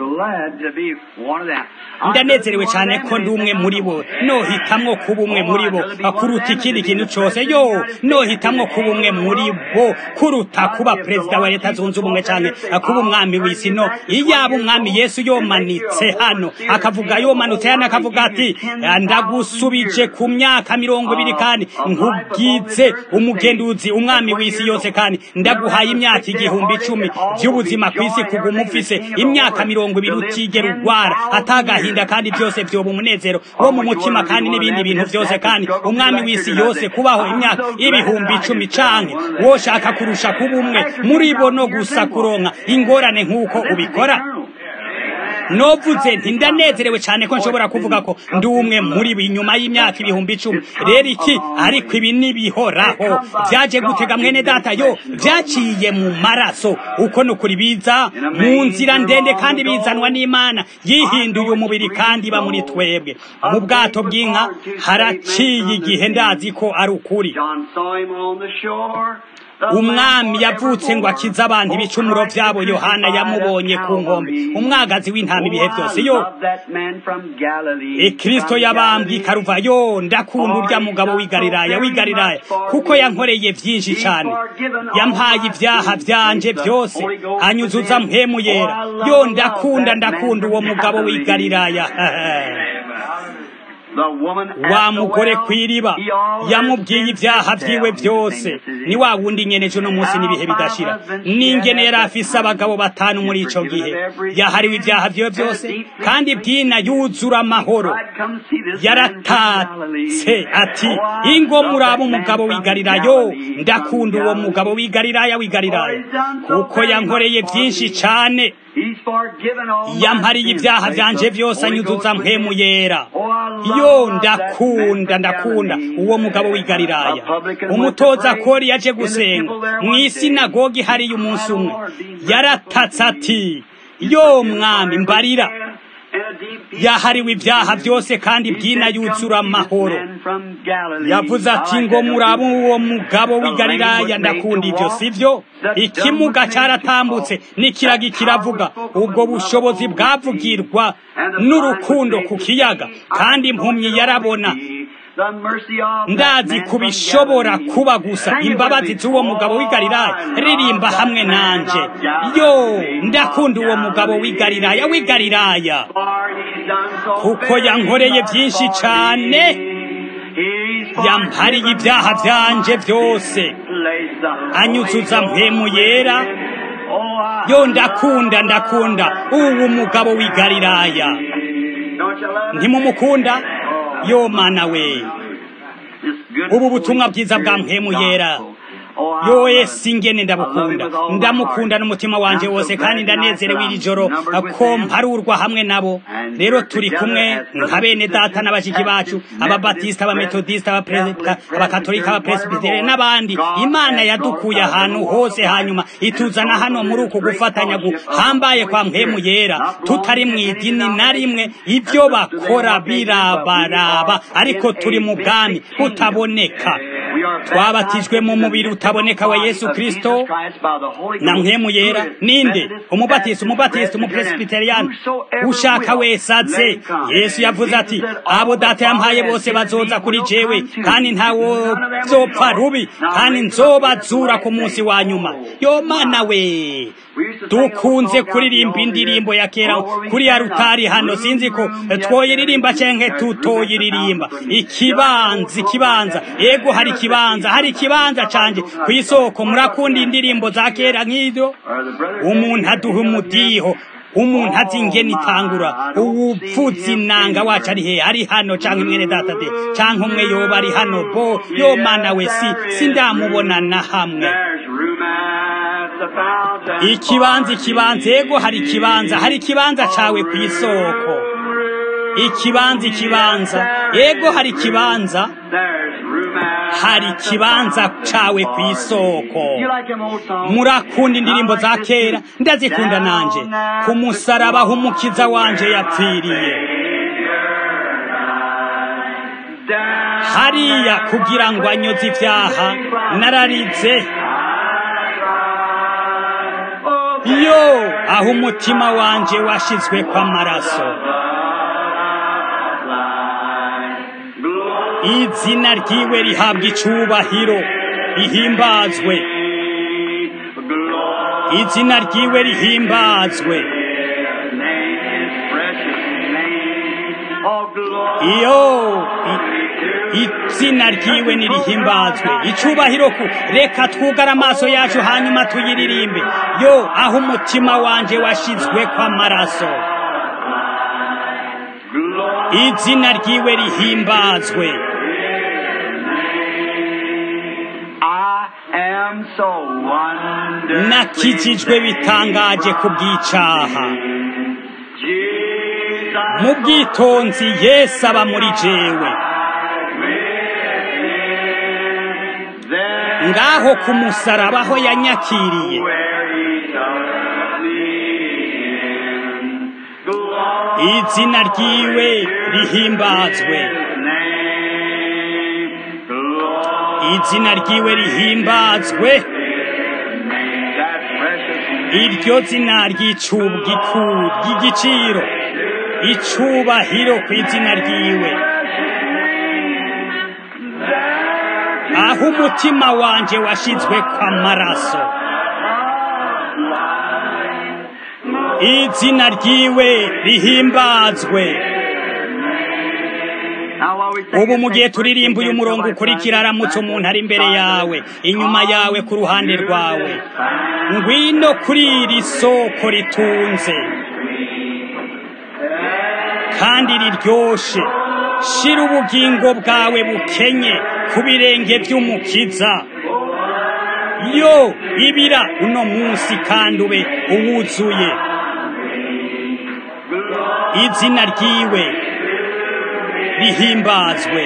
ndanezerewe cyane ko ndi umwe muri bo nohitamwo kuba umwe muri bo kuruta ikindi kintu cyose yo nohitamwo kuba umwe muri bo kuruta kuba perezida wa leta zunze ubumwe cyane kuba umwami w'isi no iyaba umwami yesu yomanitse hano akavuga yomanutse hano akavuga ati ndagusubije ku myaka mirongo ibiri kandi nkubwize umugenduzi umwami w'isi yose kandi ndaguhaye imyaka igihumbi icumi by'ubuzima ku isi kuguma ufise imyaka mirongo ibiri utigera urwara atagahinda kandi byose byoba umunezero wo mu mutima kandi n'ibindi bintu byose kandi umwami w'isi yose kubaho imyaka ibihumbi icumi canke woshaka kurusha kuba umwe muri bo no gusa kuronka ingorane nk'uko ubikora novuze nti ndanezerewe cyane ko nshobora kuvuga ko ndi umwe muri bo inyuma y'imyaka ibihumbi icumi rero iki ariko ibi nibihoraho byaje gutega mwene data yo byaciye mu maraso uko ni ukuri biza mu nzira ndende kandi bizanwa n'imana yihinduye umubiri kandi iba muri twebwe mu bwato bw'inka haraciye igihe ndazi ko ari ukuri umwami yavutse ngo akize abantu ibicumuro byabo yohana yamubonye ku nkombe umwagazi w'intama ibihe byose yo kristo yabambwe ikaruva yo ndakunda urya mugabo w'igariraya w'igariraya kuko yankoreye byinshi cyane yampaye ibyaha byanje byose anyuzuza mpemu yera yo ndakunda ndakunda uwo mugabo w'igariraya wa mugore ku iriba yamubwiye ibyaha byiwe byose ni wa wundi nyeneje uno munsi n'ibihe bidashira n'ingene yari afise abagabo batanu muri ico gihe yahariwe ibyaha byiwe byose kandi bwina yuzura amahoro yaratatse ati ingo muraba umugabo w'igalilaya ndakunda uwo mugabo w'igalilaya w'igalilaya kuko yankoreye byinshi cane yampariye ibyaha byanje byose anyuzuza mpemu yera yo ndakunda ndakunda uwo mugabo w'igalilaya umutoza kori yaje gusenga mu isinagogi hariyo umunsi umwe yaratatse ati yo mwami mbarira yahariwe ibyaha byose kandi bwina yuzura amahoro yavuze ati ngo murabe uwo mugabo w'igalilaya ndakunda ibyo sibyo ikimuga cyaratambutse n'ikiragi kiravuga ubwo bushobozi bwavugirwa n'urukundo ku kiyaga kandi impumyi yarabona ndazi kubishobora kuba gusa imbabazi z'uwo mugabo w'igalilaya ririmba hamwe nanje yo ndakunda uwo mugabo w'igalilaya w'igalilaya kuko yankoreye byinshi cyane yampariye ibyaha byanje byose anyuzuza mpemu yera yo ndakunda ndakunda uwo mugabo w'igalilaya ntimumukunda yo mana we ubu butumwa bwiza bwa mpemu yera yo esi ngene ndabukunda ndamukunda n'umutima wanje wose kandi ndanezerewe iri joro ko mparurwa hamwe nabo rero turi kumwe nka bene data n'abashiki bacu ababatisita abametodisita abakatolika abapresbitere n'abandi imana yadukuye ahantu hose hanyuma ituzana hano muri uku gufatanya guhambaye kwa mpemu yera tutari mu idini na rimwe ibyo bakora birabaraba ariko turi mu bwami butaboneka twabatijwe mu mubiri utaboneka wa yesu kristo na mpemu yera ninde umubatisi umubatisi umupresbiteriyani ushaka wese aze yesu yavuze ati abo data yampaye bose bazoza kuri jewe kandi ntawo zopfa rubi kandi nzobazura ku munsi wa nyuma yo mana we dukunze kuririmba indirimbo ya kera kuri ya rutari hano sinzi ko twoyiririmba canke tutoyiririmba ikibanza ikibanza ego hari ikibanza hari ikibanza canje ku isoko murakunda indirimbo za kera nk'ivyo umuntu aduha umudiho umuntu azi ingene itangura uwupfutse inanga wacu ari hehe ari hano canke mwene data de canke umwe yoba ari hano bo yo mana we si sindamubona na hamwe ikibanza ikibanza ego hari ikibanza hari ikibanza cawe ku isoko ikibanza ikibanza ego hari ikibanza hari ikibanza cawe ku isoko murakunda indirimbo za kera ndazikunda nanje ku musaraba aho umukiza wanje yapfiriye hariya kugira ngo anyoze ibyaha nararize yo aho umutima wanje washizwe kw'amaraso izina ryiwe rihabwa icubahiro rihimbazwe izina ryiwe rihimbazwe iyo izina ryiwe nirihimbazwe icubahiro ku reka twugara amaso yacu hanyuma tuyiririmbe yo aho umutima wanje washizwe kw'amaraso izina ryiwe rihimbazwe nakijijwe bitangaje ku bw'icaha mu bwitonzi yesu aba muri jewe ngaho ku musaraba aho yanyakiriye izina ryiwe rihimbazwe izina ryiwe rihimbazwe iryo zina ry'icugiku ry'igiciro icubahiro ku izina ryiwe aho umutima wanje washizwe kw'amaraso izina ryiwe rihimbazwe ubu mu gihe turirimba uyu murongo ukurikira aramutse umuntu ari imbere yawe inyuma yawe ku ruhande rwawe ngwino kuri iri soko ritunze kandi riryoshe shira ubugingo bwawe bukenye ku birenge by'umukiza yo ibira uno munsi kandi ube uwuzuye izina ryiwe rihimbazwe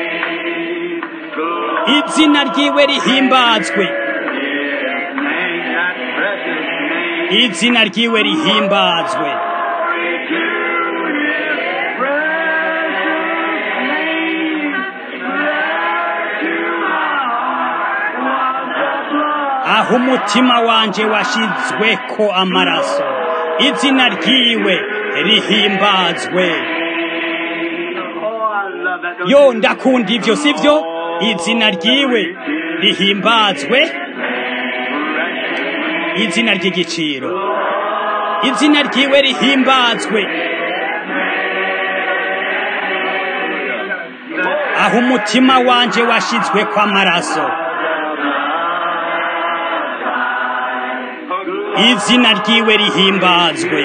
izina ryiwe rihimbazwe izina ryiwe rihimbazwe aho umutima wanje washizweko amaraso izina ryiwe rihimbazwe yo ndakunda ivyo sivyo izina ryiwe rihimbazwe izina ry'igiciro izina ryiwe rihimbazwe aho umutima wanje washizwe kw'amaraso izina ryiwe rihimbazwe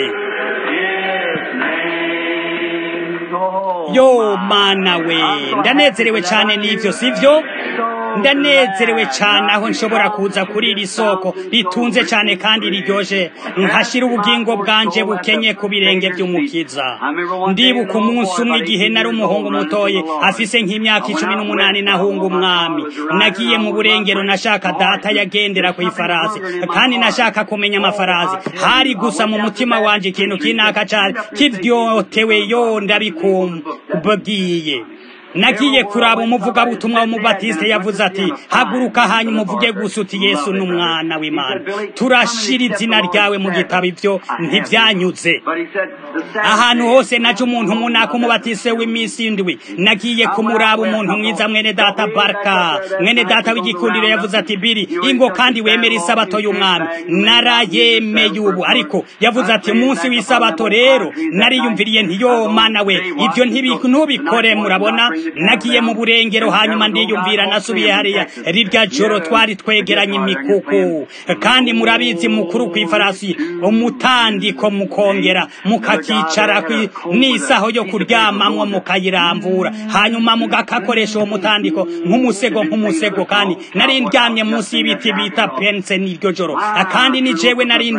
yo mana we ndanezerewe cyane n'ivyo sivyo ndanezerewe cyane aho nshobora kuza kuri iri soko ritunze cyane kandi riryoshe nkashira ubugingo bwanje bukenye ku birenge by'umukiza ndibuka umunsi umwe igihe nari umuhungu mutoye afise nk'imyaka icumi n'umunani nahunga umwami nagiye mu burengero nashaka data yagendera ku ifarasi kandi nashaka kumenya amafarasi hari gusa mu mutima wanje ikintu kinaka cyane kivyotewe yo ndabikumbwiye nagiye kuraba umuvugabutumwa w'umubatiste yavuze ati haguruka hanyuma uvuge gusa uti yesu ni umwana w'imana turashira izina ryawe mu gitabo ibyo ntibyanyuze ahantu hose naje umuntu munaka umubatiste w'iminsi indwi nagiye kumuraba umuntu mwiza mwene data barka mwene data w'igikundiro yavuze ati biri ingo kandi wemera isabato y'umwami narayemeye ubu ariko yavuze ati umunsi w'isabato rero nariyumviriye ntiyo mana we ibyo ntubikore murabona nagiye mu burengero hanyuma ndiyumvira nasubiye hariya rirya joro twari twegeranye imikuku kandi murabizi mukuru ku ifarasi umutandiko mukongera mukakicara n'isaho yo kuryamamwo mukayiramvura hanyuma mugakakoresha uwo mutandiko nk'umusego nk'umusego kandi nari ndyamye munsi y'ibiti bita pense n'iryo joro kandi ni jewe nari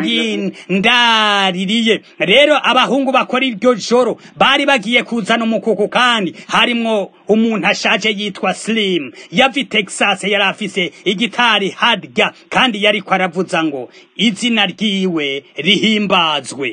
ndaririye rero abahungu bakora iryo joro bari bagiye kuzana umukuku kandi harimwo umuntu ashaje yitwa slim yava i texas yari afise igitari harya kandi yariko aravuza ngo izina ryiwe rihimbazwe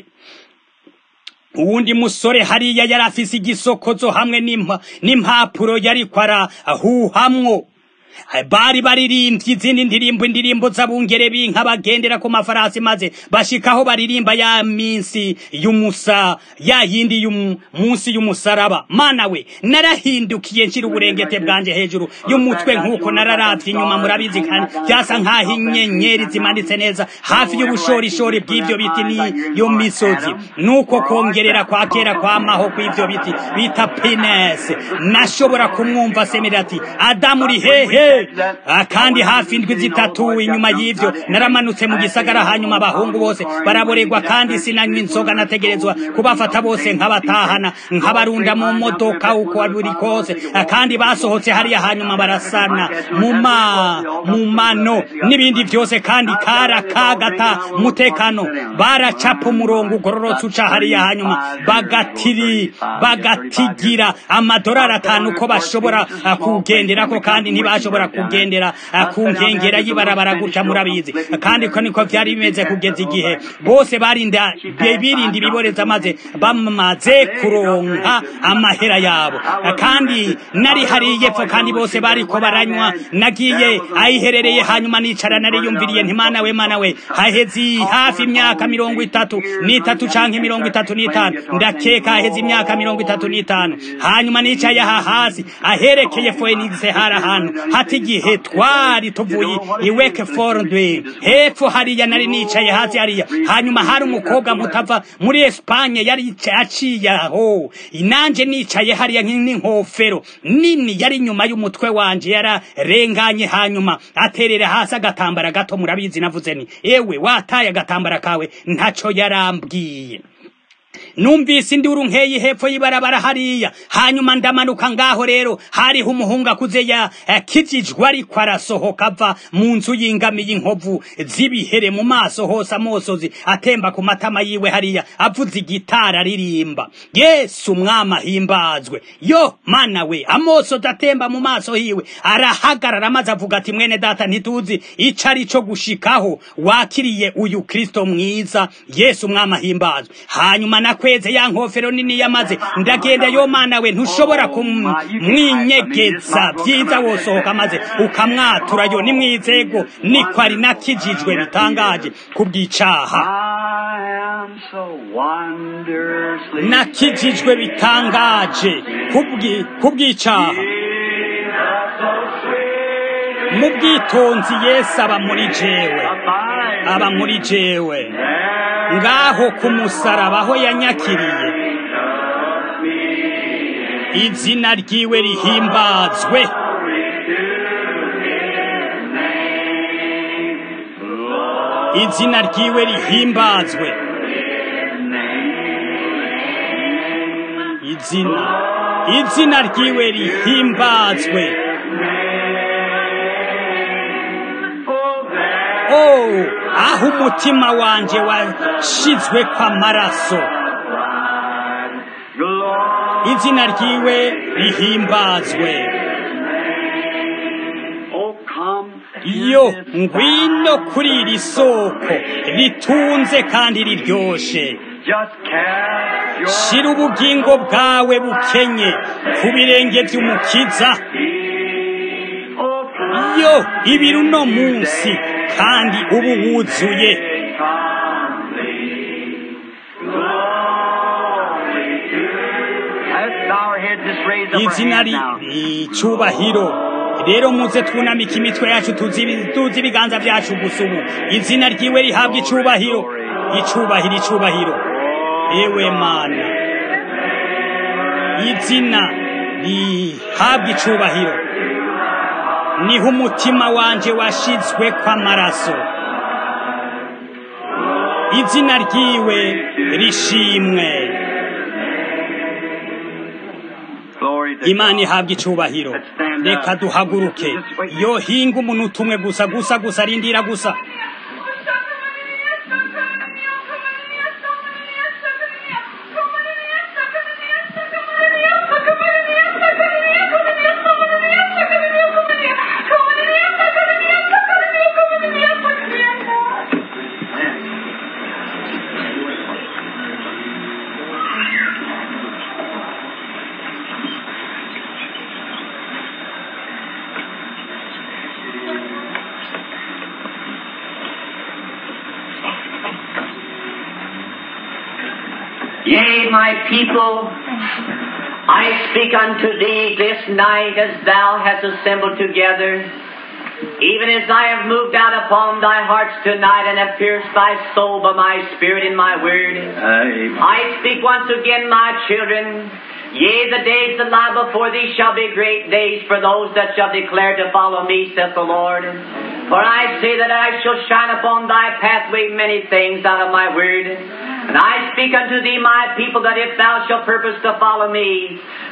uwundi musore hariya yari afise igisokozo hamwe n'impapuro yariko arahuhamwo bari baririmbye izindi ndirimbo indirimbo z'abungere b'inka bagendera ku mafarasi maze bashikaho baririmba ya minsi y'umusa ya yindi y'umunsi y'umusaraba mana we narahindukiye nshira uburengete bwanje hejuru y'umutwe nk'uko nararavye inyuma murabizi kandi byasa nk'aho inyenyeri zimanitse neza hafi y'ubushorishori bw'ivyo biti n'iyo misozi nuko kongerera kwa kera kwamaho kw'ivyo biti bita pinesi nashobora kumwumva asemera ati adamu uri hehe kandi hafi indwi zitatu inyuma y'ivyo naramanutse mu gisagara hanyuma abahungu bose baraboregwa kandi sinanywa inzoga nategerezwa kubafata bose nkabatahana nkabarunda mu modoka uko buri kose kandi basohotse hariya hanyuma barasana mu mano n'ibindi vyose kandi kara kagata mutekano baracapa umurongo ugororotse uca hariya hanyuma bagatiri bagatigira amadorari atanu ko bashobora kugenderako kandi ntibashobora bashobora kugendera ku nkengera y'ibarabara gutya murabizi kandi ko niko byari bimeze kugeza igihe bose barinda birinda ibiboreza maze bamaze kuronka amahera yabo kandi nari hari yepfo kandi bose bariko baranywa nagiye ayiherereye hanyuma nicara nariyumviriye nti mana we mana we haheze hafi imyaka mirongo itatu n'itatu canke mirongo itatu n'itanu ndakeka haheze imyaka mirongo itatu n'itanu hanyuma nicaye aha hasi aherekeye Phoenix hari ahantu hati igihe twari tuvuye i Wakefield hepfo hariya nari nicaye hasi hariya hanyuma hari umukobwa mutava muri Espagne yari aciye aho inanje nicaye hariya n'inkofero nini yari inyuma y'umutwe wanje yararenganye hanyuma aterera hasi agatambara gato murabizi navuze ni ewe wataye agatambara kawe ntaco yarambwiye numvise induru nkeyi hepfo y'ibarabara hariya hanyuma ndamanuka ngaho rero hariho umuhungu akuze ya kijijwe ariko arasohoka ava mu nzu y'ingamiye inkovu z'ibihere mu maso hose amosozi atemba ku matama yiwe hariya avuze igitara aririmba yesu umwami ahimbazwe yo mana we amosozi atemba mu maso hiwe arahagarara maze avuga ati mwene data ntituzi ico ari co gushikaho wakiriye uyu kristo mwiza yesu umwami ahimbazwe hanyuma nakweze ya nkofero nini yamaze ndagenda yo mana we ntushobora kumwinyegeza byiza wosohoka maze ukamwatura yo ni mwizego niko ari nakijijwe bitangaje kubwicaha nakijijwe bitangaje kubwicaha mu bwitonzi yesu aba muri jewe aba muri jewe ngaho ku musaraba aho yanyakiriye izina ryiwe rihimbazwe izina ryiwe rihimbazwe izina izina ryiwe rihimbazwe oh aho umutima wanje washizwe kw'amaraso izina ryiwe rihimbazwe yo ngwino kuri iri soko ritunze kandi riryoshe shira ubugingo bwawe bukenye ku birenge by'umukiza yo ibiri uno munsi kandi ubu wuzuye izina icubahiro rero muze twunamika imitwe yacu tuzi ibiganza byacu gusa ubu izina ryiwe rihabwa icubahiro icubahiro icubahiro ewe mana izina rihabwa icubahiro niho umutima wanje washizwe kw'amaraso izina ryiwe rishimwe imana ihabwa icubahiro reka duhaguruke yo hinga umuntu umwe gusa gusa gusa rindira gusa Yea, my people, I speak unto thee this night as thou hast assembled together, even as I have moved out upon thy hearts tonight and have pierced thy soul by my spirit and my word. Amen. I speak once again, my children. Yea, the days that lie before thee shall be great days for those that shall declare to follow me, saith the Lord. For I say that I shall shine upon thy pathway many things out of my word. And I speak unto thee, my people, that if thou shalt purpose to follow me,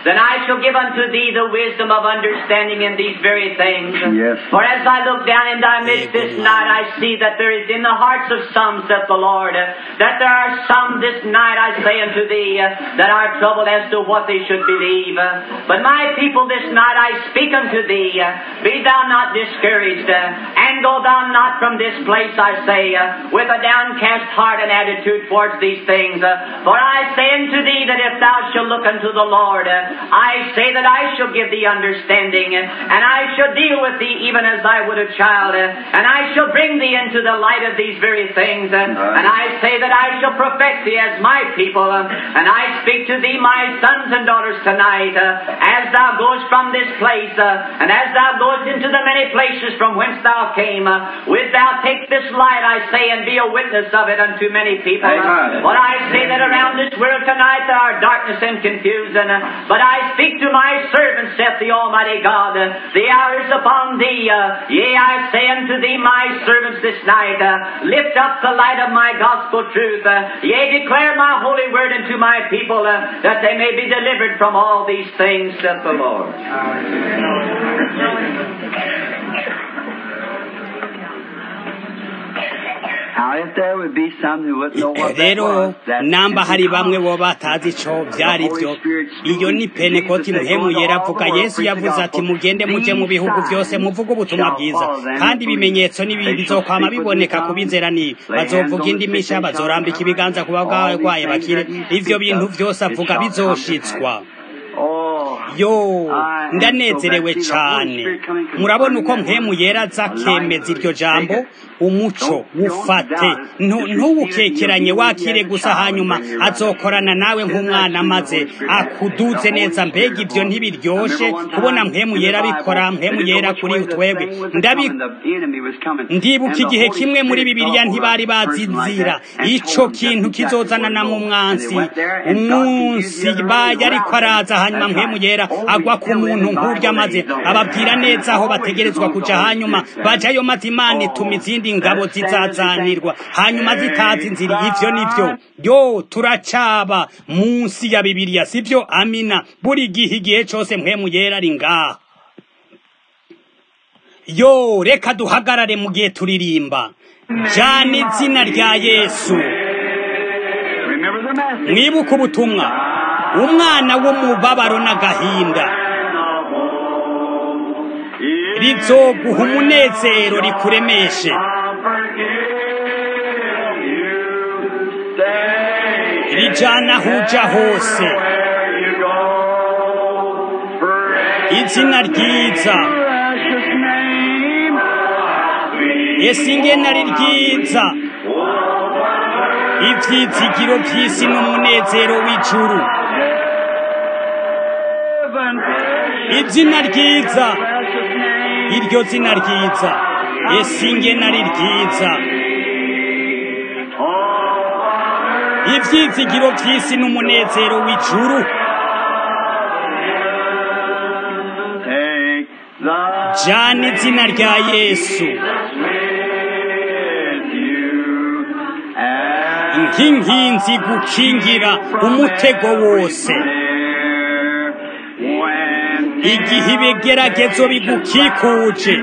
then I shall give unto thee the wisdom of understanding in these very things. Yes. For as I look down in thy midst this night, I see that there is in the hearts of some, saith the Lord, uh, that there are some this night, I say unto thee, uh, that are troubled as to what they should believe. Uh, But my people this night, I speak unto thee, uh, be thou not discouraged, uh, and go thou not from this place, I say, uh, with a downcast heart and attitude towards these things. Uh, For I say unto thee that if thou shalt look unto the Lord, uh, I say that I shall give thee understanding, uh, and I shall deal with thee even as I would a child, uh, and I shall bring thee into the light of these very things, uh, and I say that I shall perfect thee as my people, uh, and I speak to thee, my sons and daughters, tonight, uh, as thou goest from this place, uh, and as thou goest into the many places from whence thou came, uh, wilt thou take this light, I say, and be a witness of it unto many people. Amen. But I say that around this world tonight there are darkness and confusion, uh, but I speak to my servant, saith the Almighty God, uh, the hour is upon thee, uh, yea, I say unto thee, my servants this night, uh, lift up the light of my gospel truth, uh, yea, declare my holy word unto my people, uh, that they may be delivered from all these things, saith the Lord. Now, if there would be some who wouldn't know what that rero was, that namba is hari the bamwe power. bo batazi ico vyari vyo iyo ni penekoti muhemu yera avuga yesu yavuze ati mugende muje mu bihugu vyose muvuge ubutumwa bwiza kandi ibimenyetso n'ibibi bizokwama biboneka ku bizera ni bazovuga indimisha bazorambika ibiganza ku bagwaye bakire ivyo bintu vyose avuga bizoshitswa Oh, yo ndanezerewe cane murabona uko mpemu yera aza akemeza iryo jambo umuco wufate ntu- ntuwukekeranye wakire gusa hanyuma azokorana nawe nk'umwana maze akuduze neza mbega ibyo ntibiryoshe kubona mpemu yera abikora mpemu yera kuri utwebwe ndabi ndibuka igihe kimwe muri bibiliya ntibari bazi inzira ico kintu kizozanana mu mwansi umunsi baye ariko araza hanyuma mpemu yera agwa ku muntu nk'urya maze ababwira neza aho bategerezwa kuja hanyuma bajayo maze imana ituma izindi ngabo zizazanirwa hanyuma zitazi inzira ivyo nivyo yo turacaba munsi ya bibiliya sivyo amina buri gihe igihe cose mpemu yera ari ngaha yo reka duhagarare mu gihe turirimba jana izina rya yesu mwibuke ubutumwa umwana w'umubabaro n'agahinda rizoguha umunezero rikuremeshe rijana aho uja hose izina ryiza ese ingene ari ryiza ivyizigiro vy'isi n'umunezero w'ijuru izina ryiza iryo zina ryiza ese ingene ari ryiza ivyizigiro vy'isi n'umunezero w'ijuru jana izina rya yesu nk'inkinzi gukingira umutego wose igihe ibigeragezo bigukikuje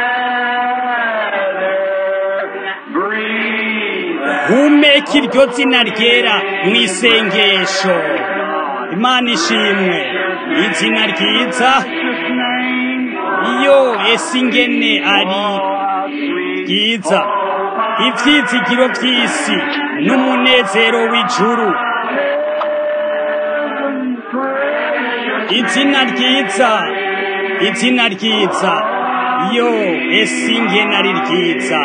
humeka iryo zina ryera mu isengesho imana ishimwe izina ryiza iyo ese ingene ari ryiza ivyizigiro vy'isi n'umunezero w'ijuru izina ryiza izina ryiza yo ese ingene ari ryiza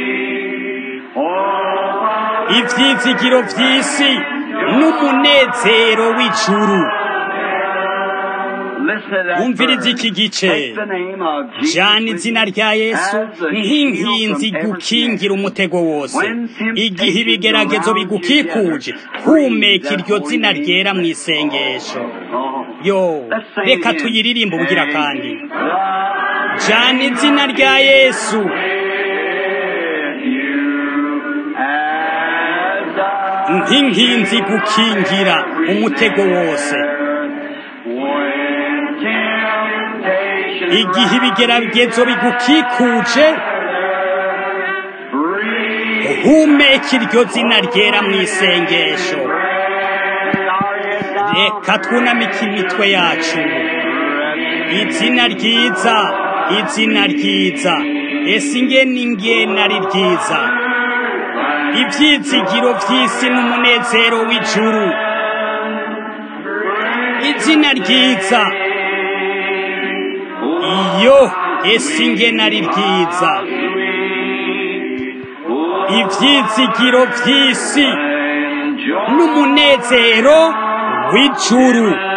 ivyizigiro vy'isi n'umunezero w'ijuru umviriza iki gice jana izina rya yesu nk'inkinzi gukingira umutego wose igihe ibigeragezo bigukikuje humeka iryo zina ryera mu isengesho yo reka tuyiririmbe ubugira kandi jana izina rya yesu nk'inkinzi gukingira umutego wose igihe ibigeragezo bigukikuje humeka iryo zina ryera mu isengesho reka twunamike imitwe yacu izina ryiza izina ryiza ese ingene ingene ari ryiza ibyizigiro by'isi n'umunezero w'ijuru izina ryiza iyo ese ingene ari ryiza ibyizigiro by'isi n'umunezero w'ijuru